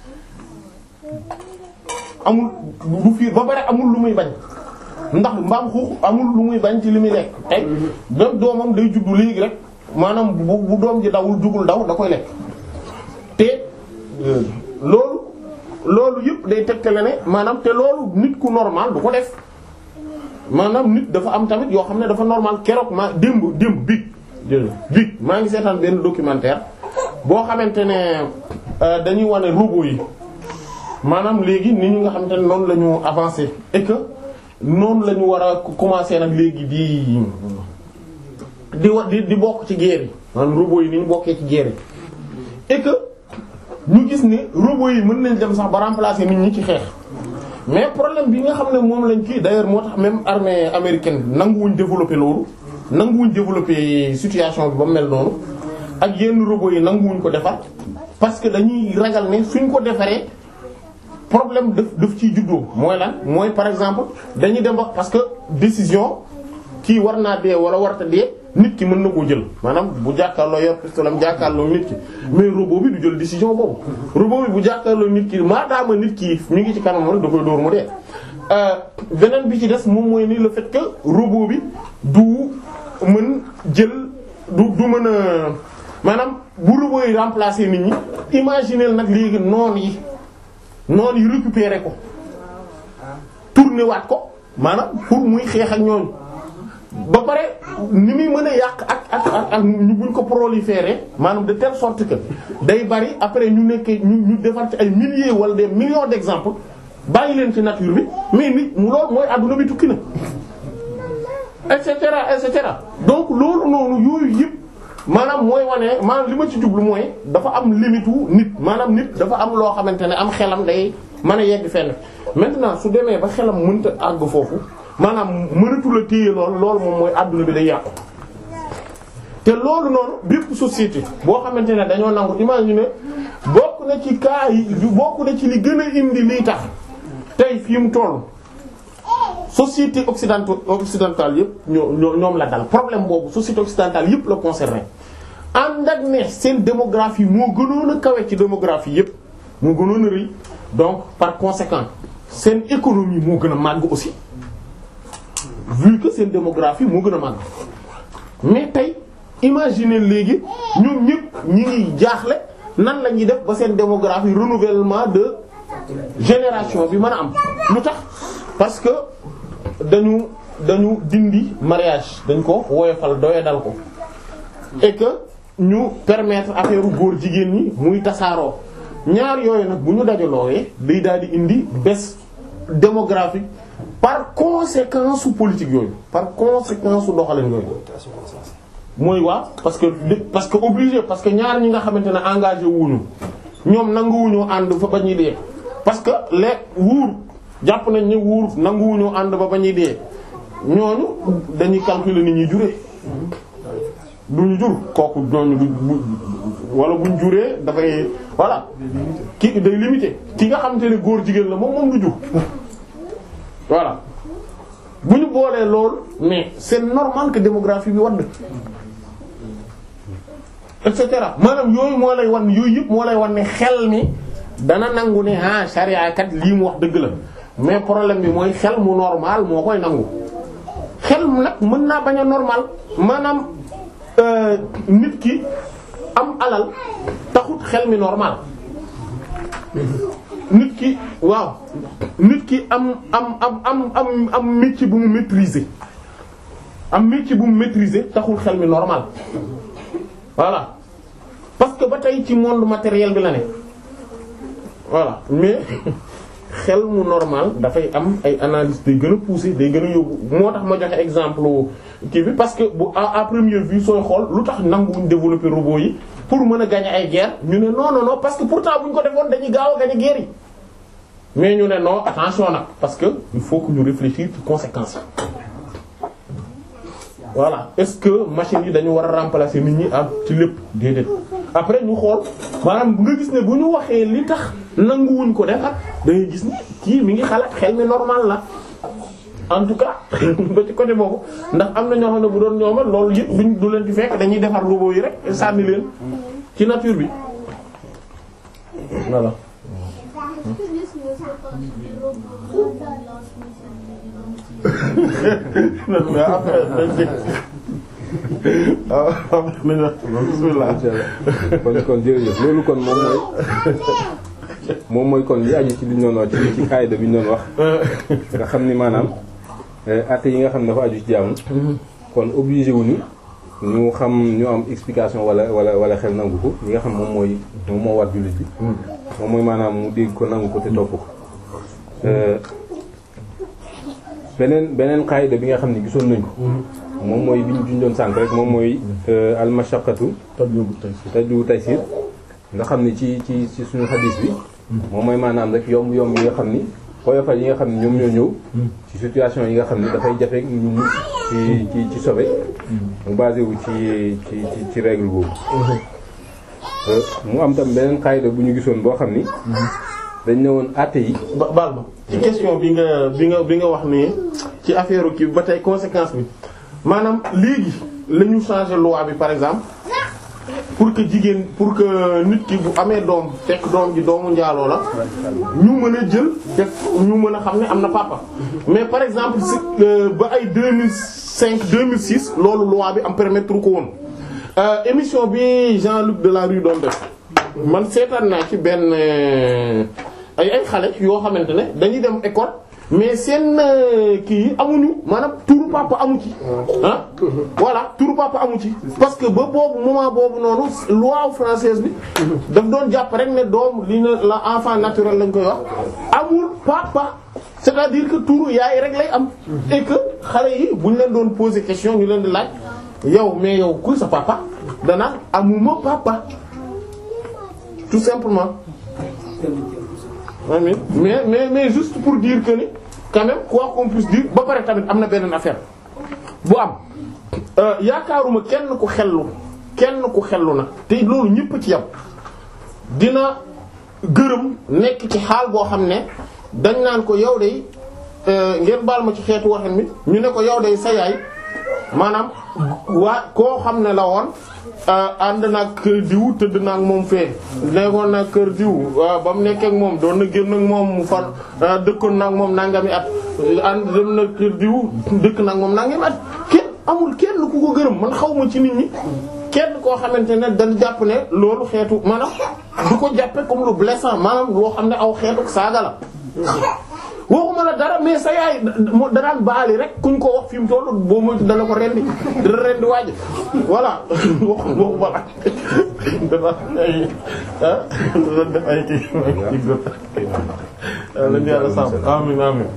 amul du fiir ba pare amul lu muy bañ ndax mbaam xuux amul lu muy bañ ci li muy lekk tey même doomam day juddu léegi rek maanaam bu bu doom ji dawul jugul daw da koy lekk te loolu loolu yëpp day tegtale ne maanaam te loolu nit ku normal du ko def maanaam nit dafa am tamit yoo xam ne dafa normal keroog ma démb démb biig biig maa ngi seetaan benn documentaire boo xamante ne dañuy wane robot yi maanaam léegi ni ñu nga xamante ne noonu la ñu avancé et que noonu la ñu war a commencer nag léegi di di wa di di bokk ci guerre yi maanaam robot yi ni ñu bokkee ci guerre yi et que ñu gis ne robot yi mën nañ dem sax ba remplacer nit ñi ci xeex mais problème bi nga xam ne moom lañ kii d'ailleurs moo tax même armée américaine nanguwuñ développer loolu nanguwuñ développer situation bi ba mu mel noonu ak yenn robot yi nanguwuñ ko defar parce que dañuy ragal ne suñ ko defaree problème daf daf ciy juddoo mooy lan mooy par exemple dañuy dem ba parce que décision kii war naa dee wala warta dee nit ki mën na koo jël maanaam bu jàkkaarloo yor pistolet am jàkkaarloo nit ki mais robot bi du jël décision boobu robot bi bu jàkkaarloo nit ki maadaama nit ki mi ngi ci kanam rek da koy dóor mu dee beneen bi ci des moom mooy ni le fait que robot bi du mën jël du du mën a maanaam bu robot yi remplacer nit ñi imaginer nag léegi noon yi noonu yi récupérer ko tourner waat ko maanaam pour muy xeex ak ñooñu ba pare ni muy mën a yàq ak ak ak ak ñu buñ ko proliférer maanaam de telle sorte que day bari après ñu nekkee ñu ñu defar ci ay milliers wala des millions d'exemples bàyyi leen ci nature bi mais nit mu loolu mooy adduna bi tukki na et cetera et cetera donc loolu noonu yooyu yëpp maanaam mooy wane maanaam li ma ci jublu mooy dafa am limite wu nit maanaam nit dafa am loo xamante ne am xelam day mën a yegg fenn maintenant su demee ba xelam mënta àgg foofu maanaam mënatu la téye lool loolu moom mooy adduna bi day yàqu. te loolu noonu bépp société boo xamante ne dañoo nangu imaginer bokk na ci cas yi bokk na ci li gën a indi liy tax tey fii mu toll. société occidentale occidentale yëpp ñoo ñoo ñoom la dal problème boobu société occidentale yëpp la concerné ànd ak ne seen démographie moo gënoon a kawe ci démographie yëpp moo gënoon a rëy donc par conséquent seen économie moo gën a màgg aussi vu que seen démographie moo gën a màgg mais tey imaginer léegi ñoom ñëpp ñi ngi jaaxle nan la ñuy def ba seen démographie renouvellement de génération bi mën a am lu tax parce que dañu dañu dindi mariage dañ ko woyofal doye dal ko et que ñu permettre affaire góor jigéen ñi muy tasaaroo ñaar yooyu nag bu ñu dajaloowee day daal di indi baisse démographique par conséquence su politique yooyu par conséquence su doxalin yooyu mooy waa parce que parce que obligé parce que ñaar ñi nga xamante ne engagé wuñu ñoom nanguwuñu ànd fa ba ñuy dee parce que les wuur jàpp nañ ne wuur nanguwuñu ànd ba ba ñuy dee ñooñu dañuy calculer ni ñuy juree duñu jur kooku ñooñu du wala buñ juree dafay voilà ki day limité ki nga xamante ne góor jigéen la moom moom du jur voilà bu ñu boolee loolu mais c'est normal que démographie bi wadd et cetera maanaam yooyu moo lay wan yooyu yëpp moo lay wan ne xel mi dana nangu ne ah charia kat lii mu wax dëgg la mais problème bi mooy xel mu normal moo koy nangu xel mu nag mën naa bañ a normal maanaam nit ki am alal taxut xel mi normal nit ki waaw nit ki am am am am am am métier bu mu maîtriser am métier bu mu maîtriser taxul xel mi normal voilà parce que ba tey ci monde matériel bi la ne voilà mais xel mu normal dafay am ay analyse day gën a poussé day gën a yóbbu moo tax ma joxe exemple kii bi parce que bu à à première vue sooy xool lu tax nanguwuñ développer robot yi pour mën a gagner ay guerre ñu ne non non non parce que pourtant bu ñu ko defoon dañuy gaaw a gagner guerre yi mais ñu ne non attention nag parce que il faut que ñu réfléchir ci conséquences yi voilà est-ce que machines yi dañu war a remplacer nit ñi ak ci lépp déedéet après ñu xool maanaam nga gis ne bu ñu waxee li tax nanguwuñ ko defar da ngay gis ne kii mi ngi xalaat xel mi normal la en tout cas ba ci côté boobu ndax am na ñoo xam ne bu doon ñooma loolu yëpp duñ du leen di fekk dañuy defar robot yi rek sànni leen ci nature bi voilà. Est-ce que gis nga c'est parce que robot bi lance missile bi donc mais après dañ dégg waaw am nañu bismillah kon kon jërëjëf loolu kon moom mooy moom mooy kon li aju ci li ñu doon wax ci ci kaayda bi ñu doon wax nga xam ni maanaam atte yi nga xam ne dafa aju ci jaamu kon obligé wuñu ñu xam ñu am explication wala wala wala xel nangu ko li nga xam moom mooy moom moo war jullit bi moom mooy maanaam mu dégg ko nangu ko te topp ko beneen beneen kaayda bi nga xam ne gisoon nañ ko moom mooy bi ñu junjoon sànk rek moom mooy almashaqatu tajlibu taysir nga xam ne ci ci ci suñu xadis bi moom mooy maanaam rek yomb yomb yi nga xam ni xoyofal yi nga xam ne ñoom ñoo ñëw ci situation yi nga xam ni dafay jafe ñu mu ci ci ci sobe mu basé wu ci ci ci ci règle boobu mu am tam beneen xayda bu ñu gisoon boo xam ni dañ ne woon àtte yi ba baal ma ci question bi nga bi nga bi nga wax nii ci affaire kii ba tey conséquence bi maanaam léegi la ñu changer loi bi par exemple pour que jigéen pour que nit ki bu amee doom fekk doom ji doomu njaaloo la ñu mën a jël def ñu mën a xam ne am na papa mais par exemple si ba ay 2005 2006 loolu loi bi am permettre ko woon émission bi Jean-Luc Delarue doon def man seetaan naa ci benn ay ay xale yoo xamante ne dañuy dem école mais seen kii yi amuñu maanaam turu papa amu ci ah voilà turu papa amu ci parce que ba boobu moment boobu noonu loi française bi daf doon jàpp rek ne doom li na la enfant naturel lañ koy wax amul papa c'est-à-dire que turu yaay rek lay am et que xale yi bu ñu leen doon poser question ñu leen di laaj yow mais yow kuy sa papa dana amuma papa tout simplement amiin mais mais mais juste pour dire que ni quand même quoi qu'on puisse dire ba pare tamit am na beneen affaire bu am yaakaaruma kenn ku xellu kenn ku xellu na te loolu ñëpp ci yam dina gërëm nekk ci xaal boo xam ne dañ naan ko yow de ngeen baal ma ci xeetu waxin mi ñu ne ko yow de sa yaay maanaam waa koo xam ne la woon ànd nag kër diw tëdd naag moom fee nekkoon nag kër diw ba mu nekkee ak moom doon na génn ak moom mu fan dëkkoon naag moom nangami at ànd dem na kër diw dëkk naag moom nangami at kenn amul kenn ku ko gërëm man xaw ma ci nit ñi kenn koo xamante ne dañ jàpp ne loolu xeetu maanaam du ko jàppe comme lu blessant maanaam loo xam ne aw xeetu saaga la waxuma la dara mais sa yaay da daan baali rek kuñ ko wax fi mu toll boo moytu dana ko rendi dana rendi waaj voilà waxu waxuma la dafa ay ah dafa def ay kii ci góor lañu yàlla sàmm amin amin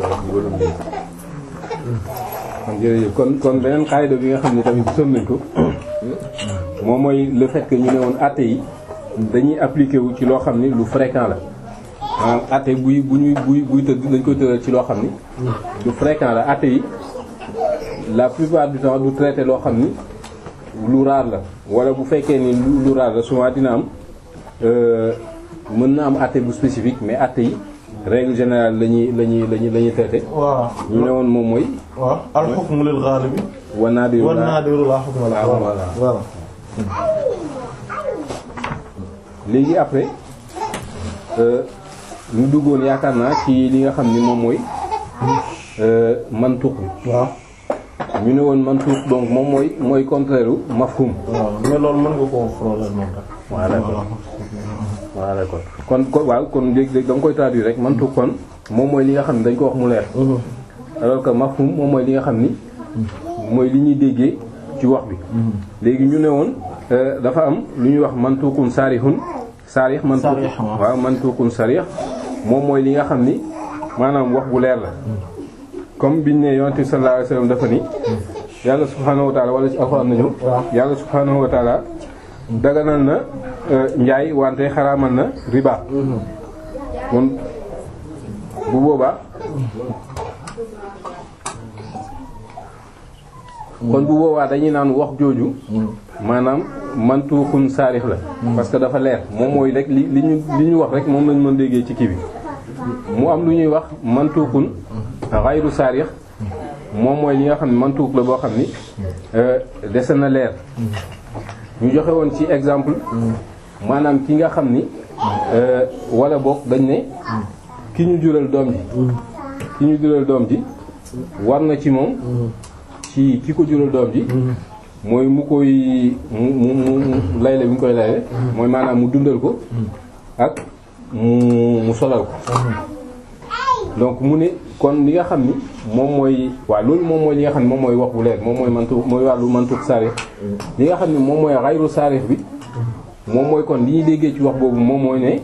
kon jërëjëf kon kon beneen xaayda bi nga xam ne tamit gisoon nañ ko moom mooy le fait que ñu ne woon àtte yi dañuy appliquer wu ci loo xam ni lu fréquent la maanaam àtte buy bu ñuy buy buy tëdd dañ koy tëral ci loo xam ni du fréquent la àtte yi la plupart du temps du traité loo xam ni lu raar la wala bu fekkee ni lu lu raar la souvent dina am mën na am àtte bu spécifique mais àtte yi règle générale lañuy lañuy lañuy la ñuy traité waaw ñu ne woon moom mooy waaw al hukmu lil ghalib wa naadiru wan nadiru la hukma la voilà. voilà léegi après ñu duggoon yaakaar naa ci li nga xam ni moom mooy mantuq bi waaw ñu ne woon mantuq donc moom mooy mooy contraire u mafhum waaw mais loolu mën nga koo frôler noonu rek voilà d'accord voilà d'accord kon kon waaw kon léegi da nga koy traduire rek mantuq kon moom mooy li nga xam ni dañ ko wax mu leer alors que mafhum moom mooy li nga xam ni mooy li ñuy déggee ci wax bi léegi ñu ne woon dafa am lu ñuy wax mantuqun sarihun sarih mantuq Sarih, waaw. waaw mantuqun sarih moom mooy li nga xam ni maanaam wax bu leer la comme biñ ne yonent bi sallallahu alayhi wasallam dafa ni yàlla subhaanahu wa taala wala ci alxuraan nañu yàlla subhaanahu wa taala daganal na njaay wante xaraamal na riba kon bu boobaa kon bu boobaa dañuy naan wax jooju maanaam mantuuxun saarix la parce que dafa leer moom mooy rek li li ñu li ñu wax rek moom lañ mën déggee ci kii bi mu am lu ñuy wax mantuuxun xayru saarix moom mooy li nga xam ne mantuux la boo xam ni dese na leer ñu joxe woon ci exemple maanaam ki nga xam ni wala boog dañ ne ki ñu jural doom ji ki ñu jural doom ji war na ci moom ci ki ko jural doom ji mooy mu koy mu mu mu layle bi mu koy layle mooy maanaam mu dundal ko ak mu mu solal ko donc mu ne kon li nga xam ni moom mooy waaw loolu moom mooy li nga xam ne moom mooy wax bu leer moom mooy mantu mooy wàllu mantuk saarix li nga xam ne moom mooy xayru saarix bi moom mooy kon li ñuy déggee ci wax boobu moom mooy ne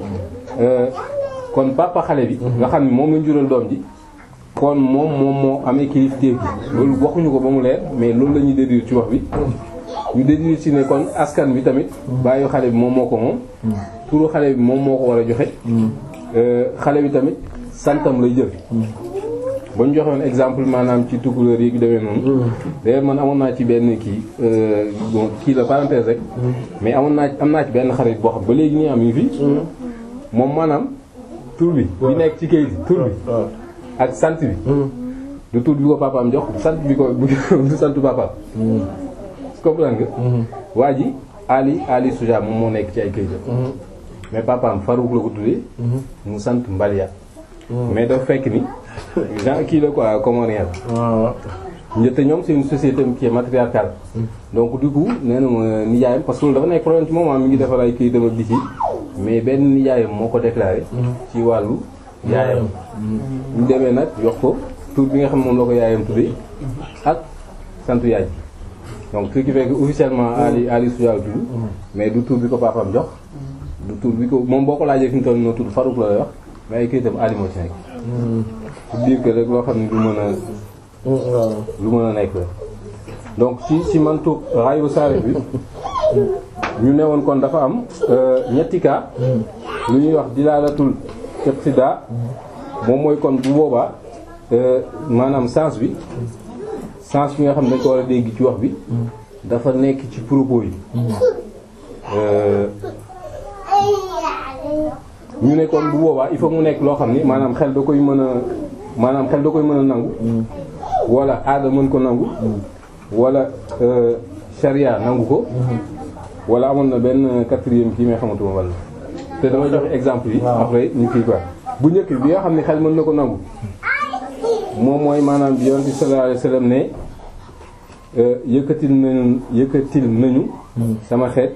kon papa xale bi nga xam ne moom lañ jural doom ji kon moom moom moo amee kilifteef bi loolu waxuñu ko ba mu leer mais loolu la ñuy déduire ci wax bi ñu déduire ci ne kon askan bi tamit bàyyi xale bi moom moo ko moom turu xale bi moom moo ko war a joxe xale bi tamit santam lay jël ba ñu joxoon exemple maanaam ci tukulóor yi demee noonu d'ailleurs man amoon naa ci benn kii bon kii la parenthèse rek mais amoon naa am naa ci benn xarit boo xam ba léegi nii am yi fi moom maanaam tur bi bi nekk ci kayit tur bi ak sant bi du tur bi ko papaam jox sant bi ko du sant papaam comprendre nga waa ji Ali Ali Souja moom moo nekk ci ay kayitam mais papaam Farouk la ko tuddee mu sant Mbalia mais dafa fekk ni genre kii la quoi comorien la te ñoom c'est une société qui est matriarcale donc du coup nee na ma nijaayam parce que loolu dafa nekk problème ci moment mi ngi defar ay kayitam ak di ci mais benn nijaayam moo ko déclaré ci wàllu yaayam ñu demee nag jox ko tur bi nga xam moom la ko yaayam tuddee ak sant yaay donc ce qui fait que officiellement Ali Ali Soudia tudd mais du tur bi ko papaam jox du tur bi ko moom boo ko laajee fi mu toll noo tudd Farouk la lay wax mais ay kayitam Ali moo ci nekk pour dire que rek loo xam ne du mën a lu mën a nekk la donc ci ci mantu rayu saare bi ñu ne woon kon dafa am ñetti cas lu ñuy wax dilaalatul iqtida moom mooy kon bu boobaa maanaam sens bi sens bi nga xam ne dañ ko war a dégg ci wax bi dafa nekk ci propos yi ñu ne kon bu boobaa il faut mu nekk loo xam ni maanaam xel da koy mën a maanaam xel da koy mën a nangu wala aada mën ko nangu wala sharia nangu ko wala amoon na benn quatrième kii mais xamatuma wala te dama joxe exemple yi après ñu kii quoi bu njëkk bi nga xam ne xel mën na ko nangu moom mooy maanaam bi yonent bi sallallahu alayhi wasallam ne yëkkatil nañu yëkkatil nañu sama xeet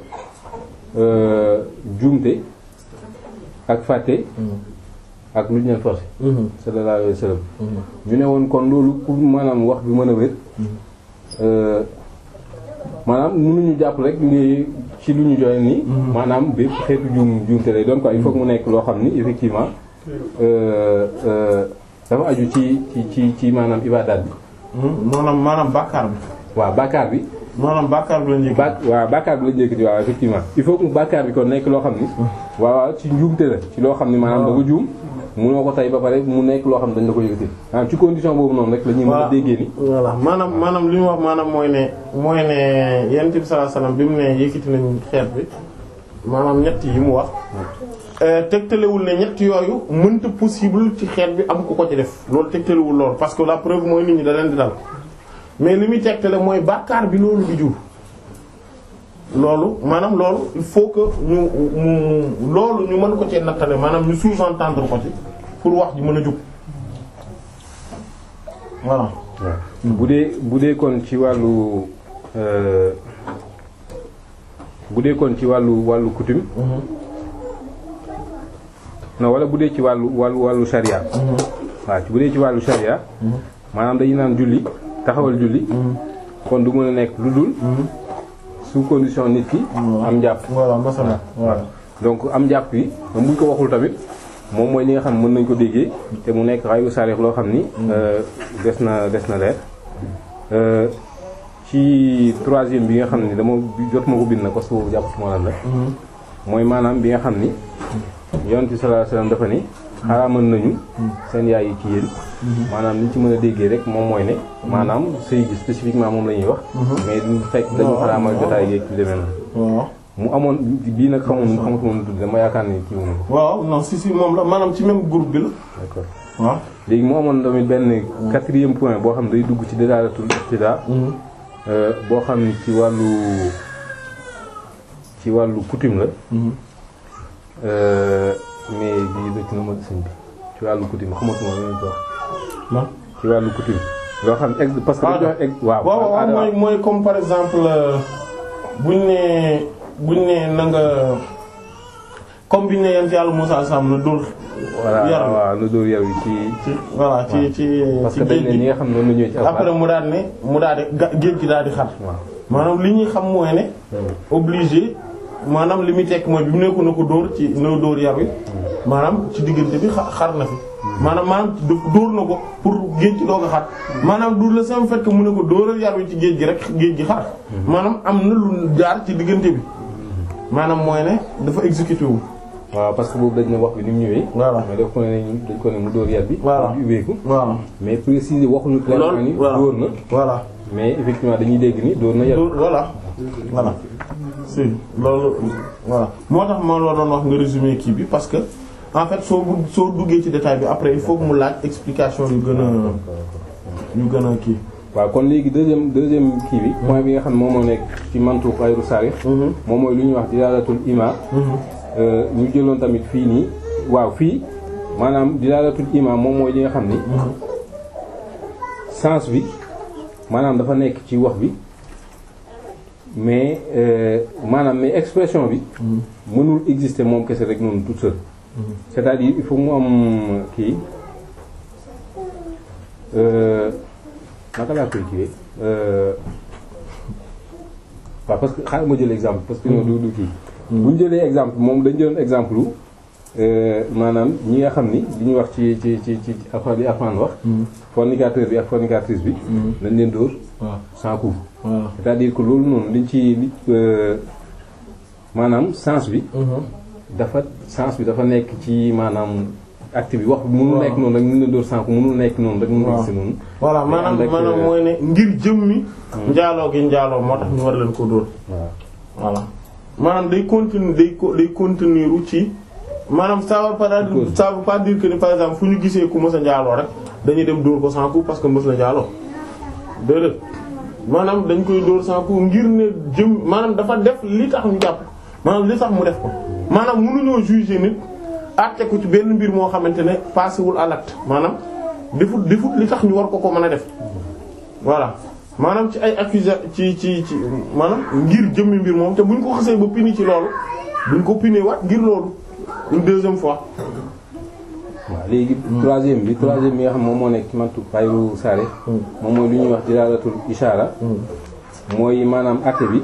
juumte ak fàtte ak lu ñu leen forcé sallallahu alayhi wasallam ñu ne woon kon loolu pour maanaam wax bi mën a wér maanaam mënuñu jàpp rek li ci lu ñu joxe nii maanaam bépp xeetu juum juumte lay doon quoi il faut que mu nekk loo xam ni effectivement dafa aju ci ci ci ci maanaam ibadaat bi maanaam maanaam bàkkaar bi waaw bàkkaar bi maanaam bàkkaar bi la njëkk ba waaw bàkkaar bi la njëkk di waaw effectivement il faut que mu bàkkaar bi kon nekk loo xam ni waaw waaw ci njuumte la ci loo xam ni maanaam da ko juum munoo ko tey ba pare mu nekk loo xam ne dañ la ko yëkkati maanaam ci condition boobu noonu rek la ñuy mën a déggee ni voilà maanaam maanaam li mu wax maanaam mooy ne mooy ne yonent bi sallallahu alayhi wasallam bi mu ne yëkkati nañu xeet bi maanaam ñett yi mu wax tegtalewul ne ñett yooyu mënta possible ci xeet bi am ku ko ci def loolu tegtalewul loolu parce que la preuve mooy nit ñi da leen di dal mais li muy tegtale mooy bàkkaar bi loolu di jur loolu maanaam loolu il faut que ñu mu loolu ñu mën ko ci nattale maanaam ñu sous-entendre ko ci pour wax ji mën a jub voilà. bu dee bu dee kon ci wàllu bu dee kon ci wàllu wàllu coutume non wala bu dee ci wàllu wàllu wàllu sharia waaw bu dee ci wàllu sharia maanaam dañu naan julli taxawal julli kon du mën a nekk lu dul sous condition nit ki am njàpp voilà masala voilà donc am njàpp yi buñ ko waxul tamit moom mooy li nga xam mën nañ ko déggee te mu nekk xayru sarix loo xam ni des na des na leer ci troisième bi nga xam ni dama jot ma ko bind na parce que boobu jàpp ci moo lan la mooy maanaam bi nga xam ni yonent bi sallallahu alayhi wasallam dafa ni xaraamal nañu seen yaay yi ci yéen maanaam li ñu ci mën a déggee rek moom mooy ne maanaam sëy gi spécifiquement moom la ñuy wax mais du fekk dañu xaraamal jotaay yeeg ci demee noonu waaw mu amoon bii nag xamoon xamatu moom tudd dama yaakaar ni kii moom waaw non si si moom la maanaam ci même groupe bi la d'accord waaw léegi mu amoon tamit benn quatrième point boo xam ne day dugg ci dalaalatul ibtidaa boo xam ni ci wàllu ci wàllu coutume la mais bii dëkk na ma sëñ bi ci wàllu coutume xamatuma lu ñu ko wax non ci wàllu coutume loo xam ex parce que dañu jox ex waaw waaw waaw mooy mooy comme par exemple buñ ne buñ ne na nga comme biñ ne yent yàlla Musaa Sam na dóor voilà yar waaw na dóor yar wi ci ci voilà ci ci parce ci que dañ géej ne ñi gi nga xam ne noonu la ñëwee ci après alxuraan mu daal ne mu daal di ga- géej gi daal di xar waaw maanaam li ñuy xam mooy ne obligé maanaam li muy tekk mooy bi mu nekku na ko dóor ci na dóor yar wi maanaam ci diggante bi xa- xar na fi maanaam maanaam daf dóor na ko pour géej gi doog a xar maanaam du le simple fait que mu ne ko dóoral yar wi ci géej gi rek géej gi xar maanaam am na lu jaar ci diggante bi maanaam mooy ne dafa exécuté wu waaw parce que boobu dañ ne wax bi ni mu ñëwee Voilà. mais daf ko ne dañ ko ne mu dóor yar bi Voilà. bi ubbeeku voilà mais préciser waxuñu clairement loolu ni voilà dóor na voilà mais effectivement dañuy dégg ni dóor na yar loolu voilà voilà si loolu voilà moo tax ma la doon wax nga résumé kii bi parce que en fait soo bu soo duggee ci détail bi après il faut que mu laaj explication yu gën a yu gën a kii. waaw kon léegi deuxième deuxième kii bi point bi nga xam ne moom moo nekk ci mantu xayru sarix moom mooy lu ñuy wax dilaalatul ima ñu jëloon tamit fii nii waaw fii maanaam dilaalatul ima moom mooy li nga xam ni sens bi maanaam dafa nekk ci wax bi mais euh, maanaam mais expression bi mënul exister moom kese rek noonu toute seule c'est-à-dire il faut mu am kii euh, naka laa koy kiiwee waaw parce que xaaral ma jël exemple parce que du du kii bu ñu jëlee exemple moom dañ jëloon exemple lu maanaam ñi nga xam ni li ñuy wax ci ci ci ci affaire bi Alxuraan wax fornicateur bi ak fornicatrice bi dañ leen dóor waaw sans coup voilà. c'est-à-dire que loolu noonu liñ ci li maanaam sens bi dafa sens bi dafa nekk ci maanaam acte bi wax bi mënul waaw. nekk noonu rek ñu leen dóor sans coup mënul nekk noonu rek mënul waaw. gis noonu voilà Mais maanaam ànd ak, maanaam euh, mooy ne ngir jëmmi. njaaloo gi njaaloo moo tax ñu war leen ko dóor. waaw voilà maanaam day continue day co- day contenir ci maanaam ça veut pas Cause. ça veut pas dire que ni par exemple fu ñu gisee ku mës a njaaloo rek dañuy dem dóor ko sans coup parce que mës na njaaloo déedéet maanaam dañ koy dóor sans coup ngir ne jëm maanaam dafa def li tax ñu jàpp maanaam li tax mu def ko maanaam mënuñoo juger nit àtte ko ci benn mbir moo xamante ne passé wul à l'acte maanaam defut defut li tax ñu war ko ko mën a def voilà maanaam ci ay accusa ci ci ci maanaam ngir jëmmi mbir moom te buñ ko xasee ba pini ci loolu duñ ko pini waat ngir loolu une deuxième fois waaw léegi troisième bi troisième bi nga xam moom moo nekk ci mantu xayru saare moom mooy lu ñuy wax dilaalatul ishaara mooy maanaam acte bi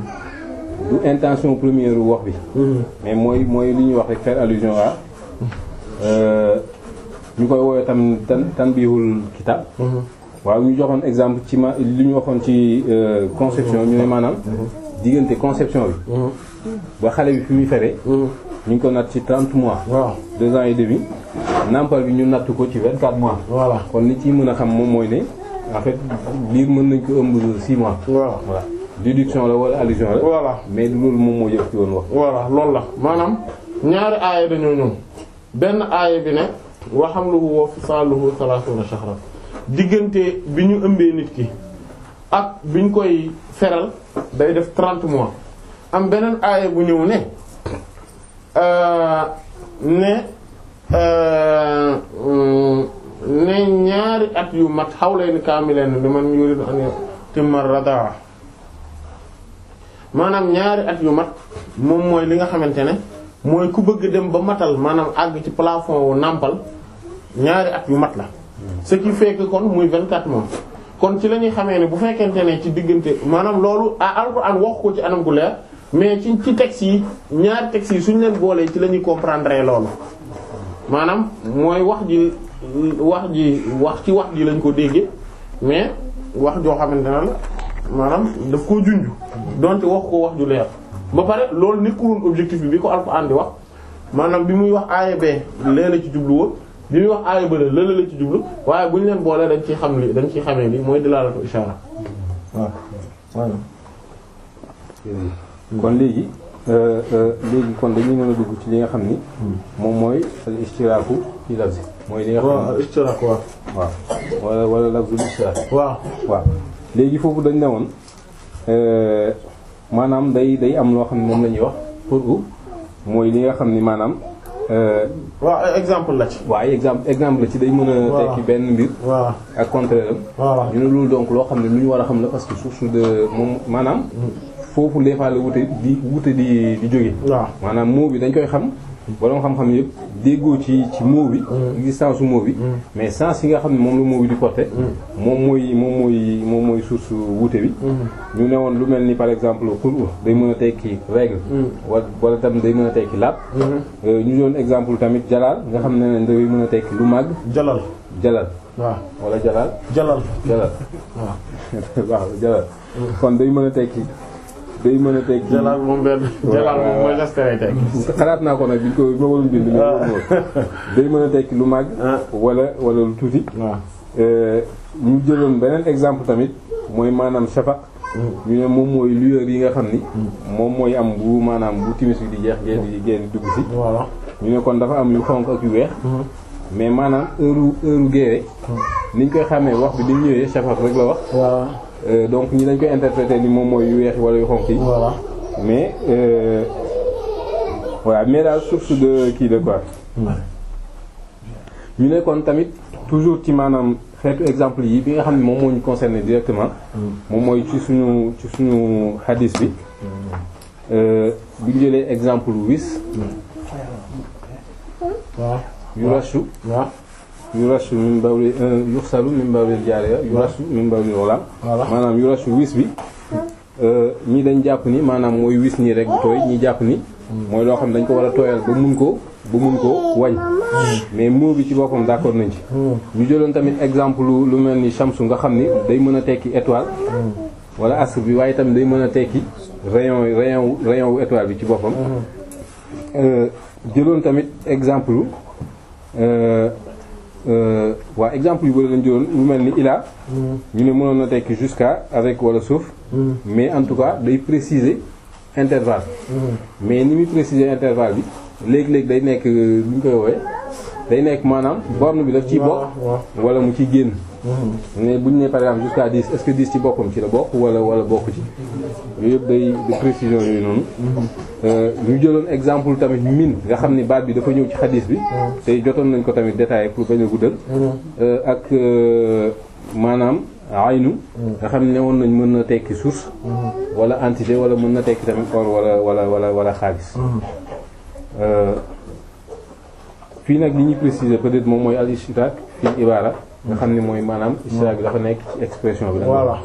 du intention première wax bi mais mooy mooy lu ñuy wax rek faire allusion à euh, ñu koy woowee tam tan tanbihul kitab waaw ñu joxoon exemple ci ma li ñu waxoon ci euh, conception ñu ne maanaam diggante conception bi ba xale bi fi muy fere ñu ngi ko natt ci 30 mois waaw deux ans et demi nampal bi ñu natt ko ci 24 mois voilà kon li ci mën a xam moom mooy ne en fait liir mën nañ ko ëmb 6 mois voilà voilà déduction la wala allusion la voilà mais du loolu moom moo jëf ci woon wax voilà loolu la maanaam ñaari aaya dañoo ñëw benn aaya bi ne wa hamluhu wa fisaaluhu salaasuuna shahran diggante bi ñu ëmbee nit ki ak bi ñu koy feral day def 30 mois am beneen aaya bu ñëw ne euh, ne euh, mm, ne ñaari at yu mat hawlayni kaamilayni liman yuridu an yutimma radaa maanaam ñaari at yu mat moom mooy li nga xamante ne mooy ku bëgg dem ba matal maanaam àgg ci plafond wu nàmpal ñaari at yu mat la ce qui fait que kon muy 24 mois kon ci la ñuy xamee ne bu fekkente ne ci diggante maanaam loolu ah Alxuraan wax ko ci anam gu leer mais ci ci textes yi ñaari textes yi suñu leen boolee ci la ñuy comprendre loolu maanaam mooy wax ji wax ji wax ci wax ji lañ ko déggee mais wax joo xamante ne la maanaam daf koo junj donte wax ko wax ju leer ba pare loolu nekkuloon objectif bi bi ko Alxuraan di wax maanaam bi muy wax aaya bee lee la ci jublu woon bi muy wax aaya bële lële la ci jublu waaye bu ñu leen boolee dañ ciy xam li dañ ciy xamee li mooy dilaalatu ishaara waaw voilà. kon léegi euh, euh, léegi kon dañuy mën a dugg ci li nga xam ni moom mooy al istiraaku ci lafzi mooy li nga xam waaw ni istiraak waaw waaw wala wala lafzul istiraak waaw waaw léegi foofu dañ ne woon euh, maanaam day day am loo xam ne moom la ñuy wax pour u mooy li nga xam ni maanaam euh, waaw ay exemple la ci waaye exemple exemple la ci day mën a Voilà. tekki benn mbir voilà ak contraire am voilà ñu ne loolu donc loo xam ne lu ñu war a xam la parce que source de moom maanaam foofu des fois la wute di wute di di jóge waaw maanaam mot bi dañ koy xam borom xam-xam yëpp déggoo ci ci mot bi existence su mot bi mais sens yi nga xam ne moom la mot bi di porter moom mooy moom mooy moom mooy source wute bi ñu ne woon lu mel ni par exemple xul day mën a tekki règle wala wala tam day mën a tekki laab Euh, ñu doon exemple tamit jalaal nga xam ne ne day mën a tekki lu màgg jalal jalal waaw wala jalaal jalal jalal waaw waaw jalal kon day mën a tekki day mën a tekki jalal moom benn jalal moom mooy geste lay teg xalaat naa ko nag biñ ko ma waroon bind mais loolu mooy day mën a tekki lu màgg ah wala wala lu tuuti waaw Euh, ñu jëloon beneen exemple tamit mooy maanaam shafaq ñu ne moom mooy lueur yi nga xam ni moom mooy am bu maanaam bu timis bi di jeex ngeen di ngeen di dugg si voilà ñu ne kon dafa am yu xonk ak yu weex mais maanaam heure heure géewe niñ koy xàmmee wax bi di ñëwee shafaq rek la wax voilà Euh, donc ñi dañ koy interpréter ni moom mooy yu weex wala yu xonk yi voilà mais euh, voilà mais daal source de kii de quoi ñu ne kon tamit toujours ci maanaam xeetu exemple yi bi nga xam ne moom moo ñu concerné directement moom mooy ci suñu ci suñu hadis bi euh, bu ñu jëlee exemple wis waaw yu rashu waaw yu rashu min bawli yuxsalu min bawlil jaariya yu rashu min bawlil ghulam voilà maanaam yu rashu wis bi euh, ñii dañ jàpp ni maanaam mooy wis nii rek bu tooy ñi jàpp ni mooy loo xam ne dañ ko war a tooyal ba mun ko ba mun ko wañ mais mot bi ci boppam d'accord nañ ci ñu jëloon tamit exemple lu lu mel ni shamsu nga xam ni day mën a tekki étoile wala astre bi waaye tamit day mën a tekki rayon rayon wu- rayon wu étoile bi ci boppam Euh, jëloon tamit exemple euh, euh, waa exemple yu bëri lañ jëloon lu mel ni ila ñu ne mënoon na tekki jusqu'à avec wala sauf mais en tout cas day préciser intervalle mais ni muy préciser intervalle bi léegi-léegi day nekk lu ñu koy woowee day nekk maanaam borne bi daf ciy bokk waaw wala mu ciy génn mais bu ñu nee par exemple jusqu'à 10 est-ce que 10 ci boppam ci la bokk wala wala bokk ci yooyu yëpp day de précision yooyu noonu Euh, ñu jëloon exemple tamit min nga xam ni baat bi dafa ñëw ci xadis bi te jotoon nañ ko tamit détaillé pour bañ a guddal Euh, ak euh, maanaam aynu nga xam ne woon nañ mën na tekki source wala entité wala mën na tekki tamit or wala wala wala wala xaalis Euh, fii nag li ñuy préciser peut-être moom mooy al ishtirak fil ibara nga xam ne mooy maanaam ishtirak bi dafa nekk ci expression bi la voilà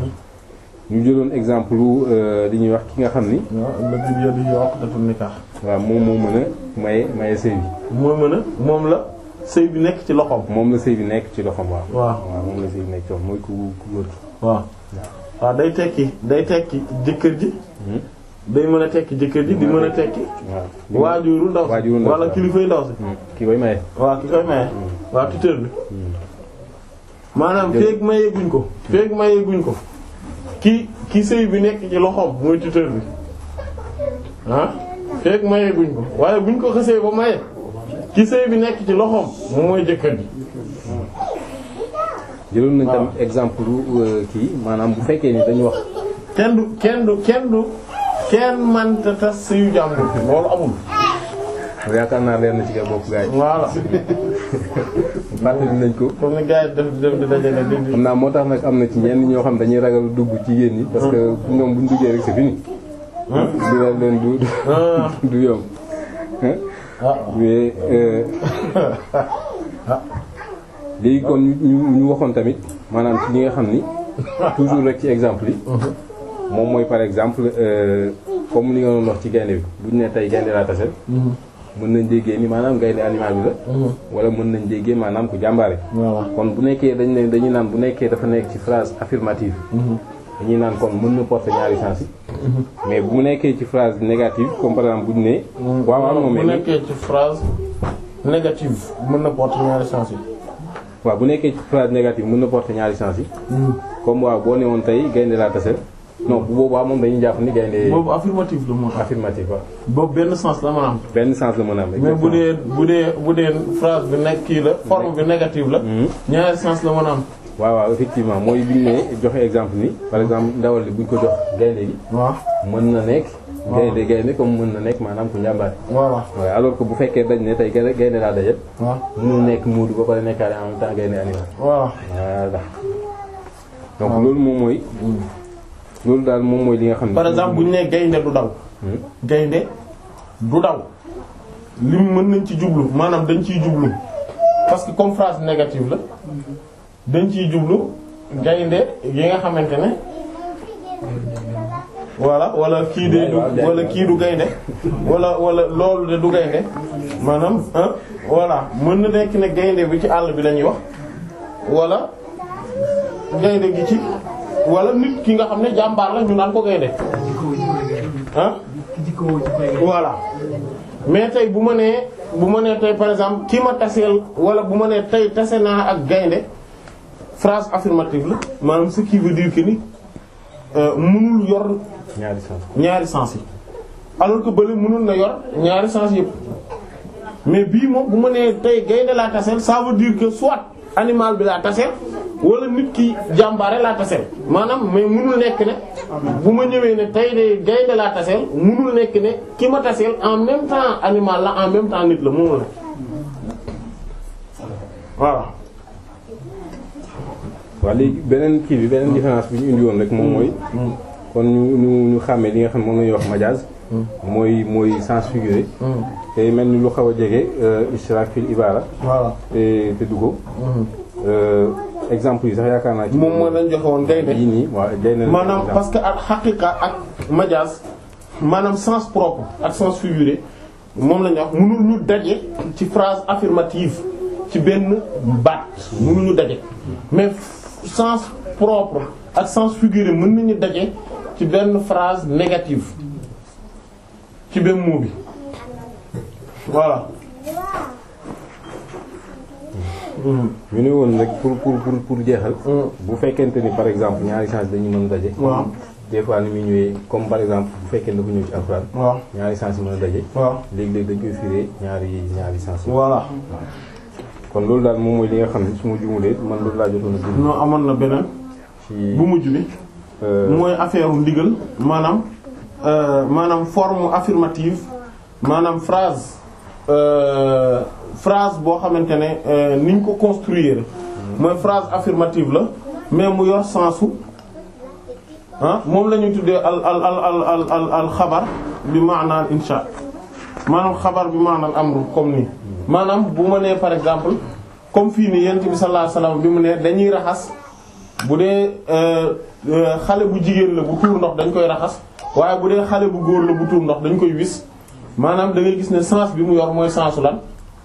ñu jëloon exemple lu li ñuy wax ki nga xam ni waaw lëkk bi yëpp yokk dafa nikaax waaw moom moo mën a maye maye sëy bi moo mën a moom la sëy bi nekk ci loxoom moom la sëy bi nekk ci loxoom waaw waaw waaw moom la sëy bi nekk ci loxoom mooy ku ku góor ki waaw waaw day tekki day tekki jëkkër ji day mën a tekki jëkkër ji di mën a tekki waaw waajuru ndaw si waajuru ndaw si, wala waaw. kilifay ndaw si Hmm, ki koy maye waaw ki koy maye waaw tuteur bi maanaam Jërëjëf. feeg mayee guñ ko feeg mayee guñ ko ki ki sëy bi nekk ci loxoom mooy tuteur bi ah feeg mayee guñ ko waaye buñ ko xësee ba maye ki sëy bi nekk ci loxoom moom mooy jëkkër ji jëloon nañ waaw. tamit exemple lu euh, kii maanaam bu fekkee ni dañu wax kenn du kenn du kenn du kenn manta tas sëyu jàmbur loolu amul yaakaar naa leer na ci kër bopp gars yi voilà fàttali nañ ko comme ni gars yi def def di dajale di di xam naa moo tax nag am na ci ñenn ñoo xam dañuy ragal dugg ci yéen ñi parce que ñoom buñ duggee rek c'est fini du la leen du du- ah du yomb hein ah mais euh, léegi kon ñu ñu ñu waxoon tamit maanaam ci ñi nga xam ni toujours rek ci exemple yi moom mooy par exemple euh, comme li nga doon wax ci gaynde bi bu ñu nee tey gaynde laa tase mën nañ déggee ni maanaam gaynde animal bi la wala mën nañ déggee maanaam ku jàmbaare voilà kon bu nekkee dañ ne dañuy naan bu nekkee dafa nekk ci phrase affirmative dañuy naan kon mën na porter ñaari sens yi mais bu nekkee ci phrase négative comme par exemple bu ñu nee waaw waaw moom bu mais nekkee ci phrase négative mën na porter ñaari sens yi waaw bu nekkee ci phrase négative mën na porter ñaari sens yi comme waaw boo ne woon tey gaynde laa tasel non bu boobaa moom dañuy jàpp ni gaynde boobu affirmative la moo tax affirmative waaw boobu benn sens la mën a am benn sens la mën a am mais bu dee bu dee bu dee phrase bi nekk kii la forme bi négative la ñaari sens la mën a am waaw waaw effectivement mooy bi ñu ne joxe exemple ni par exemple ndawal li buñ ko jox gaynde gi waaw mën na nekk gaynde gaynde comme mën na nekk maanaam ku njàmbaare voilà waaw alors que bu fekkee dañ ne tey gaynde gaynde laa dajal waaw mënul nekk muudu ba pare nekkaale en même temps gaynde animal voilà voilà donc loolu moom mooy loolu daal moom mooy li nga xam ne par exemple bu ñu nee gaynde du daw gaynde du daw lim mën nañ ci jublu maanaam dañ ciy jublu parce que comme phrase négative la dañ ciy jublu gaynde yi nga xamante ne voilà wala kii de du wala kii du gaynde wala wala loolu de du gaynde maanaam ah voilà mën na nekk ne gaynde bi ci àll bi la ñuy wax wala gaynde gi ci wala nit ki nga xam ne jàmbaar la ñu naan ko gaynde ah ki jikko woo ci koy voilà mais tey bu ma nee bu ma nee tey par exemple ki ma taseel wala bu ma nee tey tase naa ak gaynde phrase affirmative la maanaam ce qui veut dire que ni euh, mënul yor ñaari sens ñaari sens yi alors que bële mënul na yor ñaari sens yëpp mais bii moom bu ma nee tey gaynde laa taseel ça veut dire que soit animal bi laa taseel wala nit ki jàmbaare laa taseel maanaam mais mënul nekk ne bu ma ñëwee ne tey de gaynde laa taseel mënul nekk ne ki ma taseel en même temps animal la en même temps nit la mënul ne voilà waaw léegi beneen kii bi beneen différence bi ñu indi woon rek moom mooy kon ñu ñu ñu xàmmee li nga xam ne moom la ñuy wax majaaz mooy mooy sens figuré te mel ni lu xaw a jege ishrak fil ibara voilà te te duggo exemple yi sax yaakaar naa ci moom mooy lañ joxe woon gaynde yii nii waaw gaynde la maanaam exemple. parce que ak xaqiqa ak majaas maanaam sens propre ak sens figuré moom la ñuy wax mënul ñu daje ci phrase affirmative ci benn baat mënul ñu daje mais sens propre ak sens figuré mën nañu daje ci benn phrase négative ci benn mot bi voilà. ñu ne woon rek pour pour pour pour jeexal bu fekkente ni par exemple ñaari sens dañu mën a daje waaw des fois ni muy ñëwee comme par exemple bu fekkee dafa ñëw ci alxuraan waaw ñaari sens yi mën a daje waaw léegi-léegi dañ koy firé ñaari ñaari sens yi voilà kon loolu daal moom mooy li nga xam ne su ma jumulee man loolu laa jotoon a bind non amoon na beneen ci bu mujj bi euh, mooy affaire u ndigal maanaam euh, maanaam forme affirmative maanaam phrase euh, phrase boo xamante ne euh, niñ ko construire mooy phrase affirmative la mais mu yor sensu ah moom la ñuy tuddee al al al al al al al xabar bi maanaam insha maanaam xabar bi maanaam amru comme nii maanaam bu ma nee par exemple comme fii nii yent bi sallallahu alayhi wasallam bi mu ne dañuy raxas bu dee euh, euh, xale bu jigéen la bu tuur ndox dañ koy raxas waaye bu dee xale bu góor la bu tuur ndox dañ koy wis maanaam da ngay gis ne sens bi mu yor mooy sensu lan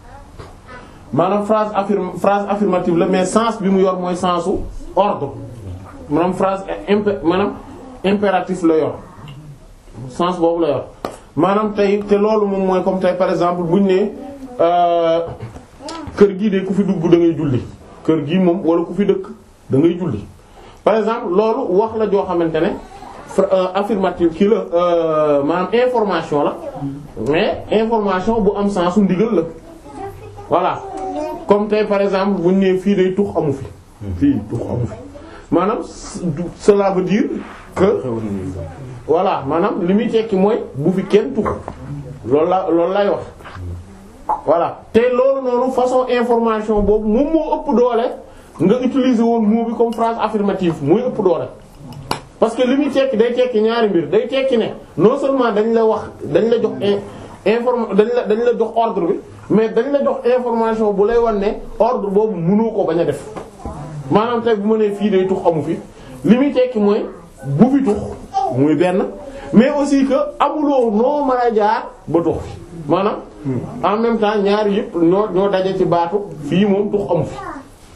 maanaam phrase affirm phrase affirmative la mais sens bi mu yor mooy sensu ordre maanaam phrase impé maanaam impératif la yor sens boobu la yor maanaam tey te loolu moom mooy comme tey par exemple buñ ne euh, kër gii de ku fi dugg da ngay julli kër gii moom wala ku fi dëkk da ngay julli par exemple loolu wax la joo xamante ne fra- euh, affirmative kii la euh, maanaam information la mais information bu am sensu ndigal la voilà comme tey par exemple buñ ne fii day tux amu fi fii tux amu fi maanaam c- du- cela veut dire que xewoon nañu exemple. voilà maanaam li muy tekki mooy bu fi kenn tux loolu la loolu lay wax voilà te loolu noonu façon information boobu moom moo ëpp doole nga utiliser woon mot bi comme phrase affirmative muy ëpp doole parce que li muy tekki day tekki ñaari mbir day tekki ne non seulement dañ la wax dañ la jox in- inform dañ la dañ la jox ordre bi mais dañ la jox information bu lay wan ne ordre boobu mënoo ko bañ a def maanaam tey bu ma nee fii day tux amu fi li muy tekki mooy bu fi tux muy benn mais aussi que amuloo noo mën a jaar ba tux fi maanaam en même temps ñaari yëpp ñoo ñoo daje ci baatu fii moom tux amu fi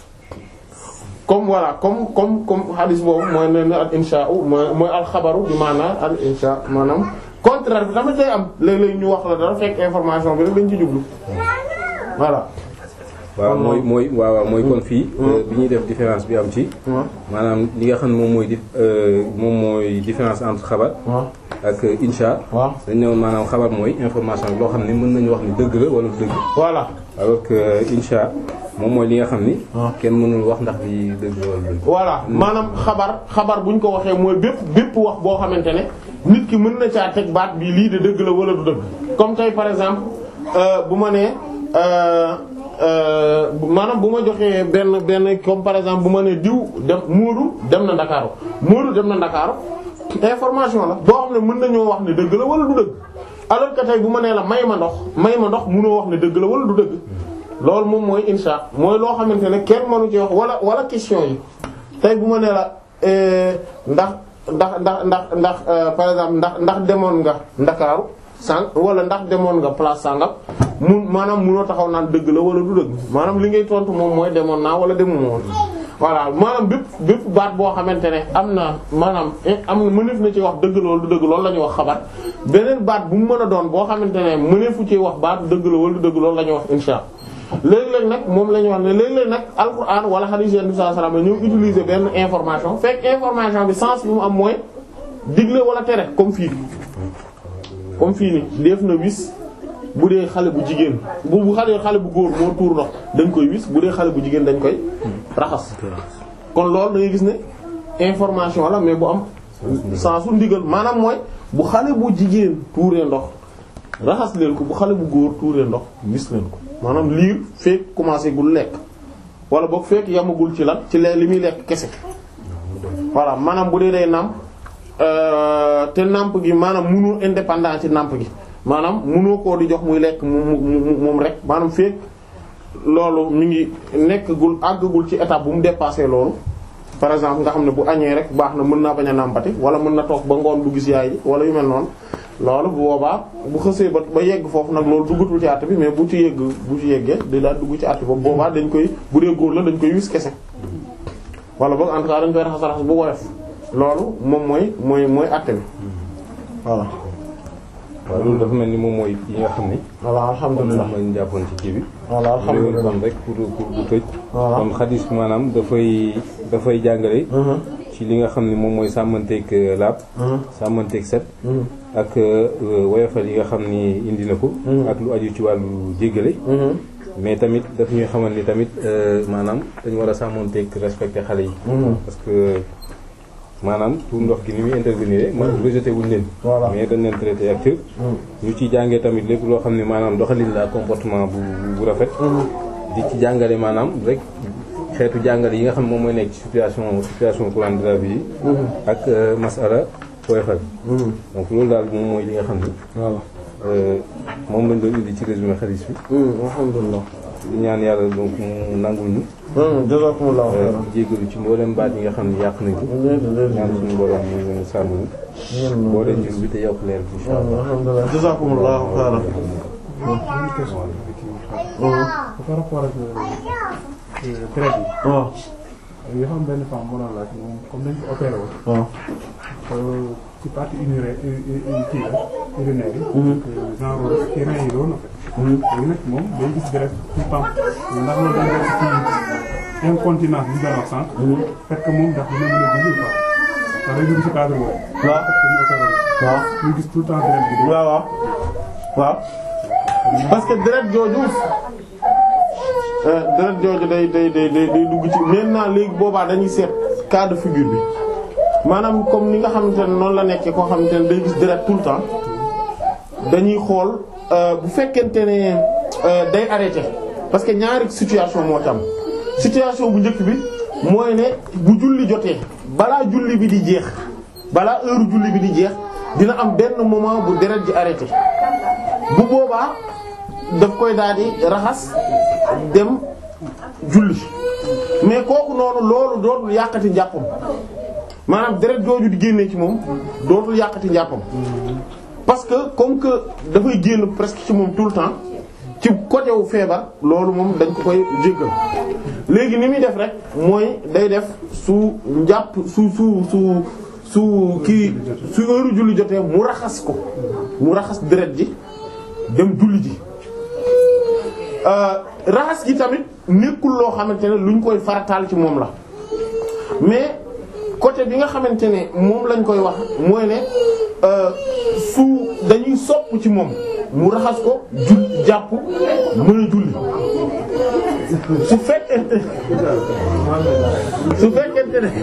comme voilà comme comme comme hadith boobu mooy ne ne al insha mooy mooy al xabaru bi maanaam al insha maanaam contraire bi tamit day am léeg-léeg ñu wax la dara fekk information bi rek dañ ci jublu voilà. waaw mooy mooy waaw waaw mooy kon fii bi ñuy def différence bi am ci maanaam li nga xam ne moom mooy di moom mooy différence entre xabar waaw ak insha waaw dañ ne woon maanaam xabar mooy information bi loo xam ne mën nañu wax ni dëgg la wala du dëgg voilà alors que insha moom mooy li nga xam ni waaw. kenn mënul wax ndax di dëgg la wala du dëgg voilà maanaam xabar xabar bu ñu ko waxee mooy bépp bépp wax boo xamante ne nit ki mën na caa teg baat bi lii de dëgg la wala du dëgg comme tey par exemple euh, bu ma nee euh, euh, bu- maanaam bu ma joxee benn benn comme par exemple bu ma nee diw dem Moodu dem na Ndakaaru Moodu dem na Ndakaaru information la boo xam ne mën nañoo wax ne dëgg la wala du dëgg alors que tey bu ma nee la may ma ndox may ma ndox mënoo wax ne dëgg la wala du dëgg loolu moom mooy insha mooy loo xamante ne kenn mënu ci wax wala wala question yi tey bu ma nee la euh, ndax ndax ndax ndax ndax euh, par exemple ndax ndax demoon nga Ndakaaru sànq wala ndax demoon nga place sàngam mun maanaam munoo taxaw naan dëgg la wala du dëgg maanaam li ngay tontu moom mooy demoon naa wala demuma woon voilà maanaam bépp bépp baat boo xamante ne am na maanaam eh, am na mëneef na ci wax dëgg la wala du dëgg loolu la ñuy wax xabar beneen baat bu mu mën a doon boo xamante ne mëneefu ci wax baat dëgg la wala du dëgg loolu la ñuy wax insha léeg-léeg nag moom la ñuy wax ne léeg-léeg nag alquran wala hadith Yonent bi sallallahu alayhi wasallam ñëw utiliser benn information fekk information bi sens bi mu am mooy digle wala tere comme fii comme fii ni def na wis bu dee xale bu jigéen bu bu xale xale bu góor moo tuur ndox dañ koy wis bu dee xale bu jigéen dañ koy raxas kon loolu da ngay gis ne information la mais bu am sensu ndigal maanaam mooy bu xale bu jigéen tuuree ndox raxas leen ko bu xale bu góor tuuree ndox wis leen ko maanaam liir fekk commencé gul lekk wala boog fekk yamagul ci lan ci lee li muy lekk kese voilà maanaam bu dee day nàmp euh, te nàmp gi maanaam munu indépendant ci nàmp gi maanaam munoo koo di jox muy lekk mu mu moom rek maanaam fekk loolu mi ngi nekkagul àggagul ci étape bu mu dépassé loolu par exemple nga xam ne bu añee rek baax na mën naa bañ a nàmpati wala mën na toog ba ngoon du gis yaay ji wala yu mel noonu loolu bu boobaa bu xësee ba ba yegg foofu nag loolu duggatul ci àtt bi mais bu ci yegg bu ci yeggee day daal dugg ci àtt boobu boobaa dañ koy bu dee góor la dañ koy wis kese wala boog en tout cas dañ koy raxas raxas bu woyof loolu moom mooy mooy mooy àtte bi voilà waaw loolu dafa mel ni moom mooy yi nga xam ni voilà moom alhamdulilah la ñu jàppoon ci kii bi voilà léegi alhamdulilah kon rek pour pour bu tëj Voilà. kon xadis bi maanaam dafay dafay jàngale Mhm, ci li nga xam ni moom mooy sàmmanteeg laab mhm, sàmmanteeg set mhm, ak euh, woyofal yi nga xam ni indi na ko Mhm. ak lu aju ci wàllu jéggale mhm, mais tamit daf ñuy xamal ni tamit euh, maanaam dañu war a sàmmanteeg respecter xale yi mhm. parce que maanaam pour ndox gi ni muy intervenir man rejeté wuñ leen Voilà. mais dañ leen traité ak cër ñu ci jàngee tamit lépp loo xam ne maanaam doxalin la comportement bu bu rafet di ci jàngale maanaam rek xeetu jàngale yi nga xam ne moom mooy nekk ci situation situation courante de la vie yi ak euh, masala woyofal Mhm. donc loolu daal moom mooy li nga xam ni voilà euh, moom lañ doon indi ci résumé xadis bi Mhm, alhamdulilah di ñaan yàlla donc mu nangul ñu Mhm, jazakumullahu euh, khairan jéggalu ci mboolem baat yi nga xam ne yàq nañ ko ñaan suñu borom mu sàmm ñu boo leen jur bi te yokk leer bi insha allah alhamdulilah jazakumullahu khairan par rapport ak euh, traite yi waaw yoo xam benn femme moo doon laaj moom comme dañ ko opéré woon waaw euh, ci partie urinaire kii la urinaire yi donc euh, genre ci rein yi doon en fait léegi nag moom day gis deret tout le temps ndax loolu dañ def ci incontinence bi ñu doon wax sànq fekk moom ndax dina mën a dugg quoi ndax day dugg ci cadre boobu waaw parce que ñu opéré woon waaw ñu gis tout le temps deret bi di waaw waaw waaw parce que deret jooju euh, deret jooju day day day day day dugg ci maintenant léegi boobaa dañuy seet cas de figure bi maanaam comme ni nga xamante ne noonu la nekkee koo xamante ne day gis deret tout le temps dañuy xool euh, bu fekkente ne euh, day arrêté parce que ñaari situation moo tam situation bu njëkk bi mooy ne bu julli jotee balaa julli bi di jeex balaa heure julli bi di jeex dina am benn moment bu deret ji arrêté bu boobaa daf koy daal di raxas dem julli mais kooku noonu loolu dootul yàqati njàppam maanaam deret jooju di génnee ci moom dootul yàqati njàppam parce que comme que dafay génn presque ci moom tout le temps ci côté wu feebar loolu moom dañ ko koy jéggal léegi ni muy def rek mooy day def su njàpp su su su su kii su heure julli jotee mu raxas ko mu raxas deret ji dem julli ji raxas gi tamit nekkul loo xamante ne luñ koy farataal ci moom la mais côté bi nga xamante ne moom lañ koy wax mooy ne su dañuy sopp ci moom mu raxas ko jul jàpp mën a julli su fekkente su fekkente ne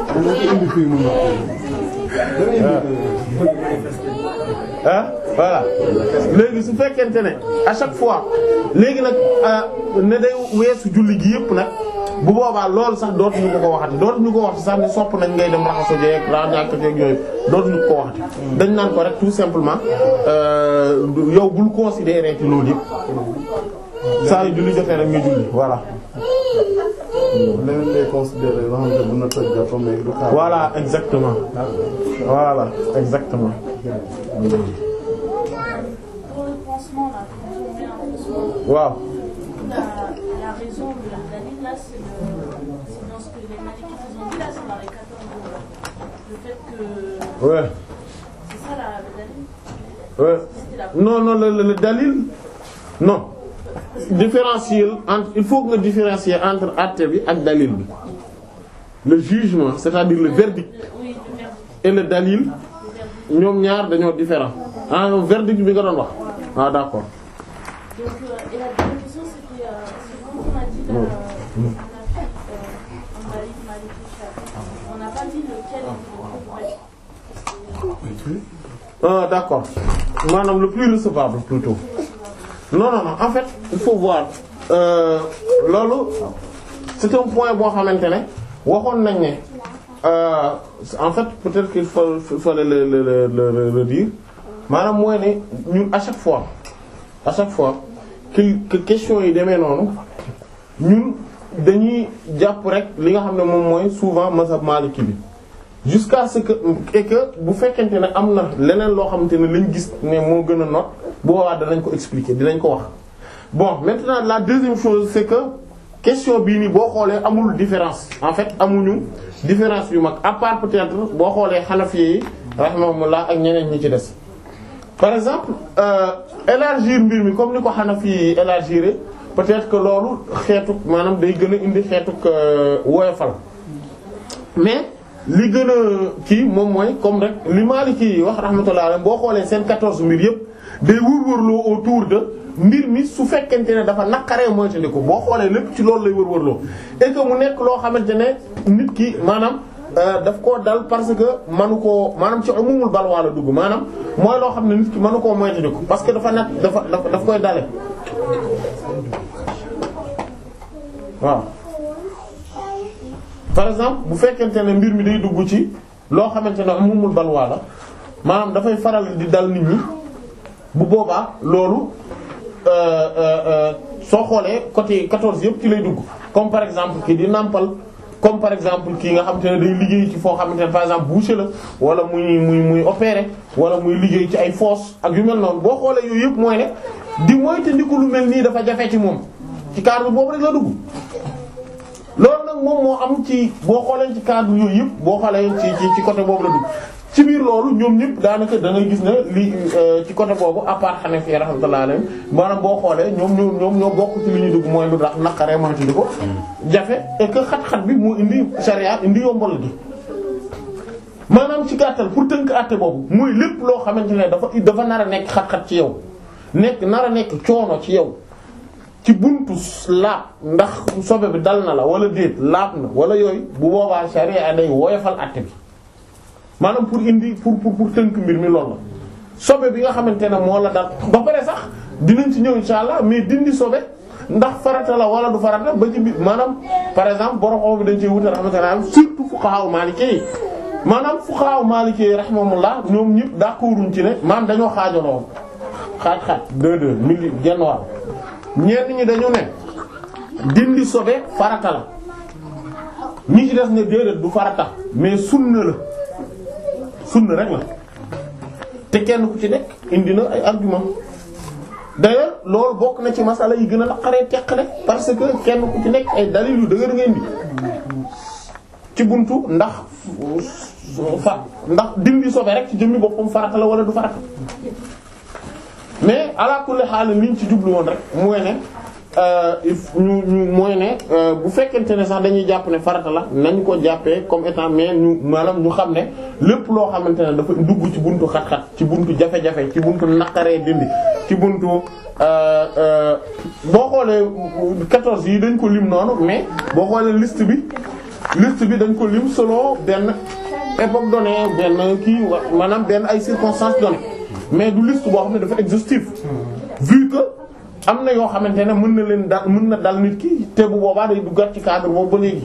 ah voilà léegi su fekkente ne à chaque fois léegi nag ne day weesu julli gi yëpp nag bu boobaa loolu sax dootuñu ko ko waxati dootuñu ko waxati sax ne sopp nañ ngay dem raxaso jeeg ra ñàkk jeeg yooyu dootuñu ko ko waxati dañ naan ko rek tout simplement yow bul considérer ci loolu yëpp saa yu julli jotee rek nga julli voilà leneen lay considérer loo xam ne mën na toj jàpp mais du xaar. voilà exactement voilà exactement Pour le pansement, là, quand on met un pansement, waaw la, la raison de la Dalil, là, c'est le- c'est dans ce que les Malikites ils ont dit, là, c'est dans les 14 jours, là. Le fait que... ouais C'est ça, la, la Dalil ouais C'était la... non non le, le, le dalil non différencier entre il faut que nga différencier entre acte bi ak dalil bi le jugement c'est-à-dire le verdict Oui, le verbe. et le dalil ñoom ñaar dañoo différent ah verdict bi nga doon wax ah d'accord Donc, euh, et la deuxième question, c'était... Euh, c'est quand on a dit... Là, euh, Hanafi, euh, en Malik, Maliki, Shafi, on n'a pas dit lequel est le plus vrai. ah d'accord maanaam le plus recevable plutôt non non non en fait il faut voir euh, loolu c'est un point boo xamante ne waxoon nañ ne euh, en fait peut-être qu'il faut il fallait le le le le le dire maanaam mooy ne ñun à chaque fois à chaque fois que que question yi demee noonu ñun dañuy jàpp rek li nga xam ne moom mooy souvent mazhab maliki bi jusqu'à ce que et que bu fekkente ne am na leneen loo xamante ne lañ gis ne moo gën a not bu boobaa danañ ko expliquer dinañ ko wax bon maintenant la deuxième chose c'est que question bii nii boo xoolee amul différence en fait amuñu différence yu mag à part peut-être boo xoolee Hanafi yi rahimahumullah ak ñeneen ñi ci des par exemple euh, élargir mbir mi comme ni ko Hanafi yi élargir peut-être que loolu xeetu maanaam day gën a indi xeetu woyofal mais li gën a kii moom mooy comme rek li Maliki yi wax rahmatullah alayhi boo xoolee seen 14 mbir yëpp day wërwërloo autour de mbir mi su fekkente ne dafa naqaree moytandiku boo xoolee lépp ci loolu lay wërwërloo et que mu nekk loo xamante ne nit ki maanaam euh, daf koo dal parce que manu koo maanaam ci umumul balwaa la dugg maanaam mooy loo xam ne nit ki manu koo moytandiku parce que dafa nekk dafa dafa daf koy dale waaw par exemple bu fekkente ne mbir mi day dugg ci loo xamante ne umumul balwaa la maanaam dafay faral di dal nit ñi bu boobaa loolu euh, euh, euh, soo xoolee côté 14 yëpp ci lay dugg comme par exemple kii di nàmpal comme par exemple kii nga xamante ne day liggéey ci foo xamante ne par exemple boucher la wala muy muy muy opérer wala muy liggéey ci ay fosse ak yu mel noonu boo xoolee yooyu yëpp mooy ne di moytandiku lu mel nii dafa jafe ci moom ci cadre boobu rek la dugg. loolu nag moom moo am ci boo xoolee ci cadre yooyu yëpp boo xoolee ci ci ci côté boobu la dugg ci biir loolu ñoom ñëpp daanaka da ngay gis ne li ci côté boobu à part Hanafi rahmatullah alayhi maanaam boo xoolee ñoom ñoo ñoom ñoo bokk ci li ñuy dugg mooy lu tax naqaree moytu di ko jafe et que xat-xat bi moo indi charia indi yombal gi maanaam ci gàttal pour tënk àtte boobu mooy lépp loo xamante ne dafa dafa nar a nekk xat-xat ci yow nekk nar a nekk coono ci yow ci buntu laab ndax sobe bi dal na la wala déet laab na wala yooyu bu boobaa sharia day woyofal àtte bi maanaam pour indi pour pour pour tënk mbir mi loolu la sobe bi nga xamante ne moo la dal ba pare sax dinañ ci ñëw insha allah mais dindi sobe ndax farata la wala du farata ba ci biir maanaam par exemple borom xaw bi dañ cee wuute rahmatullah surtout fuqaha maliki yi maanaam fuqaha maliki yi rahimahumullah ñoom ñëpp d'accorduñ ci ne maanaam dañoo xaajaloo xaaj xaaj deux deux mili genn wàll ñenn ñi dañu ne dindi sobe farata la ñi ci des ne déedéet du farata mais sunna la sunna rek la te kenn ku ci nekk indi na ay argument d'ailleurs loolu bokk na ci masala yi gën a naqaree teqale parce que kenn ku ci nekk ay dalil yu dëgër ngeen di ci buntu ndax fa ndax dindi sobe rek ci jëmmi boppam farata la wala du farata mais ala kulli xaal liñ ci jublu woon rek mooy ne il ñu ñu mooy ne bu fekkente ne sax dañuy jàpp ne farata la nañ ko jàppee comme étant mais ñu maanaam ñu xam ne lépp loo xamante ne dafa dugg ci buntu xat-xat ci buntu jafe-jafe ci buntu naqaree dindi ci buntu boo xoolee 14 yi dañ ko lim noonu mais boo xoolee liste bi liste bi dañ ko lim selon benn époque donnée benn kii wa maanaam benn ay circonstances données mais du liste boo xam ne dafa exhaustif vu que am na yoo xamante ne mën na leen dal mën na dal nit ki te bu boobaa day duggat ci cadre boobu ba léegi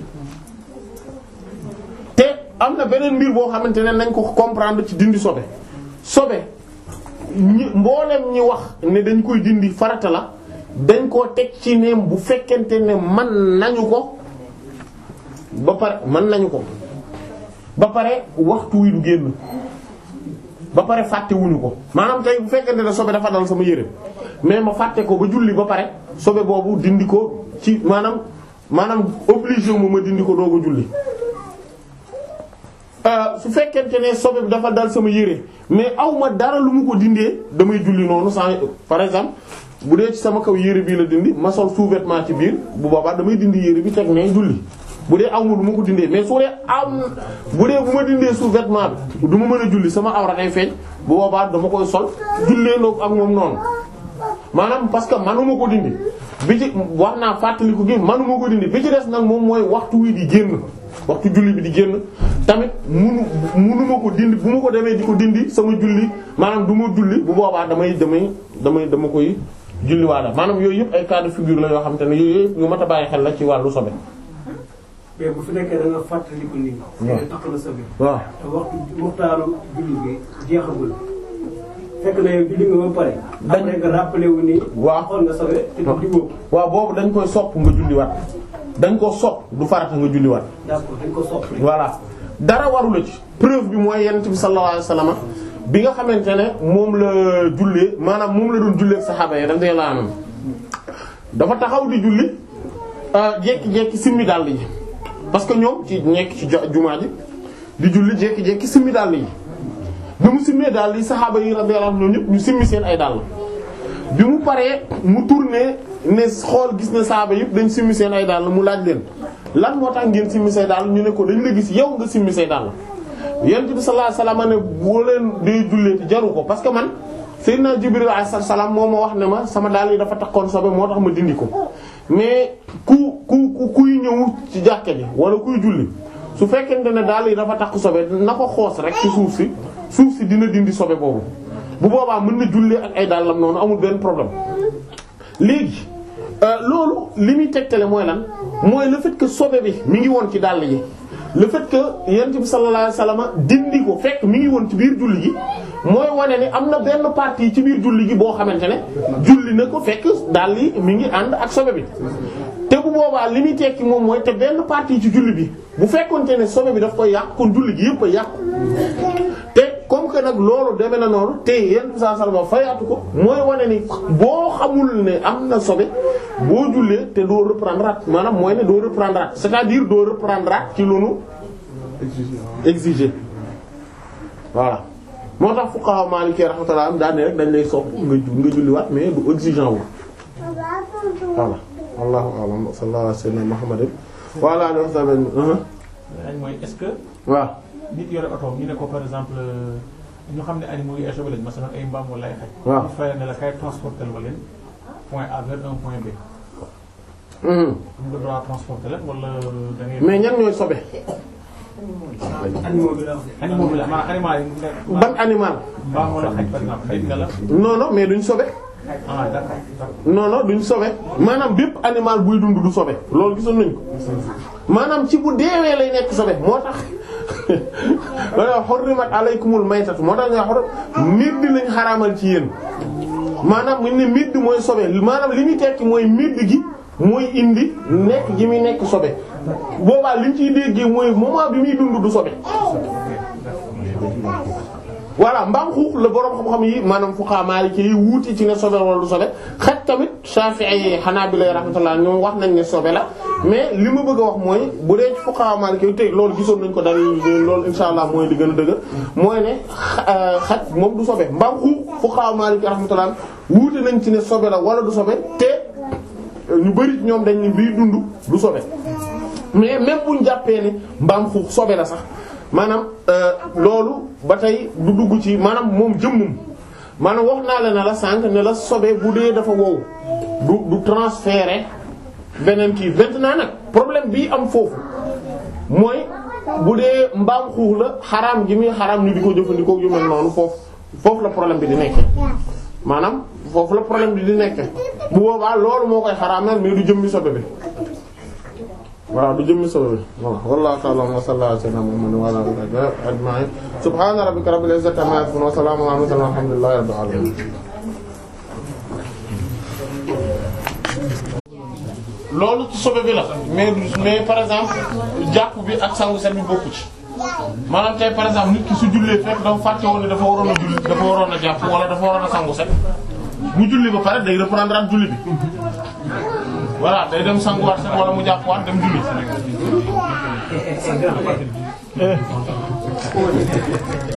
te am na beneen mbir boo xamante ne nañ ko comprendre ci dindi sobe sobe ñi mboolem ñi wax ne dañ koy dindi farata la dañ koo teg ci ne bu fekkente ne man nañu ko ba pare mën nañu ko ba pare waxtu wi du génn ba pare fàtte wuñu ko maanaam tey bu fekkente ne sobe dafa dal sama yére mais ma fàtte ko ba julli ba pare sobe boobu dindi ko ci maanaam maanaam obligé mu ma dindi ko doog a julli su fekkente ne sobe bi dafa dal sama yére mais aw ma dara lu mu ko dindee damay julli noonu sans par exemple bu dee ci sama kaw yére bii la dindi ma sol sous-vêtement ci biir bu boobaa damay dindi yére bi teg ne julli bu dee aw ma lu ma ko dindee mais su dee am bu dee bu ma dindee sous-vêtement bi du ma mën a julli sama awra day feeñ bu boobaa dama koy sol jullee ndoog ak moom noonu maanaam parce que manuma ko dindi bi ci wax naa fàttaliku gi manuma ko dindi bi ci des nag moom mooy waxtu wi di génn waxtu julli bi di génn tamit munu munuma ko dindi bu ma ko demee di ko dindi sama julli maanaam du ma julli bu boobaa damay damay damay dama koy julli waala maanaam yooyu yëpp ay cas de figure la yoo xam te ne yooyu yëpp yu mat a bàyyi xel la ci wàllu sobe mais bu fi nekkee da nga fàttaliku nii. waaw te takk na sobe. waaw te waxtu muxtaaru julli bi jeexagul. fekk na yow julli nga ba pare. dañ après nga rappelé wu ni. waaw xool nga sobe te du diwoo. waaw boobu dañ koy sopp nga julliwaat dañ ko sopp du farata nga julliwaat d'accord dañ ko soppi. voilà dara waru la ci preuve bi mooy yonent bi sallallahu alayhi wasallam bi nga xamante ne moom la jullee maanaam moom la doon jullee ak saxaaba yi radiyallahu anhum dafa taxaw di julli jékki-jékki simmi dàll yi parce que ñoom ci nekk ci jo- jumaa ji di julli jékki-jékki simmi dàll yi bi mu simmee dàll yi saxaaba yi radiyallahu anhum ñoom ñëpp ñu simmi seen ay dàll bi mu paree mu tourné ne xool gis ne saxaaba yëpp dañ simmi seen ay dàll mu laaj leen lan moo tax ngeen simmi say dàll ñu ne ko dañ la gis yow nga simmi say dàll yonent bi sallallahu alayhi wasallam ne boo leen dee jullee te jaru ko parce que man Seydina Jibril alayhi salaam moo ma wax ne ma sama dàll yi dafa takkoon sobe moo tax ma dindi ko mais ku ku ku kuy ñëw ci jàkke ji wala kuy julli su fekkente ne dàll yi dafa takk sobe na ko xoos rek ci suuf si suuf si dina dindi sobe boobu bu boobaa mën na jullee ak ay dàllam noonu amul benn problème léegi loolu li muy tegtale mooy lan mooy le fait que sobe bi mi ngi woon ci dàll yi le fait que yonent bi sallallahu alayhi wasallam dindi ko fekk mi ngi woon ci biir julli gi mooy wane ni am na benn partie ci biir julli gi boo xamante ne julli na ko fekk dàll yi mi ngi ànd ak sobe bi te bu boobaa li muy tekki moom mooy te benn partie ci julli bi bu fekkonte ne sobe bi daf koy yàq kon julli gi yëpp a yàqu te comme que nag loolu demee na noonu te yonent bi sallallahu alayhi wasallam fayaatu ko mooy wane ni boo xamul ne am na sobe boo jullee te doo reprendre at maanaam mooy ne doo reprendre at c'est-à-dire doo reprendre at ci lu nu exiger voilà moo tax fuqaha maliki rahmatullah am daan ne rek dañ lay sopp nga ju nga julliwaat mais du exigeant wu voilà wallahu a'lam sallallahu alayhi wa sallam muhammadin wa ala alihi wa sahbihi laaj mooy est-ce que waaw nit yore oto ñu ne ko par exemple ñu xam ne animaux yi ay sobe lañ masalan ay mbaam wala ay xaj. waaw ñu fayal ne la kay transporter ma leen point A vers un point B. Mhm. am nga droit transporter leen wala da ngay. mais ñan ñooy sobe animaux bi la wax. animaux bi la maanaam animal yi nga. ban animal mbaam wala xaj par exemple xaj nga la. non non mais duñ sobe ah d'accord d'accord. non non duñ sobe maanaam bépp animal buy dund du sobe loolu gisoon nañ ko maanaam ci bu deewee lay nekk sobe moo tax wala hurrimat alaykumul maytatu moo tax nga xor midd lañ xaraamal ci yéen maanaam mu ne midd mooy sobe maanaam li muy tekki mooy midd gi mooy indi nekk gi muy nekk sobe boobaa liñ ciy déggee mooy moment bi muy dund du sobe voilà mbaam xuux la borom xam-xam yi maanaam fuqaha maliki yi wuuti ci ne sobe wala du sobe xaj tamit shafi'i yi hanabila rahmatullah ñoom wax nañ ne sobe la mais li ma bëgg a wax mooy bu dee ci fuqaha maliki yi tey loolu gisoon nañ ko daal loolu insha allah mooy li gën a dëgër mooy ne xaj moom du sobe mbaam xuux fuqaha maliki rahmatullah wuute nañ ci ne sobe la wala du sobe te ñu bari ñoom dañ ne bii dund du sobe mais même buñ jàppee ne mbaam xuux sobe la sax maanaam loolu ba tey du dugg ci maanaam moom jëmmum maanaam wax naa la ne la sànq ne la sobe bu dee dafa wow du du transférer beneen kii maintenant nag problème bii am foofu mooy bu dee mbaam xuux la xaraam gi muy xaraam ni di ko jëfandikoo yu mel noonu foofu foofu la problème bi di nekkee maanaam foofu la problème bi di nekkee bu boobaa loolu moo koy xaraamal mais du jëmmi sobe bi waaw du jëmmi sobe bi voilà wallahu ta'ala wa sallallahu ala sayyidina Muhammad wa ala alihi ajma'in subhana rabbika rabbil izzati amma yasifun wa salamun ala mursalin walhamdulillahi rabbil alamin loolu ci sobe bi la mais mais par exemple jàpp bi ak sangu set bi bokku ci maanaam tey par exemple nit ki su jullee fekk dafa fàtte woon ne dafa waroon a julli dafa waroon a jàpp wala dafa waroon a sangu set mu julli ba pare day reprendre ak julli bi voilà day dem sanguwaat set wala mu jàppwaat dem julli